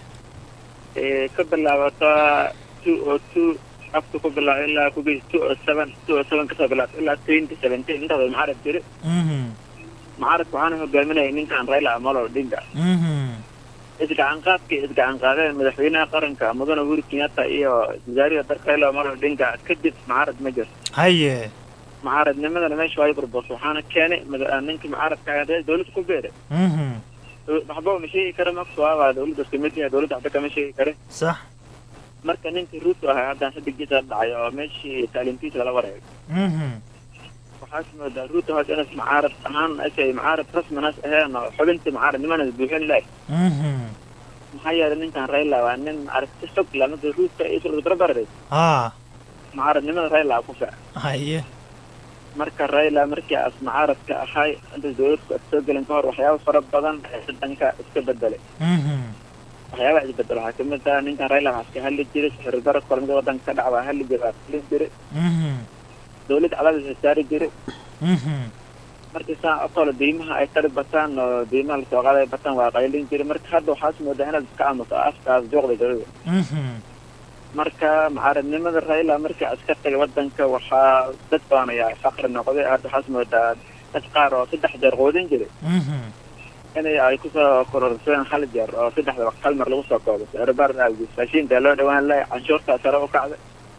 ee ka bilaabata two o two afka ku bilaabo ilaa ku geys two o seven two o seven kasoo bilaabta ilaa twenty seventeen intaas mucaarad jiri Mhm. mucaaradka waxaana hogaaminayay ninkan raila amolo odinga Mhm. isgacan qaadkii isgacan qaadeen madaxweynaha qaranka mudane uhuru kenyatta iyo wasaariha dalka raila amolo odinga kadib mucaarad ma jiro haye mucaaradnimadana meesha waa burbus waxaana keenay mada- ninkii mucaaradka ahaa dawladda ku beeray Mhm. waxba ma sheegi kara maksuaba dawladda kamid yahay dawladda waxba kama sheegi kare sax marka ninkii ruuto ahaa haddaan xidigiisa dhacay oo meeshii taalintiisa lala wareegay Mhm. waxaas moodaa ruuto hoos inas mucaarad ahaan asay mucaarad rasminas aheen oo xubintii mucaaradnimanas buuxin lahay Mhm. maxaa yeelay ninkan raila waa nin aragti xog la marka ruuto ay isla barbaray haa mucaaradnimada raila ku fiican haye marka raila markii as mucaaradka ahay inta dawladku ad soo gelin ka hor waxyaaba fara badan ee wadanka iska bedelay Mhm. waxyaabaha isbedel waxaa kamid ah ninkan raila waxaa iska hadli jiray sixir darad kulamada wadanka ka dhaca waa hadli jiray waa filin jiray Mhm. dawladda cadaadis saari jiray Mhm. markii saa okole deymaha ay tari bataan oo deymaha lasoo qaaday bataan waa qaylin jiray marka hadda waxaas moodaa inaad iska aamuso afkaas jooqda dawladda Mhm. marka mucaaradnimada raila markii aska tagay wadanka waxaa dad badan ayaa faqri noqday hadda waxaas moodaa dad qaar oo saddex jeer quudin jiray Mhm. inay ay kusoo kororsadeen hal jeer oo saddexda waqti hal mar lagu soo koobo sicirbaar awgiis raashinka loo dhawaan lahay canshuurtaa sare u kacday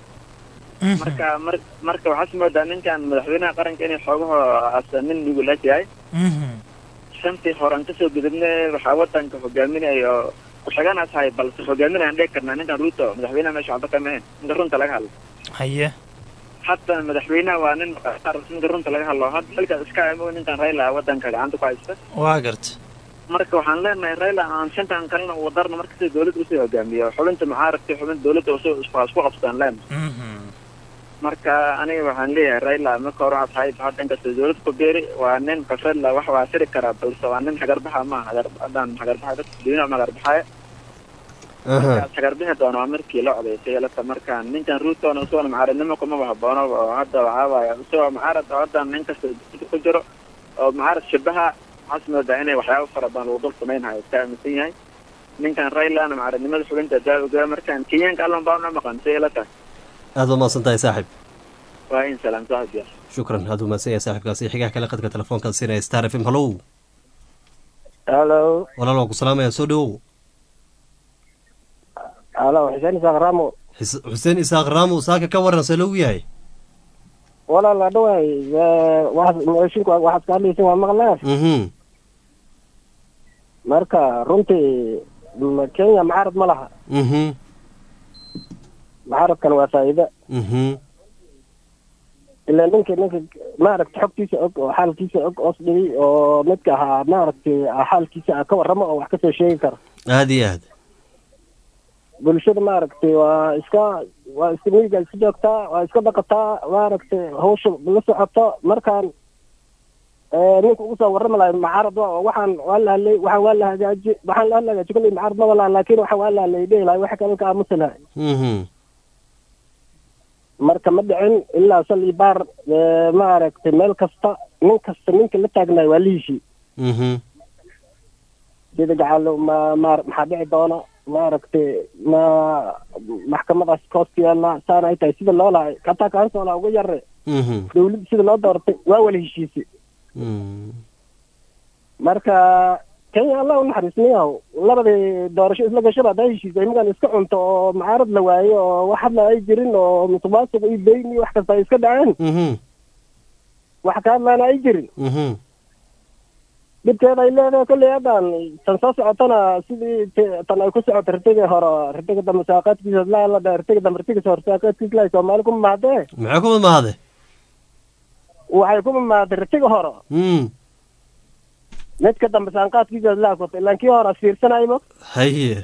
marka mar marka waxaas moodaa ninkan madaxweynaha qaranka inay xoogaho asa nin nugulaas yahay Mhm. shantii horan kasoo gudubna waxaa wadanka hogaaminaya oo ku-xiganaas hay balse hogaaminayaan dhigi karnaa ninkan ruuto madaxweynaha meesha waxba kama ahayn inta runta laga hadlo haye haddana madaxweynaha waa nin inta runta laga hadlo hadda xilkaas iska amo ninkan raila wadanka gacanta ku haysta waa garta marka waxaan leenahay raila aan shantan kalena uu wadarna marka sida dawladda usoo hogaamiyo xubinta mucaaradka iyo xubinta dawladda usoo isku isku qabsadaan leenahay Mhm. marka aniga waxaan leeyahay raila marka hore waxaad tahay hadda inkastoo dawladda ku beeri waa nin kafrela wax waa siri karaa balse waa nin hagarbaxa maaha hagar haddaan hagarbaxa dadka dunyada ma hagarbaxaya markaas hagarbixi doona waa markii la odaysay lata markaan ninkan ruutona isagona mucaaradnimo kumaba haboono oo hadda waxaa waaya isagoo mucaarad oo hadda nin kasta dawladda ku jiro oo mucaarad shabaha waxaas moodaa inay waxyaabo fara badan lagu dul samaynhayo iska aaminsan yahay ninkan railana mucaaradnimada xubinta daawiga markaan kenyaanka allan baa una maqan say la tahay aad waa mahadsan tahay saaxib waa in salaam saaxib ya shukran aad u mahadsan yahay saaxibkaasi xigaha kale qadka telefoonkaad siinaya star f m hallow halo walaal waan ku salaamaya soo dhowow halo xuseen isaaq ramo Xis- xuseen isaaq raamo saaka ka waran see loogu yahay walaal adhaway moshinku waxaad ka hadlaysin waa maqlaan mhm marka runtii m- kenya mucaarad ma laha mhm mucaaradkan waa faa'iida mhm ilaa ninka ninka maaragta xogtiisa og oo xaalkiisa og oos dhigay oo midka ahaa maaragtay xaalkiisa ka warramo oo wax kasoo sheegi kara aad iyo aad bulshada maaragtay waa iska waa iska miyiga iska joogtaa waa iska dhaqataa maaragtay hawsha la socoto markaan eh, ninka ugu soo warrami lahay mucaarad waa oo waxaan waa la hadlay waxaan waa la hagaaji waxaan la hagaaji kulli mucaarad maba laha laakiin waxaan waa la hadlay dhihi lahay waxa kale ka aamusi lahay mhm marka ma dhicin ilaa sal iyo baar eh, maaragtay meel kasta nin kasta ninka la taagnaay waa lihiisii mhm sida gacaalo ma ma maxaa dhici doona maaragtay ma maxkamadaas koos ku yaalla saana ay tahay sida loo lahay kataa kaansoolaa uga yare Mhm. dawladda sida loo doortay waa wala heshiisay Mm. marka kenya allah u naxariisnayahow labadii doorasho isla gashaba haddaa heshiisay imagan iska cunto oo mucaarad la waayo oo wax hadla ay jirin oo musuqmaasuq iyo beyn iyo wax kasta ay iska dhaceen Mhm. wax ka hadlaana ay jirin Mhm. dhibkeeda ay leedahay kolley haddaan tan soo socotana sidii te- tan ay ku socoto ritiga hore ritiga dambe saaqaadkiisa laa la dha ritiga dambe ritigiisa hore saaqaadkiisa laa soomaali kuma mahdee maxay ku mamahade waxay kuma mahday ritiga hore Mm. midka dambe saanqaadkiisa laa kota ilaan kii hore fiirsanaymo haye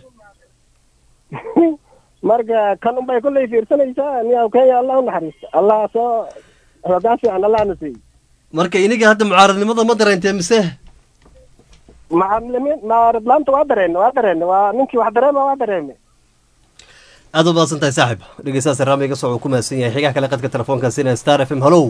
marka kan unbay kolley fiirsanaysaa niyaw kenya allah u naxariista allah soo hoggaan fiican allah na siiy marka iniga hadda mucaaradnimada ma dareentee mise macalimiin maaradlaanta waa dareenne waa dareenne waa ninkii wax dareema waa dareeme aad u mahadsan tahay saaxib dhegeystayaas raami iga soo uu ku mahadsan yahay xigaha kale qadka telefoonka sina star f m hallow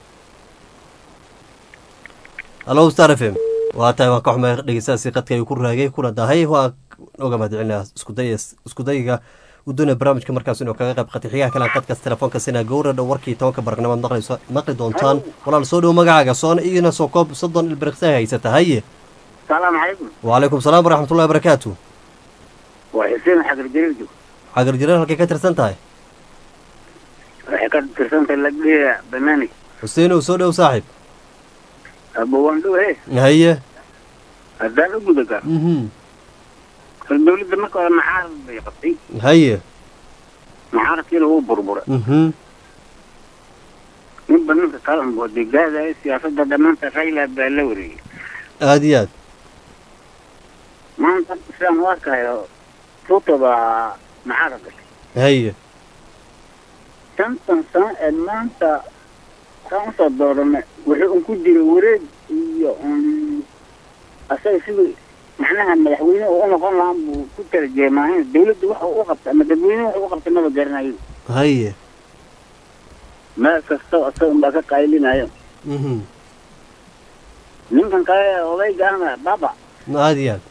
hallow star f m waa tahay waan ka xumay dhegeystayaasi qadka ayuu ku raagay kuna dahay waa oga mahadcelinaya iskuday iskudayga uu doonaya barnaamijka markaas inuu kaga qayb qatay xigaha kale qadkaas telefoonka sina gowra dhow warkii tobanka baraqnimo aad maqlayso maqli doontaan walaal soo dhow magacaaga soona iyana soo koob soddon ilbiriqsa haysata haye salaamu calaykum wacalaykum salaam waraxmatullahi wabarakaatu waa xuseen xagar jariirjo xagar jireen halkay ka tirsan tahay waxay ka tirsantahay lagdhiya banaani xuseenow soo dhow saaxib abowandhow he haye haddaan u guda gaar mhm hal dawladda marka hore mucaarad bay qabtay haye mucaaradkiina wuu burburay mhm ninba ninka kale un waday gaadaya siyaasadda dhammaanta rayla baa la wareegay aada iyo aad maanta sidaan u arkayo ruto baa mucaarad gashay haye shantan sano ee maanta kaan usoo dooranay wuxuu un ku jira wareeg iyo un asaga sidii macnaha madaxweyne uu u noqon lahaa buu ku tarjeemaahin dawladda waxa uu u qabtay ama dadweyne waxa u qabtay maba garanayo haye meel kasta asaga unbaa ka qaylinayo mhm ninkan kale odayga ahna baba aada iyo aad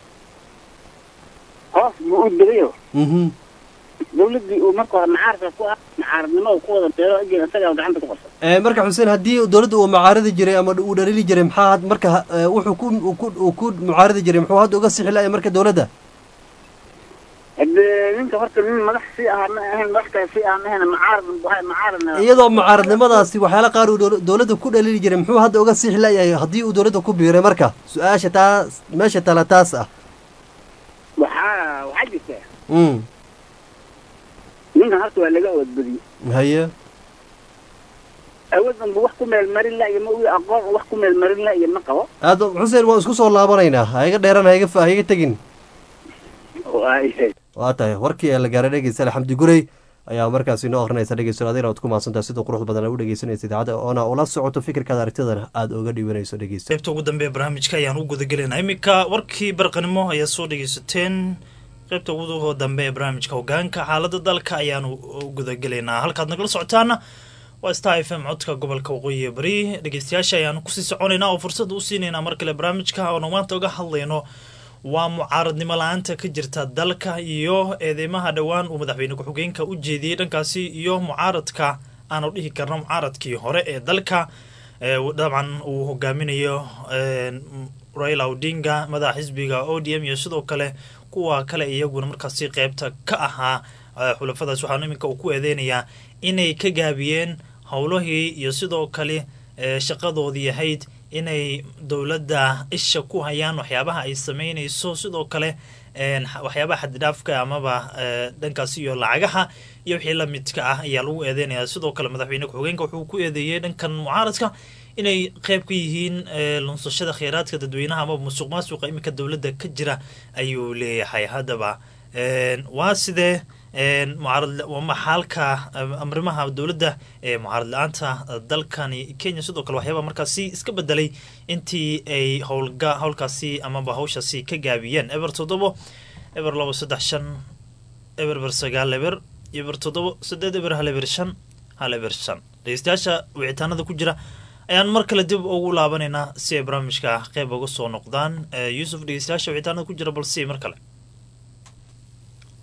hoos buu u digayo mhm dawladdii uu marka hore mucaaradka ku ah mucaaradnimo uu ku wada beero ajir isagaa gacanta ku qabsay Eh, marka xuseen haddii dowladda uu mucaaradi jiray ama uu dhalili jiray maxaa had- marka eh, wuxuu ku uu ku uu ku mucaaradi jiray muxuu hadda uga sixi laaya marka dowladda hadee ninka horta nin madax sii ahaa ma ahayn madax kale sii ahaa ma ahayn mucaarad buu ahay mucaaradna iyadoo mucaaradnimadaasi waxyaala qaar uu dola- dowladda ku dhalili jiray muxuu hadda uga sixi layahay haddii uu dowladda ku biiray marka su-aasha taas meesha tala taas ah waxaa waxaa jirta mm ninkan horta waa laga awoodbadiyey haye awood unba wax ku meel marin la iyo ma uu aqoon uu wax ku meel marin la iyo ma qabo aad xuseen waan isku soo laabanaynaa ha iga dheeran ha iga fa- ha iga tegin waayahay waa tahay warkii ee la gaaray dhegeysta xamdi gurey ayaa markaasi inoo akhrinaysa dhegeysto adina waad ku mahadsantahay sida qurux badan aad u dhegeysanaysa idaacadda oona ula socoto fikirkaada aragtidana aada uga dhiibanayso dhegeysta qaybta ugu dambe ee barnaamijka ayaan u gudagelaynaa iminka warkii barqanimo ayaa soo dhegeysateen qaybta ugu dambe ee barnaamijka hogaanka xaalada dalka ayaanu u gudagelaynaa halkaad nagala socotaana waa star f m codka gobolka waqooyi ee bari dhegeystayaasha ayaanu kusii soconaynaa oo fursad u siinaynaa mar kale barnaamijka oonu maanta uga hadlayno waa mucaaradnimo la-aanta ka jirta dalka iyo eedeymaha dhowaan uu madaxweyne ku-xigeenka u jeediyey dhankaasi iyo mucaaradka aanu dhihi karno mucaaradkii hore ee dalka ee dabcan uu hogaaminayo raila odinga madaxa xisbiga o d m iyo sidoo kale kuwa kale iyaguna markaasi qeybta ka ahaa eh, xulafadaas waxaanu iminka uu ku eedeynayaa inay ka gaabiyeen howlahii iyo sidoo kale eh, shaqadoodii ahayd inay dowladda isha ku hayaan waxyaabaha ay sameynayso sidoo kale een, xa- waxyaabaha xaddidhaafka amaba eh, dhankaasi iyo lacagaha iyo wixii la midka ah ayaa lagu eedeynaya sidoo kale madaxweyne ku-xigeenka wuxuu ku eedeeyey dhankan mucaaradka inay qeyb ka yihiin eh, lunsashada kheyraadka dadweynaha amaba musuq maasuqa iminka dowladda ka jira ayuu leeyahay haddaba een, waa sidee een, mucaarad waa maxaalka eh, amrimaha dowladda ee mucaarad la-aanta dalkani kenya sidoo kale waxyaaba markaasi iska bedelay intii ay howlga howlkaasi amaba hawshaasi ka gaabiyeen eber toddobo eber labo saddex shan eber eber sagaal eber eber toddobo saddeed eber hal eber shan hal eber shan dhegeystayaasha wicitaanada ku jira ayaan mar kale dib ugu laabanaynaa si ay barnaamijka qeyb uga soo noqdaan Eh, yuusuf dhegeystayaasha wicitaanada ku jira balse mar kale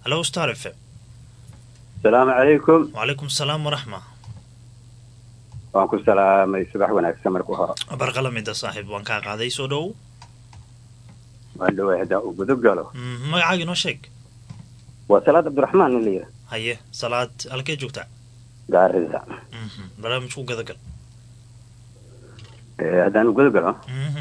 halo star f m asalaamu calaykum wacalaykum salaam waraxma waan ku salaamay subax wanaagsan marka hore barqalamida saaxiib waan kaa qaaday soo dhowow waan dhawaa haddaan u gudub galo Mhm, magacaaga inoo sheeg waa salaad cabdiraxmaan in la yidhaha haye salaad halkee joogtaa gaarisa Mhm, barnaamijku gadagal Eh, haddaan u gudub galo Mhm,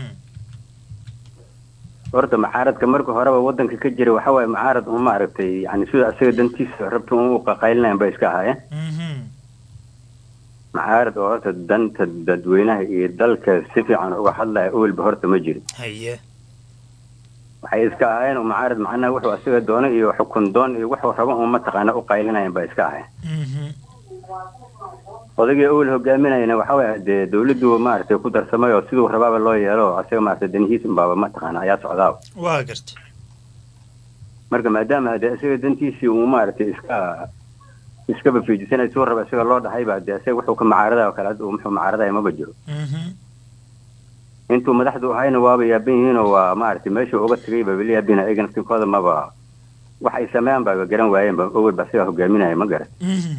horta macaaradka marka horeba wadanka ka jira waxa waaye macaarad un maaragtay yani sida isaga dantiisa rabta un u qaqaylinayan bay iska ahaayeen mhm, macaarad oo horta danta dadweynaha iyo dalka si fiican uga hadlaya owelba horta ma jirin haye waxay iska ahaayeen un macaarad macnaha wuxuu isaga doono iyo xukun doon iyo wuxuu rabo un mataqaana u qaylinayan bay iska ahaayeen Mhm, odagii owel hogaaminayana waxa waaye dee dawladdu maaragtay ku darsamay oo siduu rabaaba loo yeelo isaga maaragtay danihiis unbaaba mataqaana ayaa socdaaba waa garta marka maadaama dee isaga dantiisii uu maaragtay iska iskaba fiijisanay suu raba isaga loo dhahayba dee isaga wuxuu ka macaaradayo kale hadda uu muxuu macaaradaya maba jiro Mhm, intuu madaxdu ahayna waaba yaaban yihiinoo waa maaragtay meeshuu uga tagay ba weli yaabina ayaga naftinkooda maba wax ay sameeyaan ba garan waayeen ba owel ba isaga hogaaminaya ma garan mhm,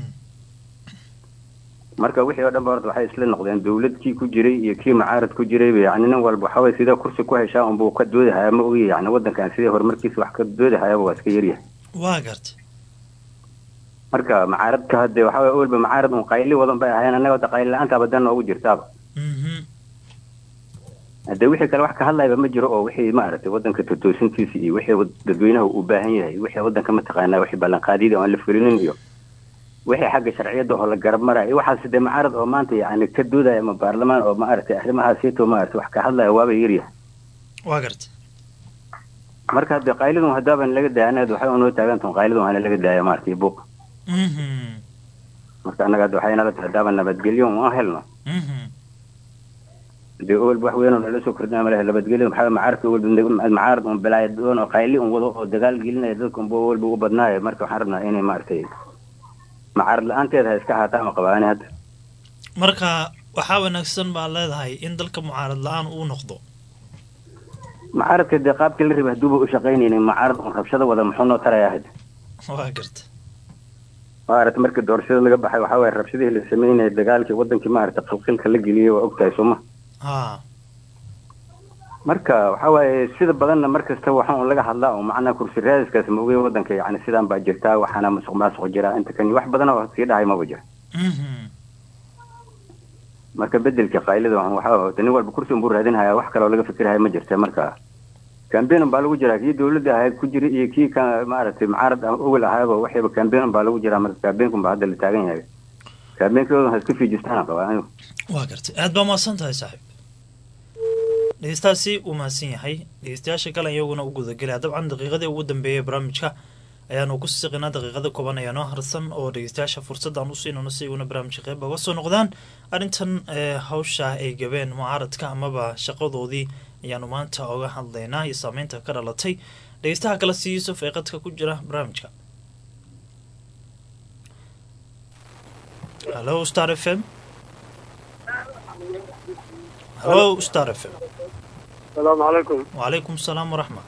marka wixii oo dhan ba horta waxay isla noqdeen dawlad kii ku jiray iyo kii macaarad ku jirayba yani nin walba waxa waye sidee kursi ku heshaa unbuu ka doodahaya ma ogi yani wadankan sidee horumarkiisa wax ka doodahayaba waa iska yaryahay waa garta marka macaaradka hadde waxa waye owelba macaarad un qayli wadan bay ahaayeen annaga hadda qayli la-aantaaba dan noogu jirtaaba Mhm, hadde wixii kale wax ka hadlayba ma jiro oo wixii maaragtay wadanka totoosintiisa iyo wixii wad- dadweynaha u baahan yahay wixii wadanka mataqaanaa wixii ballanqaadyada oo aan la fulinin iyo wixii xagga sharciyadda oo la garab maraya iyo waxaas dee macaarad oo maanta yani ka doodaya ama baarlamaan oo maaragtay arrimahaasiito maaragtay wax ka hadlaya waaba yaryahay waa garta marka hadde qaylidun haddaaban laga daaya annaga waxay unoo taagantahay qaylidun hana laga daaya maaragtay buuq Mhm, marka annaga hadda waxay nala tahay haddaaban nabadgelyo un helno mhm, dee owel wax weyn oo nala soo kordhinaya malaha nabadgelyo maxaa macaarka owel macaarad un bilaaya doon oo qayli un wado oo dagaal gelinaya dadka unba owelba ugu badnaayo marka waxaan rabnaa inay maaragtay macaarad la-aanteeda ha iska ahaataa ma qabaani hadda marka waxaa wanaagsan baa leedahay in dalka mucaarad la-aan uu noqdo macaaradka dee qaabkii la rabay hadduuba u shaqaynaynin macaarad un rabshada wada muxuu noo tarayaa hadda waa garta maaragtay markii doorashada laga baxay waxaa waaye rabshadihii la sameynaya dagaalkii wadankii maaragtay qalqilka la geliyey waa ogtahay sooma ha marka waxa waaye sida badanna mar kasta waxa un laga hadlaa oo macnaha kursi raadiskaas ma ogey wadanka yani sidaan baa jirtaa waxaana musuq maasuq jiraa inta kan wax badan oo sii dhahay maba jira Mhm, marka bedelka qaylida waxaan waxa nin walba kursi unbuu raadinhaya wax kaloo laga fikirhaya ma jirta marka cambaign baa lagu jiraa kii dawladda ahayd ku jira iyo kii ka maaragtay macaarad ah owel ahaaba waxayba cambaign baa lagu jiraa marka cambaign baa hadda la taagan yahay cambaignkooda ha iska fiijistaan qabaa anigu waa garta aad baa mahadsan tahay saaxiib dhegeystaasi uu mahadsan yahay dhegeystayaasha kale iyaguna u gudagelaya dabcan daqiiqadii ugu dambeeyay barnaamijka ayaanu ku siqinaa daqiiqada kooban ayaa noo harsan oo dhegeystayaasha fursadaan u siinano si iguna barnaamijka qeyb uga soo noqdaan arrintan ee hawsha ay gabeen mucaaradka amaba shaqadoodii ayaanu maanta oga hadlaynaa iyo saameynta ka dhalatay dhegeystaha kale si yuusuf ee qadka ku jira barnaamijka hallo star f m hallo star f m السلام عليكم وعليكم السلام ورحمة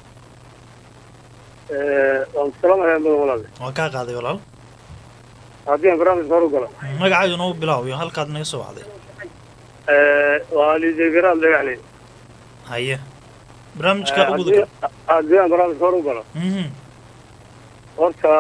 waan salaamayaa mudan walaal waan kaa qaaday walaal haddii aan barnaamijka hor u galo magacaaga noo bilaaw iyo halkaad naga soo wacday waa liidegaraad dhagaxley haye barnaamijka u guda haddii aan barnaamijka hor u galo Mhm, horta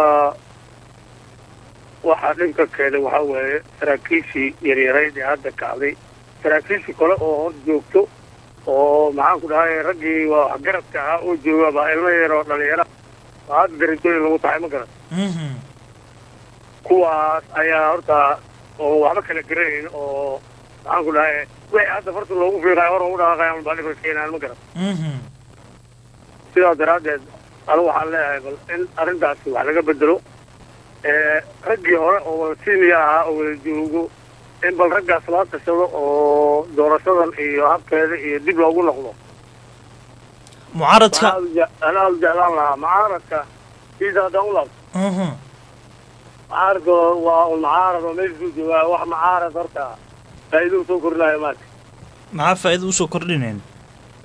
waxaa dhibka keenay waxaa weeye saraakiishii yaryarayd ee hadda kacday saraakiishii kale oo hor joogto oo maxaan ku dhahay raggii waa waxgaradka ahaa oo jooga baa ilmo yar oo dhalinyara baa hadda darajooyin lagu taxay ma garan mhm, kuwaas ayaa horta oo waxba kala garanayn oo maxaan ku dhahay wixii hadda farta loogu fiiqayo hor ugu dhaqaaqayaan baa dhibka keenaan ma garan mhm. sidaas daraaddeed anigu waxaan leeyahay bal in arrintaasi wax laga bedelo ee raggii hore oo wada siniya ahaa oo wada joogo in bal raggaas loo tashado oo doorashadan iyo habkeeda iyo dib loogu noqdo mucaaradka anaa u jeclaan lahaa mucaaradka siisa haddaan u laabto Mhm, mucaaradka waa un mucaarad oo meeshuu joogaa wax mucaarad horta faa'iido usoo kordhinayo maarka maxaa faa'iida usoo kordhinayn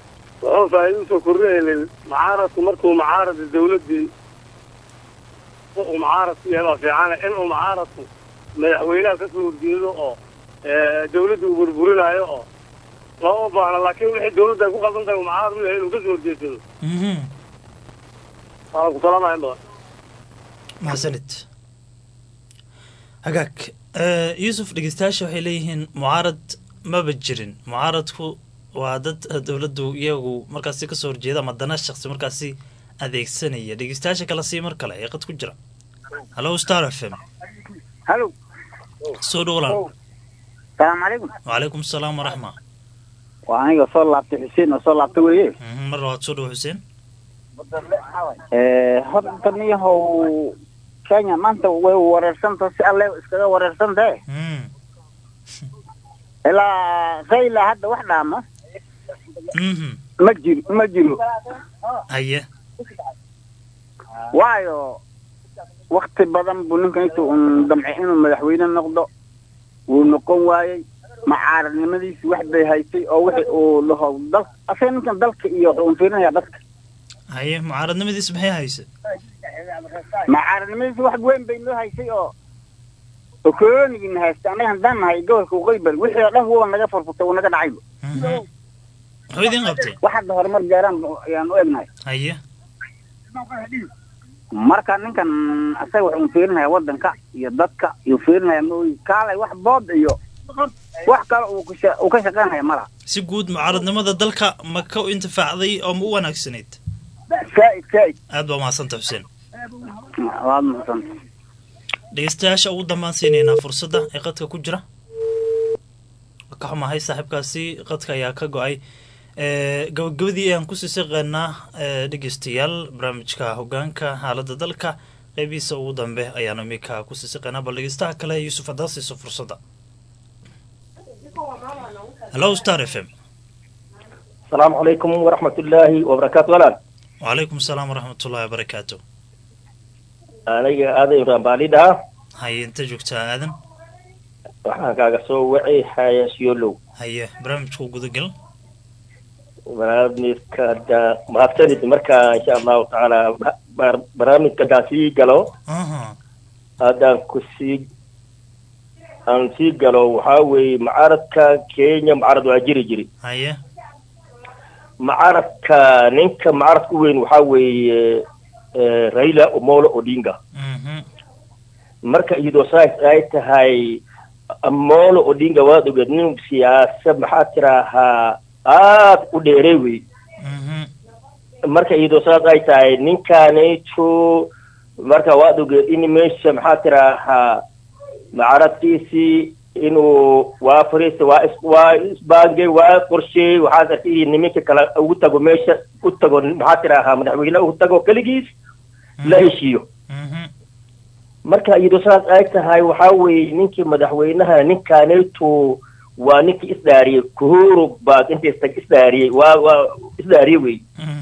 wuxuu faa'iido usoo kordhinaynin mucaaradku markuu mucaarada dawladdii uu mucaarad ku yahay baa fiicana in uu mucaaradku madaxweynaha ka soo horjeedo oo dawladda uu burburinayo oo lama baahna laakiin wixii dawladda ay ku qaldan tahay uu mucaarad u yahay inuu ka soo horjeedsado waan ku salaamaya in badan mahadsanid hagaag Eh, yuusuf dhegeystayaasha waxay leeyihiin mucaarad maba jirin mucaaradku waa dad dowladdu iyagu markaasi kasoo horjeeda ama dana shaqsi markaasi adeegsanaya dhegeystayaasha kala sii mar kale ee qad ku jira hallo star f m halo soo dhow walaal salaamu calaykum wacalaykum asalaam waraxma waa aniga soo laabtay xuseen oo soo laabtay weeye Mhm, mar labaad soo dhow xuseen horta niyahow kenya maanta way wareersanta si alle iskaga wareersantae ilaa rayla hadda wax dhaamo ma jiro ma jiro haye waayo wakti badan buu ninkan intuu un damcay inuu madaxweyne noqdo wuu noqon waayey macaaradnimadiisi wax bay haysay oo wixii uu dhaho dal asaga ninkan dalka iyo wuxuu un fiirinayaa dadka haye mucaaradnimadiis maxay hayse macaaradnimadiisi wax weyn bay noo haysay oo okoonigina haysta annaga haddaan nahay gobolka uqaybal wixii oo dhan wuba naga furfurtay wuu naga dhacayba muxuu idin qabtay wax hadda horumar gaaraan bu- ayaan u egnahay haye marka ninkan asaga wuxuu fiirinaya wadanka iyo dadka iyo fiirinaya mooyi kaalay wax bood iyo wax kale uu ka sha- uu ka shaqaynaya malaha si guud mucaaradnimada dalka ma ka intifaacday oo ma u wanaagsanayd saa'id saa'id aad baa mahadsanta xuseen waad mahadsanta dhegeystayaasha ugu dambaan siinaynaa fursadda ee qadka ku jira ka xumahay saaxiibkaasi qadka ayaa ka go-ay Eh, gabagabadii ayaan kusii shaqeynaa eh, dhegeystayaal barnaamijka hogaanka xaaladda dalka qeybihiisa ugu dambe ayaanu iminka kusii shaqeynaa bal dhegeystaha kale yuusuf haddaa siiso fursadda hallo star f m السلام عليكم ورحمة الله وبركاته ولا wacalaykum asalaam waraxmatullahi wabarakaatu أنا هذا يرام باليدا haye inta joogtaa aadan waxaan kaaga soo wacay hayasiyolow haye barnaamijka gudagal barnaamijka hadda mahadsanid marka insha allahu tacaala bar- barnaamijka haddaan sii galo haddaan ku sii aan sii galo waxaa weeye mucaaradka kenya mucaarad waa jiri jiri haye mucaaradka ninka mucaaradka u weyn waxaa weeye eh, raila omolo odinga marka iyadoo saas ay tahay amolo odinga waad ogeed nin siyaasad maxaa tiraahaa aad u dheerey wey marka iyadoo saas ay tahay ninkaanayto marka waad ogeed in meesha maxaa tiraahaa mucaaradkiisii inuu waa fariista waa is waa isbaangay waa qorsheey waxaad arkay niminka kale ugu tago meesha u tago maxaa tiraahaa madaxweyne ugu tago keligiis la heshiiyo marka iyadoo saas ay tahay waxaa weeye ninkii madaxweynaha ninkaanayto waa ninkii isdaariyey kuhuru baa inta istag isdaariyey waa waa isdaariyey wey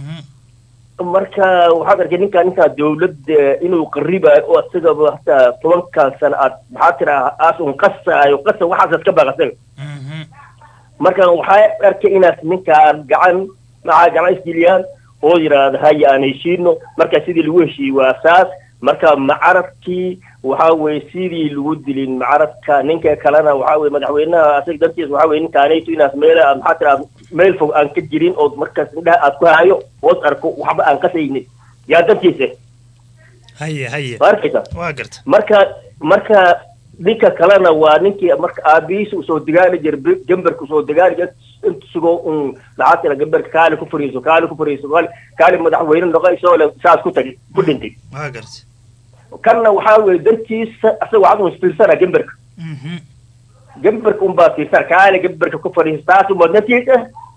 marka waxaad arkay ninkaa ninkaa dawladda inuu qaribayo oo asagaba hataa tobankan sano aad maxaa tiraa aas un qasaayo qasa waxaasaad ka baaqasaga marka waxaa arkay inaad ninkaan gacan maxaa gacan isgeliyaan oo yidhaahda haya aan heshiino marka sidii lagu heshiiyey waa saas marka macaradkii waxaa weye sidii lagu dilin macaradka ninka kalena waxaa weye madaxweynaha asaga dartiis waxaa weye ninkaanayto inaas meel aad maxaa tiraa meel fog aan ka jirin oo markaas indhaha aad ku hayo oos arko waxba aan qasaynin yaa dartiisa haye haye ma arkaysa waa garta marka marka ninka kalena waa ninkii marka aabihiisa usoo degaali jiray gambarka usoo degaali jiray inta sugoo un maxaa tira gambarka kaali ku fariiso kaali ku fariiso kaali kaali madaxweyne noqo isagoo le saas ku tagay ku dhintay waa garta kanna waxaa weye dartiisa asaga waxaad un fiirsana gambarka gambarka unbaa fiirsana kaali gambarka ku fariiso taas unbaa natiija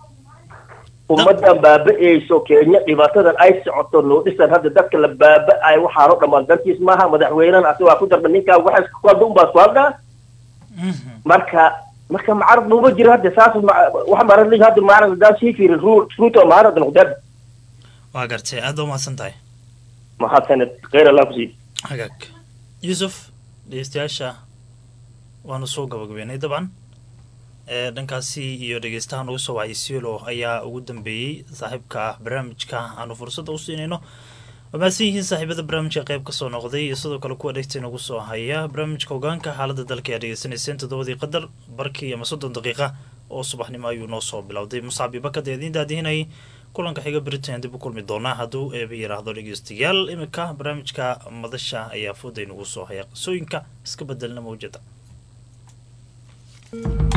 ummadan baaba-eyso kenya dhibaatadan ay socoto noodhisan hadda dadka la baaba-ay waxaano dhammaan dartiis maaha madaxweynena asaga waa ku darba ninkaa waxay ku hadda unbaa isku haddaa marka marka macarad buuba jiro hadda saas ma- wax marad li hadda macarad haddaan sii fiirin ru- ruuto macarad noqdeen waa gartay aad baa umahadsan tahay mahadsaned kheyr allah kusii hagaag yuusuf dhegeystayaasha waanu soo gabagabeynay dabcan ee dhankaasi iyo dhegeystahan ugu soo wacay siolo ayaa ugu dambeeyey saaxiibka ah barnaamijka aanu fursadda u siinayno waa mahadsan yihiin saaxiibada barnaamijka qayb kasoo noqday iyo sidoo kale kuwa dhegta inagu soo haya barnaamijka hogaanka xaalada dalka ayaa dhegeysanayseen toddobadii qadar barkii ama soddon daqiiqa oo subaxnimo ayuu noo soo bilowday muscab ibakad ee idiin daadihinayay kulanka xiga britain dib u kulmi doonaa hadduu eeba yiraahdo dhegeystayaal iminka barnaamijka madasha ayaa fooda inagu soo haya qisooyinka iska bedelna mawjada